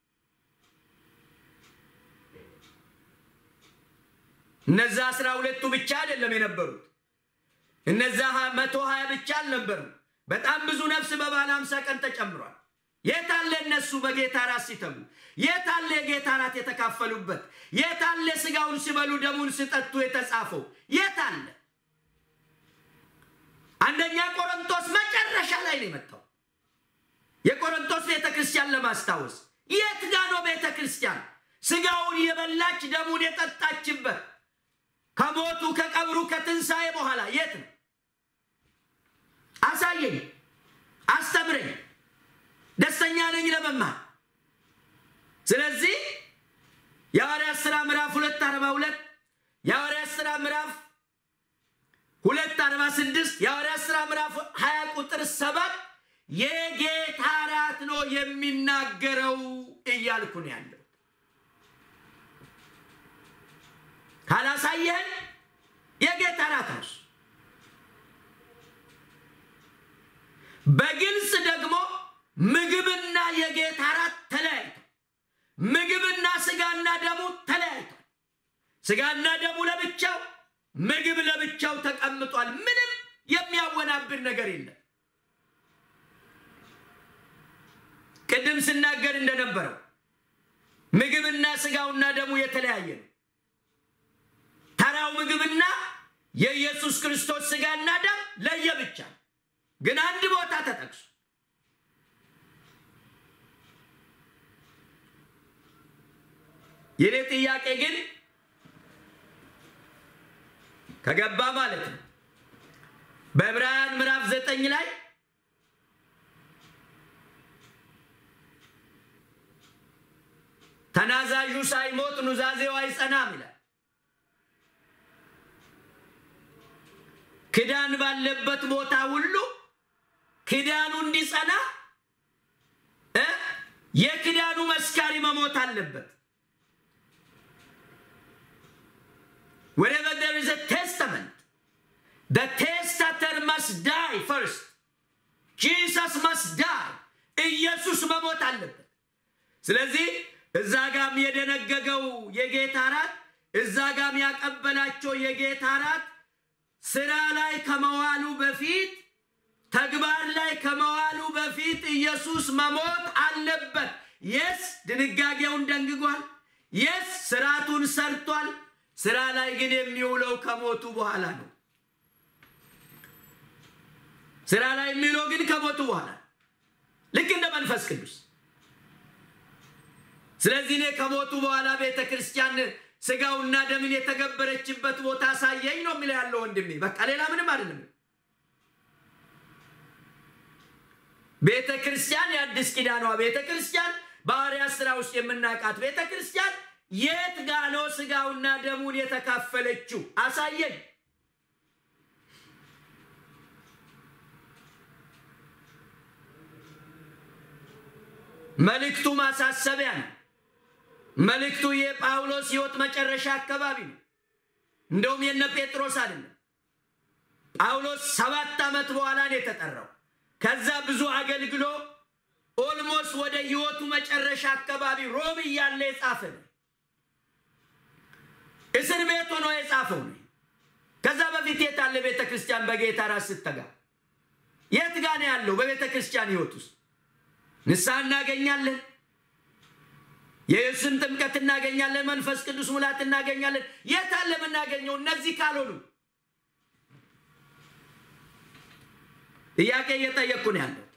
እነዛ አስራ ሁለቱ ብቻ አይደለም የነበሩት እነዛ መቶ ሀያ ብቻ አልነበሩም። በጣም ብዙ ነፍስ በባለ አምሳ ቀን ተጨምሯል። የት አለ እነሱ በጌታ ራት ሲተጉ? የት አለ የጌታ ራት የተካፈሉበት? የት አለ ስጋውን ሲበሉ ደሙን ሲጠጡ የተጻፈው? የት አለ? አንደኛ ቆሮንቶስ መጨረሻ ላይ ነው የመጣው። የቆሮንቶስ ቤተ ክርስቲያን ለማስታወስ የት ጋ ነው ቤተ ክርስቲያን ስጋውን የበላች ደሙን የጠጣችበት? ከሞቱ ከቀብሩ ከትንሣኤ በኋላ የት ነው? አሳየኝ፣ አስተምረኝ። ደስተኛ ነኝ ለመማር። ስለዚህ የሐዋርያት ሥራ ምዕራፍ ሁለት አርባ ሁለት የሐዋርያት ሥራ ምዕራፍ ሁለት አርባ ስድስት የሐዋርያት ሥራ ምዕራፍ ሀያ ቁጥር ሰባት የጌታ እራት ነው የሚናገረው እያልኩ ነው ያለው። ካላሳየህን የጌታ እራት ነው። በግልጽ ደግሞ ምግብና የጌታ እራት ተለያይቷል። ምግብና ስጋና ደሙ ተለያይቷል። ስጋና ደሙ ለብቻው፣ ምግብ ለብቻው ተቀምጧል። ምንም የሚያወናብር ነገር የለም። ቅድም ስናገር እንደነበረው ምግብና ስጋውና ደሙ የተለያየ ነው። ተራው ምግብና የኢየሱስ ክርስቶስ ስጋና ደም ለየብቻ ግን አንድ ቦታ ተጠቅሶ የኔ ጥያቄ ግን ከገባ ማለት ነው በዕብራውያን ምዕራፍ ዘጠኝ ላይ ተናዛዡ ሳይሞት ኑዛዜው አይጸናም ይላል። ክዳን ባለበት ቦታ ሁሉ ክዳኑ እንዲጸና እ የክዳኑ መስካሪ መሞት አለበት። wherever there is a testament the testator must die first Jesus must die ኢየሱስ መሞት አለበት። ስለዚህ እዛ ጋም የደነገገው የጌታ እራት እዛ ጋም ያቀበላቸው የጌታ እራት ስራ ላይ ከመዋሉ በፊት ተግባር ላይ ከመዋሉ በፊት ኢየሱስ መሞት አለበት። የስ ድንጋጌውን ደንግጓል። የስ ስርዓቱን ሰርቷል። ስራ ላይ ግን የሚውለው ከሞቱ በኋላ ነው። ስራ ላይ የሚውለው ግን ከሞቱ በኋላ ልክ እንደ መንፈስ ቅዱስ። ስለዚህ እኔ ከሞቱ በኋላ ቤተ ክርስቲያን ስጋውና ደምን የተገበረችበት ቦታ ሳየኝ ነው የሚለው ያለው ወንድሜ። በቃ ሌላ ምንም አይደለም። ቤተ ክርስቲያን የአዲስ ኪዳኗ ቤተ ክርስቲያን በሐዋርያት ሥራ ውስጥ የምናውቃት ቤተ ክርስቲያን የት ጋ ነው ስጋውና ደሙን የተካፈለችው? አሳየኝ። መልእክቱ ማሳሰቢያ ነው። መልእክቱ የጳውሎስ ሕይወት መጨረሻ አካባቢ ነው። እንደውም የነ ጴጥሮስ አይደለም። ጳውሎስ ሰባት ዓመት በኋላ ነው የተጠራው። ከዛ ብዙ አገልግሎ ኦልሞስት ወደ ሕይወቱ መጨረሻ አካባቢ ሮም እያለ የጻፈ ነው። እስር ቤት ሆኖ የጻፈው ነው። ከዛ በፊት የት አለ ቤተ ክርስቲያን በጌታ ራስ ስተጋ የት ጋ ነው ያለው? በቤተ ክርስቲያን ሕይወት ውስጥ ንስሐ እናገኛለን። የኢየሱስን ጥምቀት እናገኛለን። መንፈስ ቅዱስ ሙላት እናገኛለን። የት አለ የምናገኘው? እነዚህ ካልሆኑ ጥያቄ እየጠየቅኩ ነው ያለው።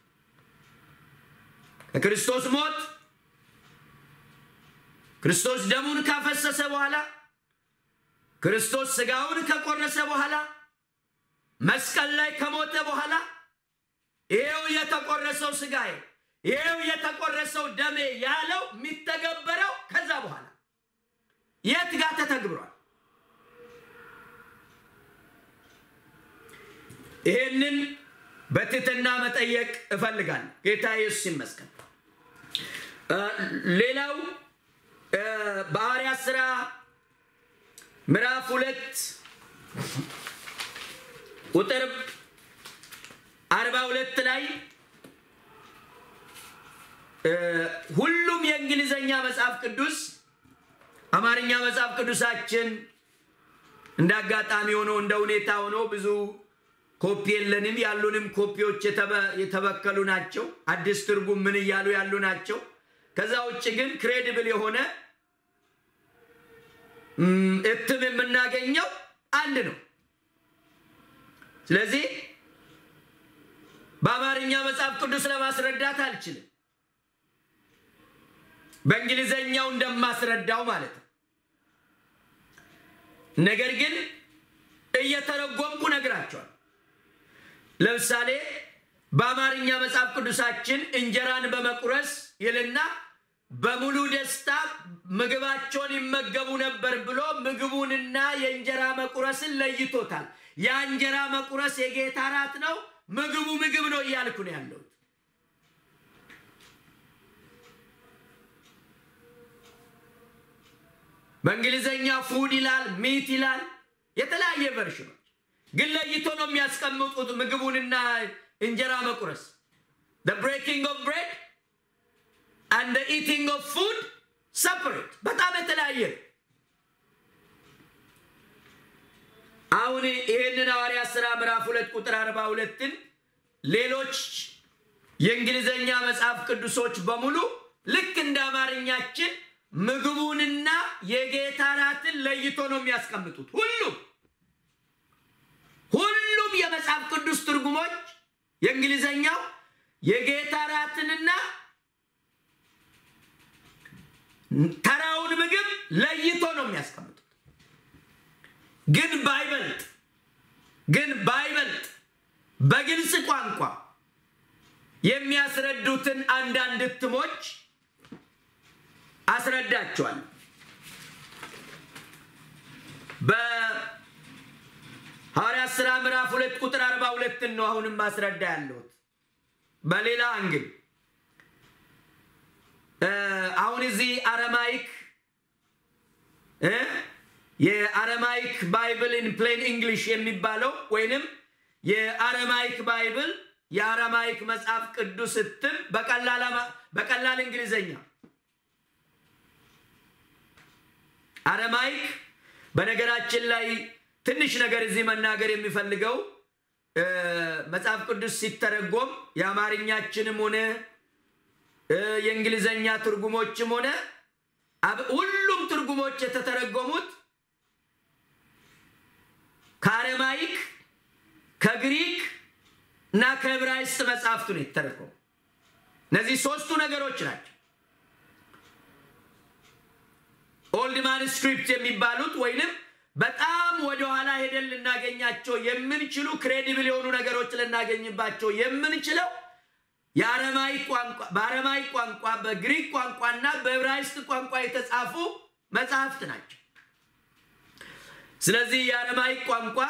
ከክርስቶስ ሞት ክርስቶስ ደሙን ካፈሰሰ በኋላ ክርስቶስ ስጋውን ከቆረሰ በኋላ መስቀል ላይ ከሞተ በኋላ ይሄው የተቆረሰው ስጋዬ ይሄው የተቆረሰው ደሜ ያለው የሚተገበረው ከዛ በኋላ የት ጋር ተተግብሯል? ይህንን በትህትና መጠየቅ እፈልጋለሁ። ጌታ ኢየሱስ ይመስገን። ሌላው በሐዋርያት ሥራ ምዕራፍ ሁለት ቁጥር አርባ ሁለት ላይ ሁሉም የእንግሊዘኛ መጽሐፍ ቅዱስ አማርኛ መጽሐፍ ቅዱሳችን እንደ አጋጣሚ ሆኖ እንደ ሁኔታ ሆኖ ብዙ ኮፒ የለንም። ያሉንም ኮፒዎች የተበከሉ ናቸው። አዲስ ትርጉም ምን እያሉ ያሉ ናቸው። ከዛ ውጭ ግን ክሬዲብል የሆነ እትም የምናገኘው አንድ ነው። ስለዚህ በአማርኛ መጽሐፍ ቅዱስ ለማስረዳት አልችልም። በእንግሊዘኛው እንደማስረዳው ማለት ነው። ነገር ግን እየተረጎምኩ ነግራቸዋል። ለምሳሌ በአማርኛ መጽሐፍ ቅዱሳችን እንጀራን በመቁረስ ይልና በሙሉ ደስታ ምግባቸውን ይመገቡ ነበር ብሎ ምግቡንና የእንጀራ መቁረስን ለይቶታል። ያ እንጀራ መቁረስ የጌታ እራት ነው፣ ምግቡ ምግብ ነው እያልኩ ነው ያለሁት። በእንግሊዘኛ ፉድ ይላል፣ ሚት ይላል፣ የተለያየ ቨርሽኖች ግን ለይቶ ነው የሚያስቀምጡት ምግቡንና እንጀራ መቁረስ the breaking of bread and the eating of food separate በጣም የተለያየ ነው። አሁን ይህንን ሐዋርያ ሥራ ምዕራፍ ሁለት ቁጥር አርባ ሁለትን ሌሎች የእንግሊዘኛ መጽሐፍ ቅዱሶች በሙሉ ልክ እንደ አማርኛችን ምግቡንና የጌታ ራትን ለይቶ ነው የሚያስቀምጡት። ሁሉም ሁሉም የመጽሐፍ ቅዱስ ትርጉሞች የእንግሊዘኛው የጌታ ራትንና ተራውን ምግብ ለይቶ ነው የሚያስቀምጡት። ግን ባይበልጥ ግን ባይበልጥ በግልጽ ቋንቋ የሚያስረዱትን አንዳንድ እትሞች አስረዳቸዋል። በሐዋርያት ሥራ ምዕራፍ ሁለት ቁጥር አርባ ሁለትን ነው አሁንም ማስረዳ ያለሁት በሌላ አንግል አሁን እዚህ አረማይክ የአረማይክ ባይብል ኢን ፕሌን እንግሊሽ የሚባለው ወይንም የአረማይክ ባይብል የአረማይክ መጽሐፍ ቅዱስ እትም በቀላል እንግሊዘኛ አረማይክ በነገራችን ላይ ትንሽ ነገር እዚህ መናገር የሚፈልገው መጽሐፍ ቅዱስ ሲተረጎም የአማርኛችንም ሆነ የእንግሊዘኛ ትርጉሞችም ሆነ ሁሉም ትርጉሞች የተተረጎሙት ከአረማይክ ከግሪክ እና ከዕብራይስጥ መጽሐፍቱ ነው የተተረጎሙ። እነዚህ ሶስቱ ነገሮች ናቸው። ኦልድ ማንስክሪፕት የሚባሉት ወይንም በጣም ወደኋላ ሄደን ልናገኛቸው የምንችሉ ክሬዲብል የሆኑ ነገሮች ልናገኝባቸው የምንችለው የአረማይክ ቋንቋ በአረማይክ ቋንቋ በግሪክ ቋንቋና በዕብራይስጥ ቋንቋ የተጻፉ መጽሐፍት ናቸው። ስለዚህ የአረማይክ ቋንቋ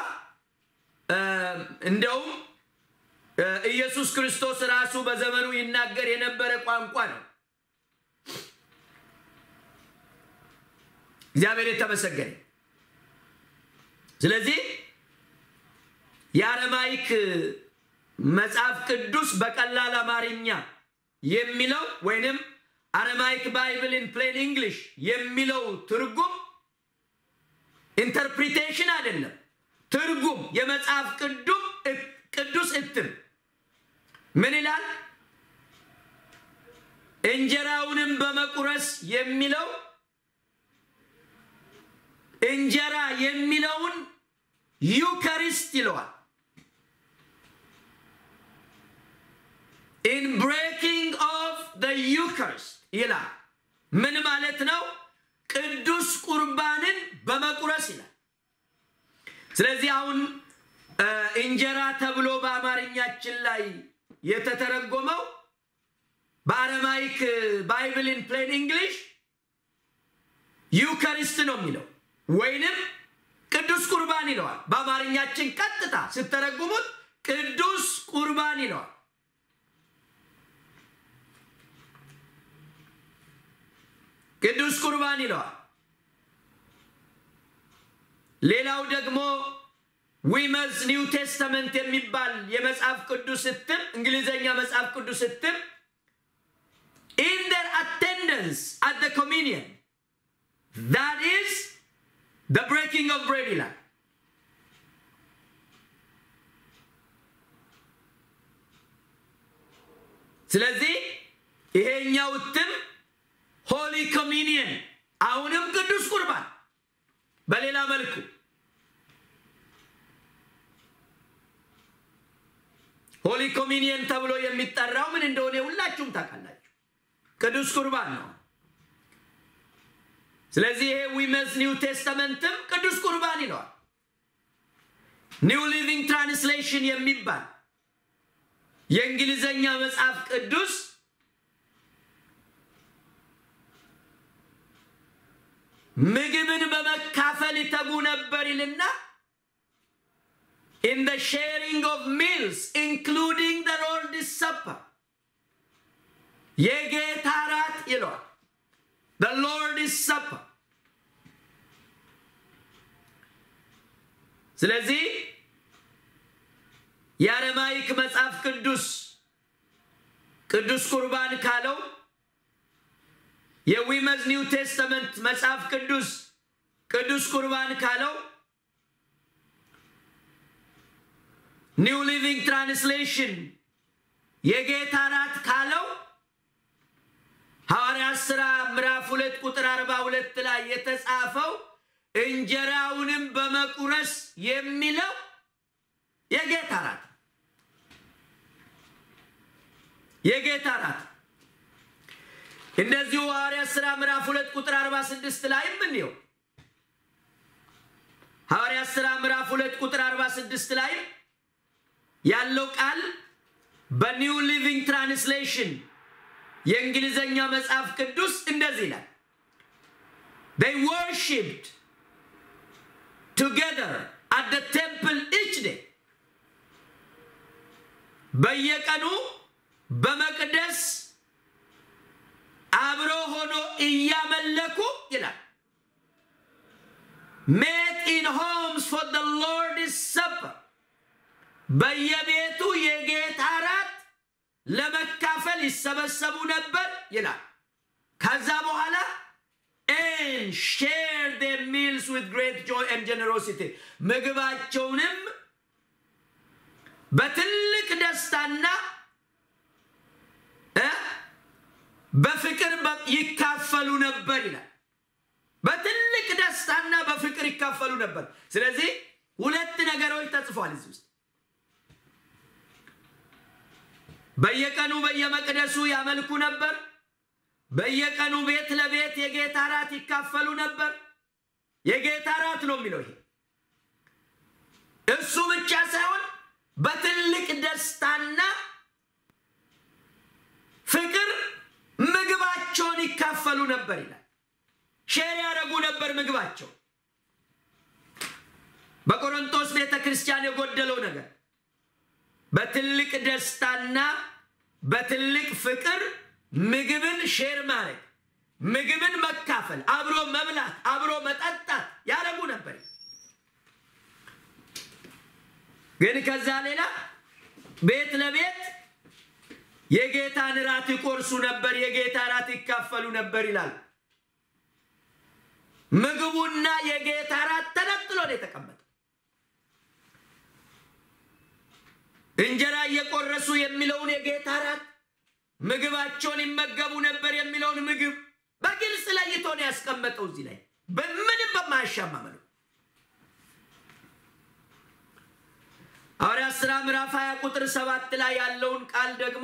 እንደውም ኢየሱስ ክርስቶስ ራሱ በዘመኑ ይናገር የነበረ ቋንቋ ነው። እግዚአብሔር የተመሰገነ። ስለዚህ የአረማይክ መጽሐፍ ቅዱስ በቀላል አማርኛ የሚለው ወይንም አረማይክ ባይብል ኢን ፕሌን እንግሊሽ የሚለው ትርጉም ኢንተርፕሪቴሽን አይደለም፣ ትርጉም የመጽሐፍ ቅዱም ቅዱስ እትም ምን ይላል? እንጀራውንም በመቁረስ የሚለው እንጀራ የሚለውን ዩካሪስት ይለዋል። ኢን ብሬኪንግ ኦፍ ዘ ዩካሪስት ይላል። ምን ማለት ነው? ቅዱስ ቁርባንን በመቁረስ ይላል። ስለዚህ አሁን እንጀራ ተብሎ በአማርኛችን ላይ የተተረጎመው በአረማይክ ባይብል ኢን ፕሌን እንግሊሽ ዩካሪስት ነው የሚለው ወይንም ቅዱስ ቁርባን ይለዋል። በአማርኛችን ቀጥታ ስተረጉሙት ቅዱስ ቁርባን ይለዋል። ቅዱስ ቁርባን ይለዋል። ሌላው ደግሞ ዊመዝ ኒው ቴስተመንት የሚባል የመጽሐፍ ቅዱስ እትም እንግሊዘኛ መጽሐፍ ቅዱስ እትም ኢን ደር አቴንደንስ አት ኮሚኒየን ዛት ኢዝ ደ ብሬኪንግ ኦፍ ብሬድ ይላል። ስለዚህ ይሄኛው እትም ሆሊ ኮሚኒየን አሁንም ቅዱስ ቁርባን በሌላ መልኩ ሆሊ ኮሚኒየን ተብሎ የሚጠራው ምን እንደሆነ ሁላችሁም ታውቃላችሁ። ቅዱስ ቁርባን ነው። ስለዚህ ይሄ ዊመስ ኒው ቴስተመንትም ቅዱስ ቁርባን ይለዋል። ኒው ሊቪንግ ትራንስሌሽን የሚባል የእንግሊዘኛ መጽሐፍ ቅዱስ ምግብን በመካፈል ይተጉ ነበር ይልና in the sharing of meals including the Lord's Supper የጌታ ራት ይለዋል the Lord's Supper ስለዚህ የአረማይክ መጽሐፍ ቅዱስ ቅዱስ ቁርባን ካለው የዊመዝ ኒው ቴስተመንት መጽሐፍ ቅዱስ ቅዱስ ቁርባን ካለው ኒው ሊቪንግ ትራንስሌሽን የጌታ ራት ካለው ሐዋርያት ሥራ ምዕራፍ ሁለት ቁጥር አርባ ሁለት ላይ የተጻፈው እንጀራውንም በመቁረስ የሚለው የጌታ ራት የጌታ ራት እንደዚሁ ሐዋርያት ሥራ ምዕራፍ ሁለት ቁጥር 46 ላይም እንየው። ሐዋርያት ሥራ ምዕራፍ ሁለት ቁጥር 46 ላይም ያለው ቃል በኒው ሊቪንግ ትራንስሌሽን የእንግሊዘኛ መጽሐፍ ቅዱስ እንደዚህ ይላል። they worshipped together at the temple each day በየቀኑ በመቅደስ አብሮ ሆኖ እያመለኩ ይላል። ሜት ኢን ሆምስ ፎር the Lord's supper በየቤቱ የጌታ ራት ለመካፈል ይሰበሰቡ ነበር ይላል። ከዛ በኋላ and share their meals with great joy and generosity ምግባቸውንም በትልቅ ደስታና በፍቅር ይካፈሉ ነበር ይላል። በትልቅ ደስታና በፍቅር ይካፈሉ ነበር። ስለዚህ ሁለት ነገሮች ተጽፏል እዚህ ውስጥ በየቀኑ በየመቅደሱ ያመልኩ ነበር። በየቀኑ ቤት ለቤት የጌታ ራት ይካፈሉ ነበር። የጌታ ራት ነው የሚለው ይሄ። እሱ ብቻ ሳይሆን በትልቅ ደስታና ፍቅር ምግባቸውን ይካፈሉ ነበር ይላል። ሼር ያደረጉ ነበር ምግባቸው። በቆሮንቶስ ቤተ ክርስቲያን የጎደለው ነገር በትልቅ ደስታና በትልቅ ፍቅር ምግብን ሼር ማድረግ፣ ምግብን መካፈል፣ አብሮ መብላት፣ አብሮ መጠጣት ያደረጉ ነበር። ግን ከዛ ሌላ ቤት ለቤት የጌታን ራት ይቆርሱ ነበር፣ የጌታ ራት ይካፈሉ ነበር ይላል። ምግቡና የጌታ ራት ተነጥሎ ነው የተቀመጠ። እንጀራ እየቆረሱ የሚለውን የጌታ ራት ምግባቸውን ይመገቡ ነበር የሚለውን ምግብ በግልጽ ለይቶ ነው ያስቀመጠው እዚህ ላይ በምንም በማያሻማ መልኩ። ሐዋርያት ሥራ ምዕራፍ 20 ቁጥር ሰባት ላይ ያለውን ቃል ደግሞ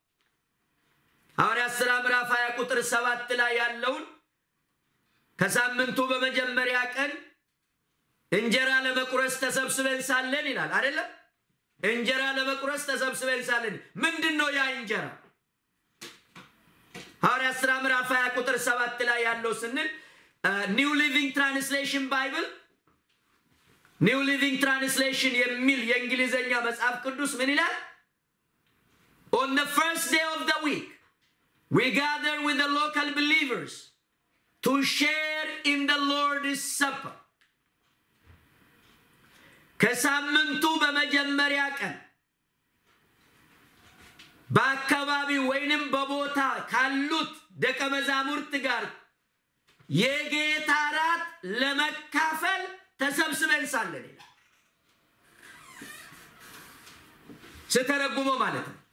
ሐዋርያት ሥራ ምዕራፍ 20 ቁጥር ሰባት ላይ ያለውን ከሳምንቱ በመጀመሪያ ቀን እንጀራ ለመቁረስ ተሰብስበን ሳለን ይላል አይደለም? እንጀራ ለመቁረስ ተሰብስበን ሳለን ምንድን ነው ያ እንጀራ? ሐዋርያት ሥራ ምዕራፍ 20 ቁጥር ሰባት ላይ ያለው ስንል ኒው ሊቪንግ ትራንስሌሽን ባይብል ኒው ሊቪንግ ትራንስሌሽን የሚል የእንግሊዝኛ መጽሐፍ ቅዱስ ምን ይላል? ኦን the first day of the week we gather with the local believers to share in the Lord's supper ከሳምንቱ በመጀመሪያ ቀን በአካባቢ ወይንም በቦታ ካሉት ደቀ መዛሙርት ጋር የጌታ ራት ለመካፈል ተሰብስበን ሳለን ይላል። ስተረጉመው ማለት ነው።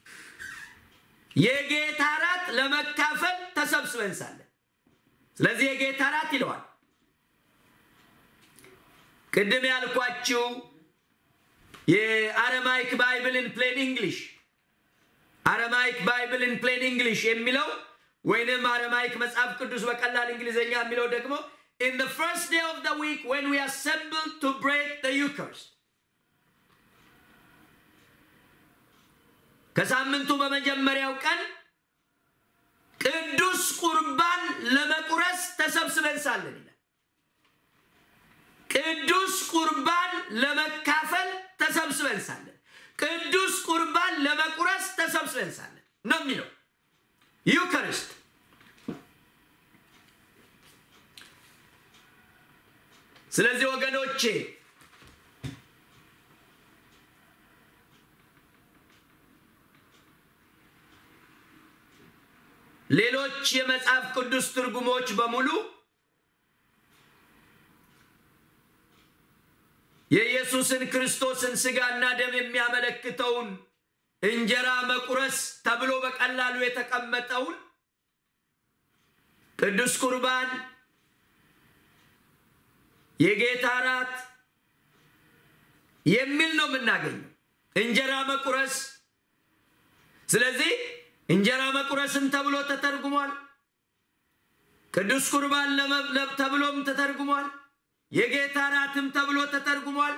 የጌታ ራት ለመካፈል ተሰብስበን ሳለን። ስለዚህ የጌታ ራት ይለዋል። ቅድም ያልኳችሁ የአረማይክ ባይብልን ፕሌን እንግሊሽ አረማይክ ባይብልን ፕሌን እንግሊሽ የሚለው ወይንም አረማይክ መጽሐፍ ቅዱስ በቀላል እንግሊዝኛ የሚለው ደግሞ in the first day of the week when we assemble to break the Eucharist ከሳምንቱ በመጀመሪያው ቀን ቅዱስ ቁርባን ለመቁረስ ተሰብስበን ሳለን ይላል። ቅዱስ ቁርባን ለመካፈል ተሰብስበን ሳለን፣ ቅዱስ ቁርባን ለመቁረስ ተሰብስበን ሳለን ነው የሚለው ዩካሪስት። ስለዚህ ወገኖቼ ሌሎች የመጽሐፍ ቅዱስ ትርጉሞች በሙሉ የኢየሱስን ክርስቶስን ሥጋና ደም የሚያመለክተውን እንጀራ መቁረስ ተብሎ በቀላሉ የተቀመጠውን ቅዱስ ቁርባን፣ የጌታ እራት የሚል ነው የምናገኘው። እንጀራ መቁረስ። ስለዚህ እንጀራ መቁረስም ተብሎ ተተርጉሟል። ቅዱስ ቁርባን ተብሎም ተተርጉሟል። የጌታ እራትም ተብሎ ተተርጉሟል።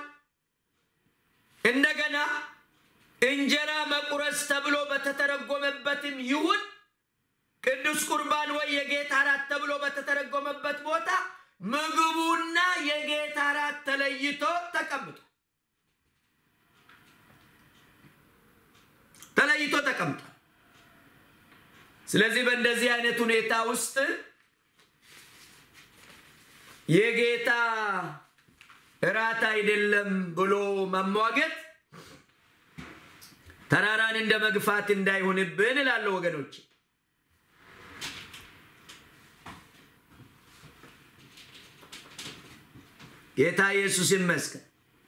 እንደገና እንጀራ መቁረስ ተብሎ በተተረጎመበትም ይሁን ቅዱስ ቁርባን ወይ የጌታ እራት ተብሎ በተተረጎመበት ቦታ ምግቡና የጌታ እራት ተለይቶ ተቀምጧል። ተለይቶ ተቀምጧል። ስለዚህ በእንደዚህ አይነት ሁኔታ ውስጥ የጌታ እራት አይደለም ብሎ መሟገት ተራራን እንደ መግፋት እንዳይሆንብን እላለሁ ወገኖች። ጌታ ኢየሱስ ይመስገን።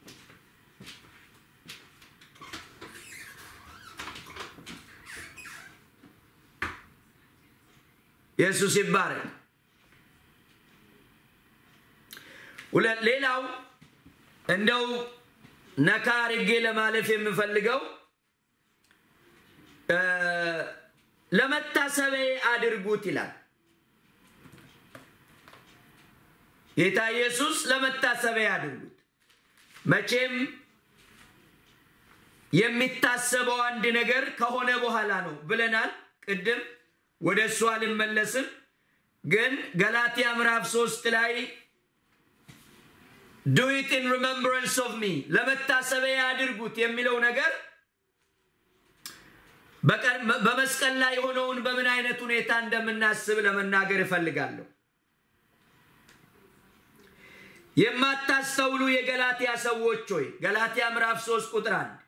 ኢየሱስ ይባረክ። ሌላው እንደው ነካ አርጌ ለማለፍ የምፈልገው ለመታሰቢያ አድርጉት ይላል ጌታ ኢየሱስ። ለመታሰቢያ አድርጉት። መቼም የሚታሰበው አንድ ነገር ከሆነ በኋላ ነው ብለናል ቅድም። ወደ እሱ አልመለስም። ግን ገላትያ ምዕራፍ ሶስት ላይ ዱ ኢት ኢን ሪመምብረንስ ኦፍ ሚ ለመታሰቢያ አድርጉት የሚለው ነገር በመስቀል ላይ የሆነውን በምን አይነት ሁኔታ እንደምናስብ ለመናገር እፈልጋለሁ። የማታስተውሉ የገላትያ ሰዎች ሆይ ገላትያ ምዕራፍ 3 ቁጥር አንድ